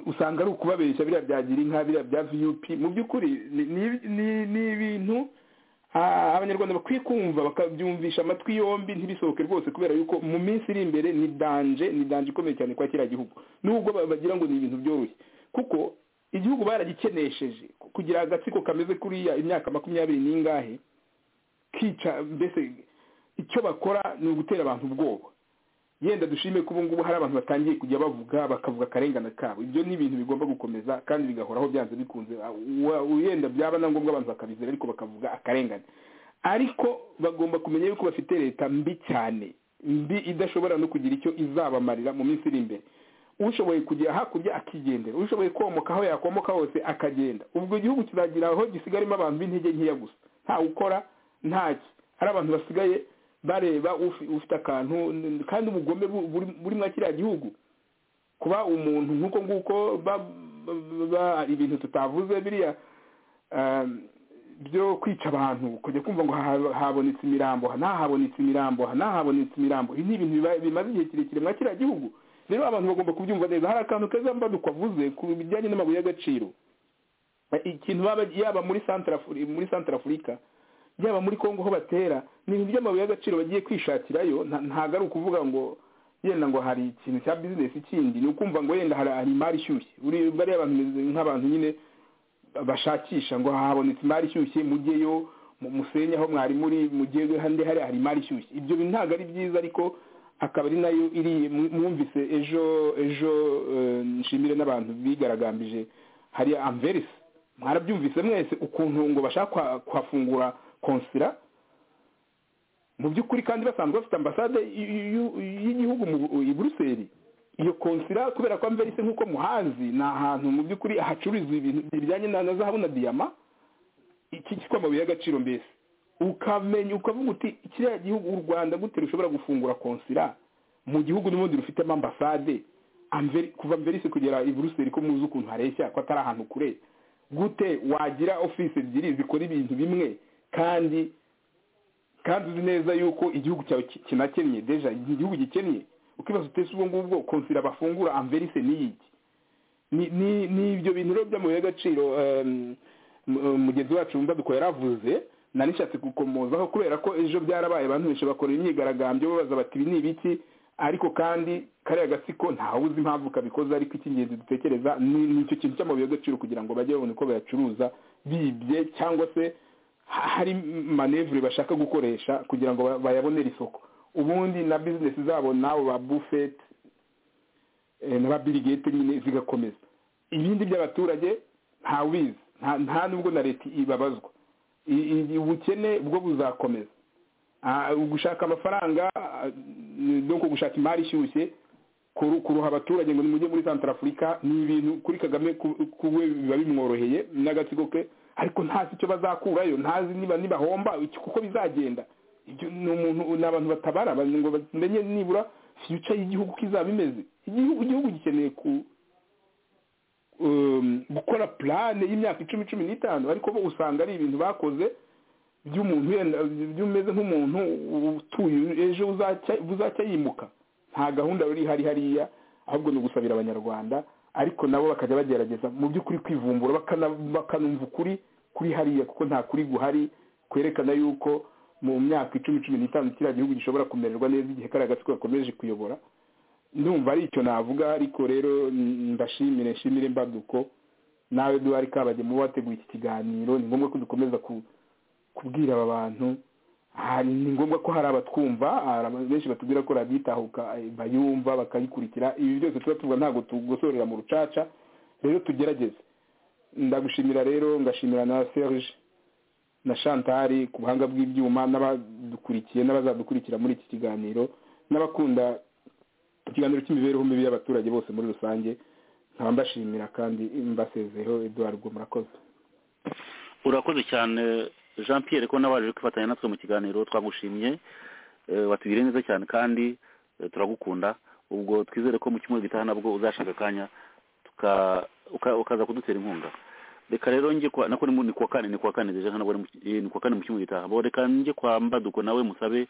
Speaker 5: usanga ari ukubabeshya biriya bya girinka biriya bya viyupi mu by'ukuri ni- ni- ni- ni ibintu ah, abanyarwanda bakwiye kumva bakabyumvisha amatwi yombi ntibisohoke rwose kubera yuko mu minsi iri imbere ni danje ni danje ikomeye cyane kwa kiriya gihugu nubwo ba- bagira ngo ni ibintu byoroshye kuko igihugu baragikenesheje kugira agatsiko kameze kuriya imyaka makumyabiri n'ingahe kica mbese icyo bakora ni ugutera abantu ubwoba yenda dushime ko ubu ngubu hari abantu batangiye kujya bavuga bakavuga akarengane kabo ibyo ni ibintu bigomba gukomeza kandi bigahoraho byanze bikunze Wa- wenda byaba na ngombwa abantu bakabizera ariko bakavuga akarengane ariko bagomba kumenya yuko bafite leta mbi cyane mbi idashobora no kugira icyo izabamarira mu minsi iri imbere ushoboye kujya hakurya akigendera ushoboye komoka aho yakomoka hose akagenda ubwo igihugu kizagira aho gisigarimo abantu b'intege nkeya gusa nta ukora ntaki hari abantu basigaye bareba ufi- ufite akantu n- kandi ubugome bu- buri buri mwa kiriya gihugu kuba umuntu nk'uko nguko ba- ba- ba- ibintu tutavuze biriya um, byo kwica abantu kujya kumva ngo ha- habonetse imirambo aha ntahabonetse imirambo aha ntahabonetse imirambo ibi ni ibintu biba- bimaze igihe kirekire mwa kiriya gihugu rero abantu bagomba kubyumva neza hari akantu keza mbaduko avuze ku bijyanye n'amabuye y'agaciro ikintu baba- yaba muri Central Afri- muri santara afurika yaba muri kongo ho batera ni ibintu by'amabuye y'agaciro bagiye kwishakirayo nta- ntago ari ukuvuga ngo yenda ngo hari ikintu cya bizinesi kindi ni ukumva ngo yenda hari hari imari ishyushye uri- bariya bantu bameze nk'abantu nyine bashakisha ngo habonetse imari ishyushye mujyeyo mu- musenye aho mwari muri mujyeyo hande hari hari imari ishyushye ibyo bintu ntabwo ari byiza ariko akaba ari nayo iri mu- mwumvise ejo ejo eh, nshimire n'abantu bigaragambije hariya amverisi mwarabyumvise mwese ukuntu ngo bashaka kwa- kuhafungura konsira mu by'ukuri kandi basanzwe bafite ambasade y- y- y'igihugu mu- i buruseli iyo konsira kubera ko mverise nk'uko muhazi ni ahantu mu by'ukuri hacururizwa ibintu bijyanye na na zahabu na diyama iki cyitwa amabuye y'agaciro mbese ukamenya ukavuga uti kiriya gihugu u rwanda gute rushobora gufungura konsira mu gihugu n'ubundi rufitemo ambasade Amveri- kuva mverise kugera i buruseli ko muzi ukuntu hareshya ko atari ahantu kure gute wagira ofisi ebyiri zikora ibintu bimwe kandi kandi uzi neza yuko igihugu cyawe ki- kinakennye deja ni igihugu gikennye ukibaza utese ubwo ngubwo konsira bafungura amverise n'iyiki ni ni ni ibyo bintu rero by'amabuye y'agaciro em, mu- eh, mugenzi wacu wumva duko yaravuze nari nishatse gukomozaho kubera ko ejo byarabaye abantu benshi bakorera imyigaragambyo babaza bati ibi ni ibiki ariko kandi kariya gatsiko ntawe uzi impamvu kabikoze ariko icy'ingenzi dutekereza ni ni icyo kintu cy'amabuye y'agaciro kugira ngo bajye babone uko bayacuruza bibye cyangwa se ha- hari manevure bashaka gukoresha kugira ngo ba- bayabonere isoko ubundi na bizinesi zabo nawe ba bufeti eh, na ba Bill Gates nyine zigakomeza ibindi by'abaturage nta wizi nta- nta nubwo na leta ibabazwa I- i- ubukene bwo buzakomeza Ah, gushaka amafaranga ah, no ku gushaka imari ishyushye kuru- kuruha abaturage ngo nimujye muri santara afurika ni ibintu kuri kagame ku- ku we biba bimworoheye n'agatsiko ke ariko ntazi icyo bazakurayo ntazi niba nibahomba iki- kuko bizagenda ibyo ni umuntu ni abantu batabara ba- ngo bamenye nibura fiyuca y'igihugu uko izaba imeze igihugu igihugu gikeneye ku um, gukora plane y'imyaka icumi cumi n'itanu ariko bo usanga ari ibintu bakoze by'umuntu wenda by'umeze nk'umuntu utuye ejo uzacya- uzajya yimuka nta gahunda rero ihari hariya ahubwo ni ugusabira abanyarwanda ariko nabo bakajya bagerageza mu by'ukuri kwivumbura bakana- bakanumva ukuri kuri hariya kuko nta kuri guhari kwerekana yuko mu myaka icumi cumi n'itanu kiriya gihugu gishobora kumererwa neza igihe kariya gatsiko gakomeje kuyobora ndumva ari icyo navuga ariko rero mm, ndashimire nshimire mbaduko nawe duhari kabajya mu bateguye iki kiganiro ni ngombwa ko dukomeza ku kubwira aba bantu hari ni ngombwa ko hari abatwumva hari abantu benshi batubwira ko radiyo itahuka eh, bayumva bakayikurikira ibi byose tuba tuvuga ntabwo tugosorera mu rucaca rero tugerageze ndagushimira rero ngashimira na serge na shantari ku buhanga bw'ibyuma n'abadukurikiye n'abazadukurikira muri iki kiganiro n'abakunda ikiganiro cy'imibereho mibi y'abaturage bose muri rusange nkaba mbashimira kandi mbasezeho eduard bwo murakoze
Speaker 4: urakoze cyane jean Pierre ko nabaje kwifatanya natwe mu kiganiro twagushimye eh, watubwire neza cyane kandi eh, turagukunda ubwo twizere ko mu cyumweru gitaha nabwo uzashaka akanya tuka- uka- ukaza kudutera inkunga reka rero njye kwa nako ni mu- ni kuwa kane ni kuwa kane deje ntabwo ari mu ki- eh, ni kuwa kane mu cyumweru gitaha bo reka njye kwa mbaduko nawe musabe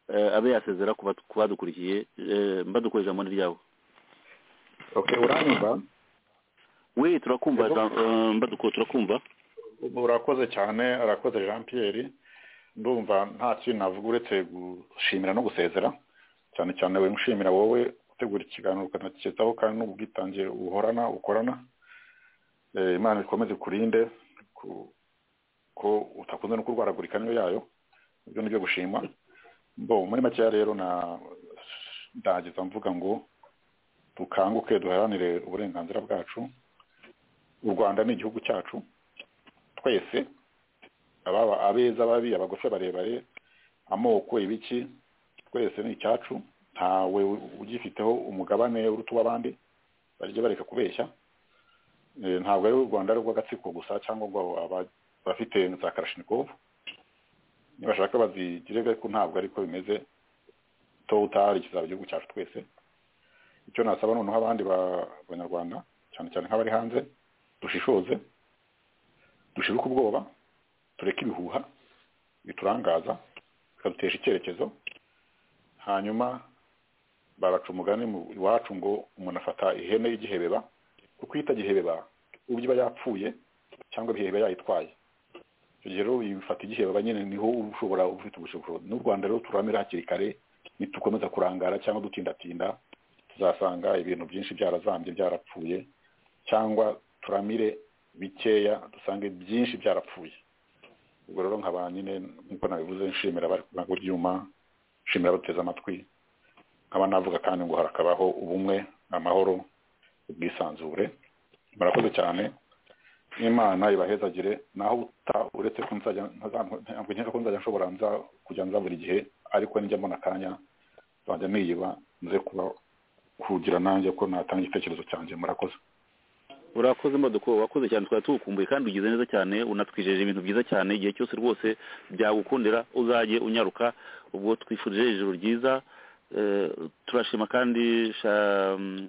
Speaker 4: eh, abe yasezera ku batu- ku badukurikiye eh, mbaduko ijambo ni ryawe
Speaker 6: okay uranyumva
Speaker 4: we turakumva
Speaker 6: Yego.
Speaker 4: Jean- eh, mbaduko turakumva
Speaker 6: urakoze cyane arakoze jean pierre ndumva nta kintu navuga uretse gushimira no gusezera cyane cyane we mushimira wowe utegura ikiganiro ukanakitaho kandi n'ubwitange uhorana ukorana Eh, imana ikomeze kurinde ku- ko utakunze no kurwaragurika niyo yayo ibyo ni byo gushima bo muri makeya rero na ndageza mvuga ngo dukanguke duharanire uburenganzira bwacu u rwanda ni igihugu cyacu twese ababa abeza ababi abagufi barebare amoko ibiki twese ni icyacu ntawe ugifiteho umugabane uruta uw'abandi barya bareka kubeshya Eh, ntabwo ari u rwanda ari urw'agatsiko gusa cyangwa ngo aba- abafite za karashinikovu nibashaka bazigire ariko ntabwo ariko bimeze to utari kizaba igihugu cyacu twese icyo nasaba noneho abandi ba- banyarwanda cyane cyane nk'abari hanze dushishoze dushibuke ubwoba tureke ibihuha biturangaza bikadutesha icyerekezo hanyuma baraca umugani mu- iwacu ngo umuntu afata ihene y'igihebeba kuko iyo itagihebeba ubwo iba yapfuye cyangwa ibihebeba yayitwaye icyo gihe rero ifata igihebeba nyine niho uba ushobora uba ufite ubushobozi n'u rwanda rero turamira hakiri kare nitukomeza kurangara cyangwa dutindatinda tuzasanga ibintu byinshi byarazambye byarapfuye cyangwa turamire bikeya dusange byinshi byarapfuye ubwo rero nkaba nyine nk'uko nabivuze nshimira abari kubanga ibyuma nshimira abateze amatwi nkaba navuga kandi ngo harakabaho ubumwe amahoro ubwisanzure murakoze cyane imana ibahezagire naho uta uretse ko nzajya ntazam- ntabwo nkeka ko nzajya nshobora nza kujya nza buri gihe ariko nijya mbona akanya nzajya niyiba nze kuba kugira nanjye ko natanga igitekerezo cyanjye murakoze
Speaker 4: urakoze mbaduko wakoze cyane twari tugukumbuye kandi ugize neza cyane unatwijeje ibintu byiza cyane igihe cyose rwose byagukundira uzajye unyaruka ubwo twifurije ijoro ryiza Eh, turashima kandi Sha- mm,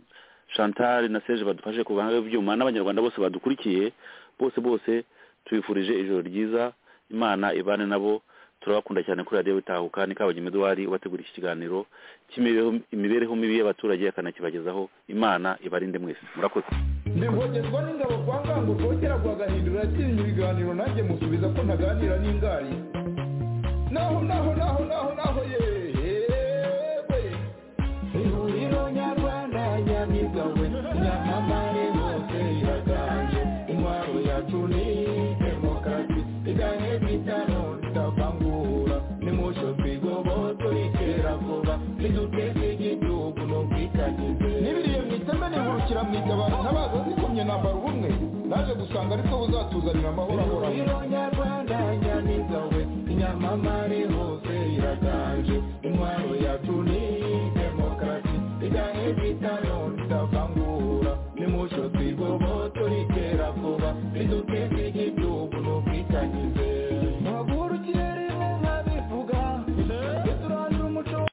Speaker 4: chantal na serge badufashe ku bahanga ibyuma n'abanyarwanda bose badukurikiye bose bose tubifurije ijoro ryiza imana ibane nabo turabakunda cyane kuri radiyo bitahuka ni kabagema eduwari ubategura iki kiganiro cy'imibereho- imibereho mibi y'abaturage akanakibagezaho imana ibarinde mwese murakoze
Speaker 2: ndivogerwa n'ingabo kwa ngango rwogera rwagahindura atinya ibiganiro nanjye musubiza ko ntaganira n'ingari naho naho naho naho naho yewe ihuriro nyarwanda nyamigawe nyamamare hose iraganje intwaro yacu ni demokarasi igahe bitano tutavangura nimusho twigoboto iterabwoba riduteza igihugu n'ubwitangize n'ibiriye mu iteme nihurukira mu itabaro ntabaza zikomye nambara ubumwe naje gusanga ariko buzatuzanira amahoro ahoraho nyarwanda nyamiga we inyamamare hose iraganje intwaro yacu ni demokarasi igahe bitano tutavangura nimucyo twigoboto ritera vuba riduteza